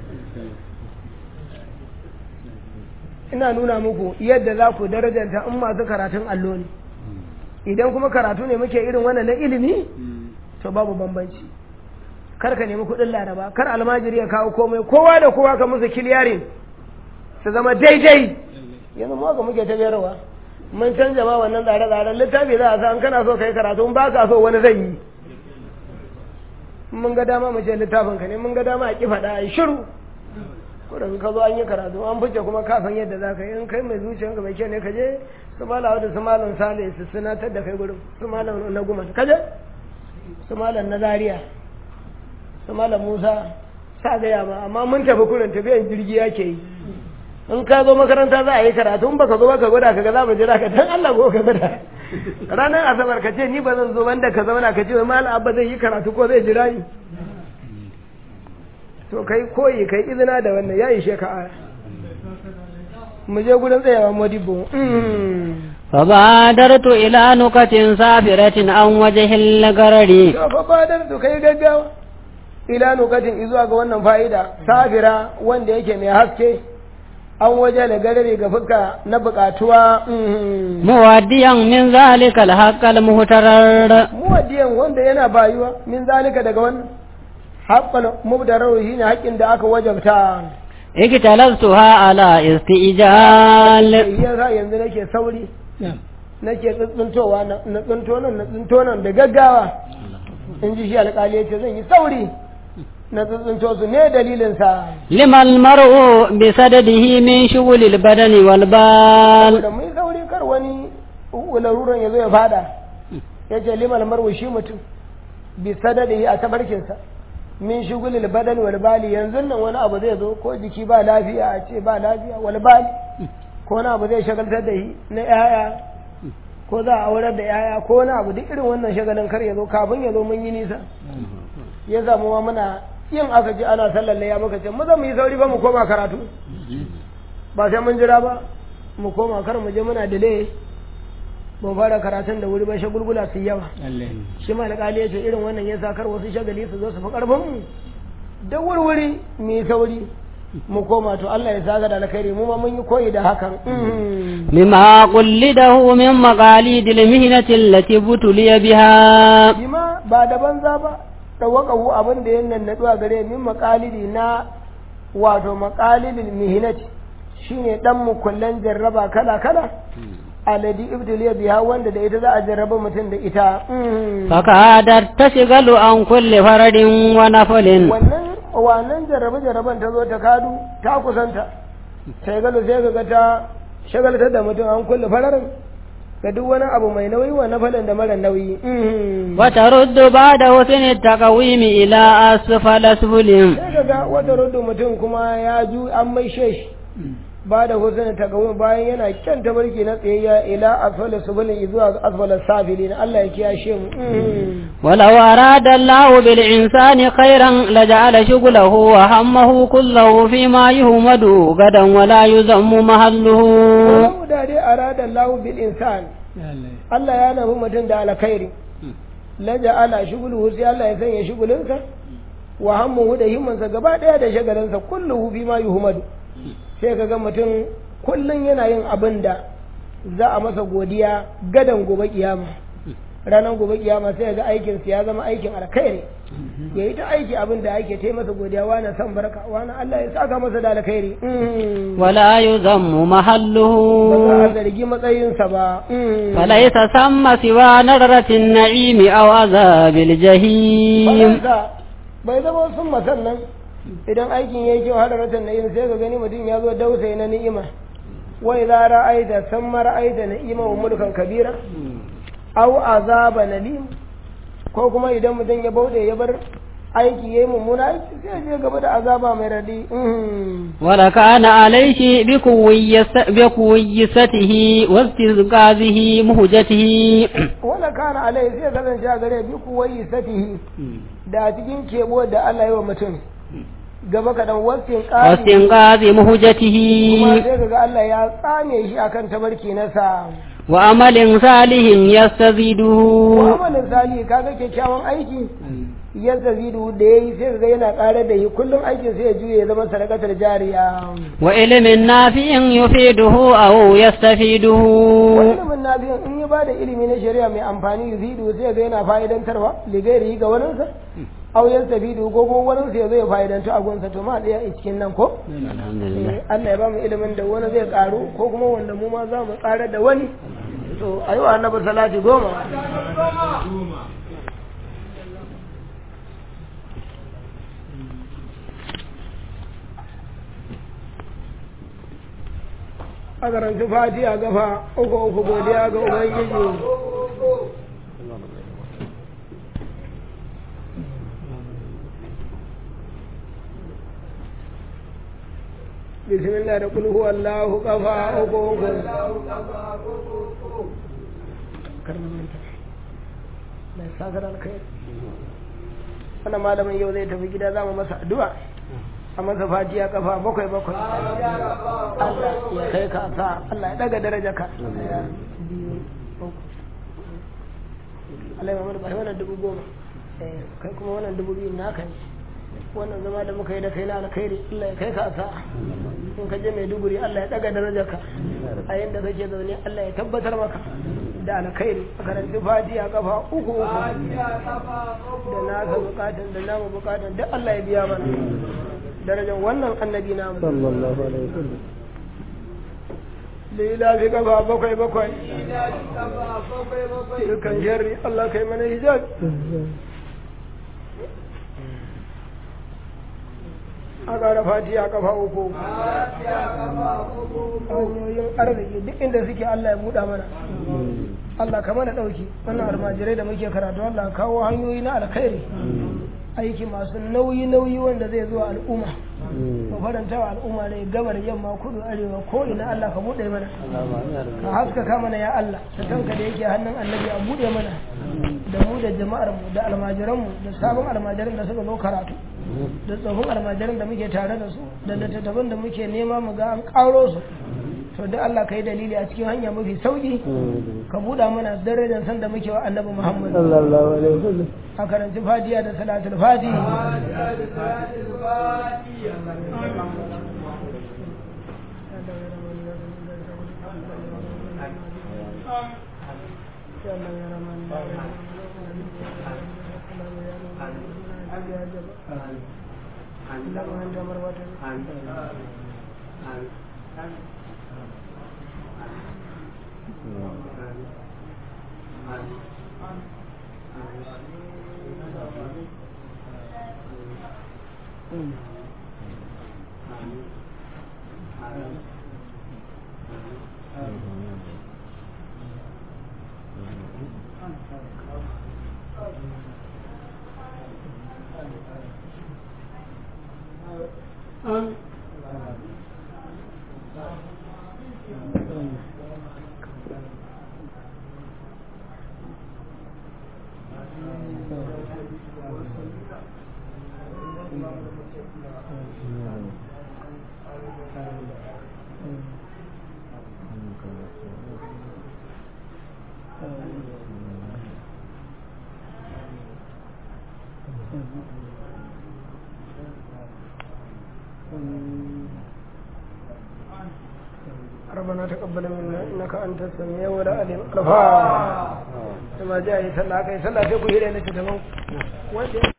ina nuna muku yadda za ku darajanta in masu karatun allo ne idan kuma karatu ne muke irin wannan na ilimi to babu bambanci kar ka nemi kuɗin laraba kar almajiri ya kawo komai kowa da kowa ka musu kiliyarin su zama daidai yanzu mu haka muke tabiyarwa mun canja ma wannan tsare-tsaren littafi za a sa an kana so ka yi karatu in ba ka so wani zai yi mun ga dama mu ce littafin ka ne mun ga dama a ki faɗa a yi shiru kudin ka zo an yi karatu an fice kuma ka san yadda za ka yi in kai mai zuciyanka mai kyau ne ka je su malawa da su malam sale su sinatar da kai gurin su malam na guma ka je su malam na zaria su malam musa sa gaya ma amma mun tafi kurin tafiyan jirgi yake yi in ka zo makaranta za a yi karatu in baka zo baka gwada ka ga za mu jira ka dan Allah ko ka gwada ranar asabar ka ce ni ba zan zo banda ka zauna ka ce wai malam abba zai yi karatu ko zai jira ni to kai koyi kai izina da wannan ya ishe ka aya mu je gudan tsayawa modibo فبادرت إلى نكة سافرة عن وجه الغرر to fa fadar to kai gaggawa ila nukatin izuwa ga wannan fa'ida safira wanda yake mai haske an waje da garare ga fuska na bukatuwa mhm. موديا من ذلك الحق المهترر muwaddiyan wanda yana bayuwa min zalika daga wannan haqqal mubdarar shine haƙƙin da aka wajabta اجتلزتها على استئجال yasa yanzu nake sauri nake tsuntsuntowa na na tsunto nan na tsunto nan da gaggawa in ji shi alƙali ya ce zan yi sauri na tsuntsunto su ne dalilin sa لما المرء بسدده من شغل البدن والبال da mun sauri kar wani laruran ya zo ya fada ya ce limal marwa shi mutum bi sadadihi a tabarkinsa min shugulil badan wal bali yanzu nan wani abu zai zo ko jiki ba lafiya a ce ba lafiya wal bali ko wani abu zai shagaltar da shi na yaya ko za a aurar da yaya ko wani abu duk irin wannan shagalin kar ya zo kafin ya zo mun yi nisa ya samu ma muna yin aka ji ana sallar ya muka ce mu zan mu yi sauri ba mu koma karatu ba sai mun jira ba mu koma kar mu je muna delay ban fara karatun da wuri ba shagulgula su yawa shi ma alƙali ya ce irin wannan ya sa kar wasu shagali su zo su fi ƙarfin mu da wurwuri mu yi sauri mu koma to Allah ya saka da alkhairi mu ma mun yi koyi da hakan Mhm. مما قلده من مقاليد المهنة التي ابتلي بها bima ba da banza ba tawakahu abin da ya nannaɗu a gare min maƙalidi na wato maƙalidin mihinati shine dan mukullan jarraba kala kala aladi ibtiliya biha wanda da ita za a jarraba mutum da ita Mhm. فكادت تشغل عن كل فرد ونفل wannan wannan jarrabe jarraben ta zo ta kadu ta kusanta sai galo sai ga ta shagaltar da mutum an kulle fararin ga duk wani abu mai nauyi wa nafalin da mara nauyi Mhm. وترد بعد حسن التقويم إلى أسفل سفل sai ka ga wata rudu mutum kuma ya ju an mai shi ba da husn ta gawo bayan yana kyan tabarki na tsayayya ila asfala subulin zuwa asfala safilin Allah ya kiyashe mu ولو أراد الله بالإنسان خيرا لجعل شغله وهمه كله فيما يهمد غدا ولا يذم محله Walau da dai arada Allah bil insan Allah ya nafi mutum da alkhairi la ja'ala shughuluhu sai Allah ya sanya shugulinsa wa hammuhu da himmansa gaba daya da shagalinsa kulluhu fi ma yuhmadu sai ka ga mutum kullum yana yin abin da za a masa godiya gadan gobe kiyama ranar gobe kiyama sai ga aikin ya zama aikin alkhairi ya yi ta aiki abin da ake ta masa godiya wani san barka wani Allah ya saka masa da alkhairi Mm. ولا يذم ba za a محله zargi matsayinsa ba Mm. فليس ثم سوى نرة النعيم أو عذاب الجحيم faransa bai zama sun masannan idan aikin ya yi kyau har ratan na'im sai ka gani mutum ya zo dausayi na ni'ima wai za ra'aita san ma ra'aita na'ima wa mulkan kabira au azaba nalim ko kuma idan mutum ya bauɗe ya bar aiki yayi mummuna aiki sai ya je gaba da azaba mai radi Mhm. ولكان عليه بكويس- بكويسته واستزقاذه مهجته wala kana alai sai kasance a gare bi kuwayi satihi da a cikin kebo da Allah ya wa mutum gaba kaɗan wasin ƙari واستنقاذ مهجته kuma sai kaga Allah ya tsame shi akan tabarki na sa وعمل صالح يستزيده ko amalin sali kaga kyakkyawan aiki ya zazidu da yayi sai kaga yana ƙarar da shi kullum aikin sai ya juye ya zama sadakatar jariya وعلم نافع يفيده أو يستفيده wani ilimin na biyan in ya bada ilimi na shari'a mai amfani yuzidu sai ga yana fa'idantarwa ligairi ga waninsa aw yastafidu ko kuma waninsa ya zo ya fa'idantu a gunsa to ma ɗaya a cikin nan ko الحمد لله Eh, Allah ya ba mu ilimin da wani zai karu ko kuma wanda mu ma za mu karar da wani to a yi wa annabi salati goma a karanci fati a gafa uku uku godiya ga ubangiji bismillah da kul huwa Allahu kafa uku uku karnamanta da sakar alkhairi wannan malamin yau zai tafi gida za mu masa addu'a a masa fatiya kafa bakwai bakwai Allah ya kai ka sa Allah ya daga daraja ka biyu Allah ya mamadu ba wannan dubu goma kai kuma wannan dubu biyu naka ne wannan zama da muka yi da kai na alkhairi Allah ya kai ka asa in ka je Maiduguri Allah ya daga darajarka a yanda kake zaune Allah ya tabbatar maka da alkhairi a karanci fatiha kafa uku uku da naka bukatan da namu bukatan duk Allah ya biya mana darajar wannan annabi namu sallallahu alaihi wasallam lila fi kafa bakwai bakwai dukkan sharri Allah kai mana hijab a ƙara fatiha kafa uku hanyoyin arziki duk inda suke Allah ya buɗa mana Allah ka mana ɗauki wannan almajirai da muke karatu Allah kawo hanyoyi na alkhairi aiki masu nauyi nauyi wanda zai zuwa al'umma mu faranta wa al'umma ne gabar yamma kudu arewa ko ina Allah ka buɗe mana ka haskaka mana ya Allah ta tanka da yake hannun annabi a buɗe mana da mu da jama'ar mu da almajiran mu da sabon almajiran da suka zo karatu da tsohon almajiran da muke tare da su da littattafan da muke nema mu ga an ƙaro su to da Allah ka yi dalili a cikin hanya mafi sauki ka buɗa mana darajar san da muke wa annabi Muhammad sallallahu alaihi wasallam a karanci fatiha da salatul fati ربنا تقبل منا انك انت السميع والعليم الغفار كما جاء يسلى كي يسلى في كل ليله تمام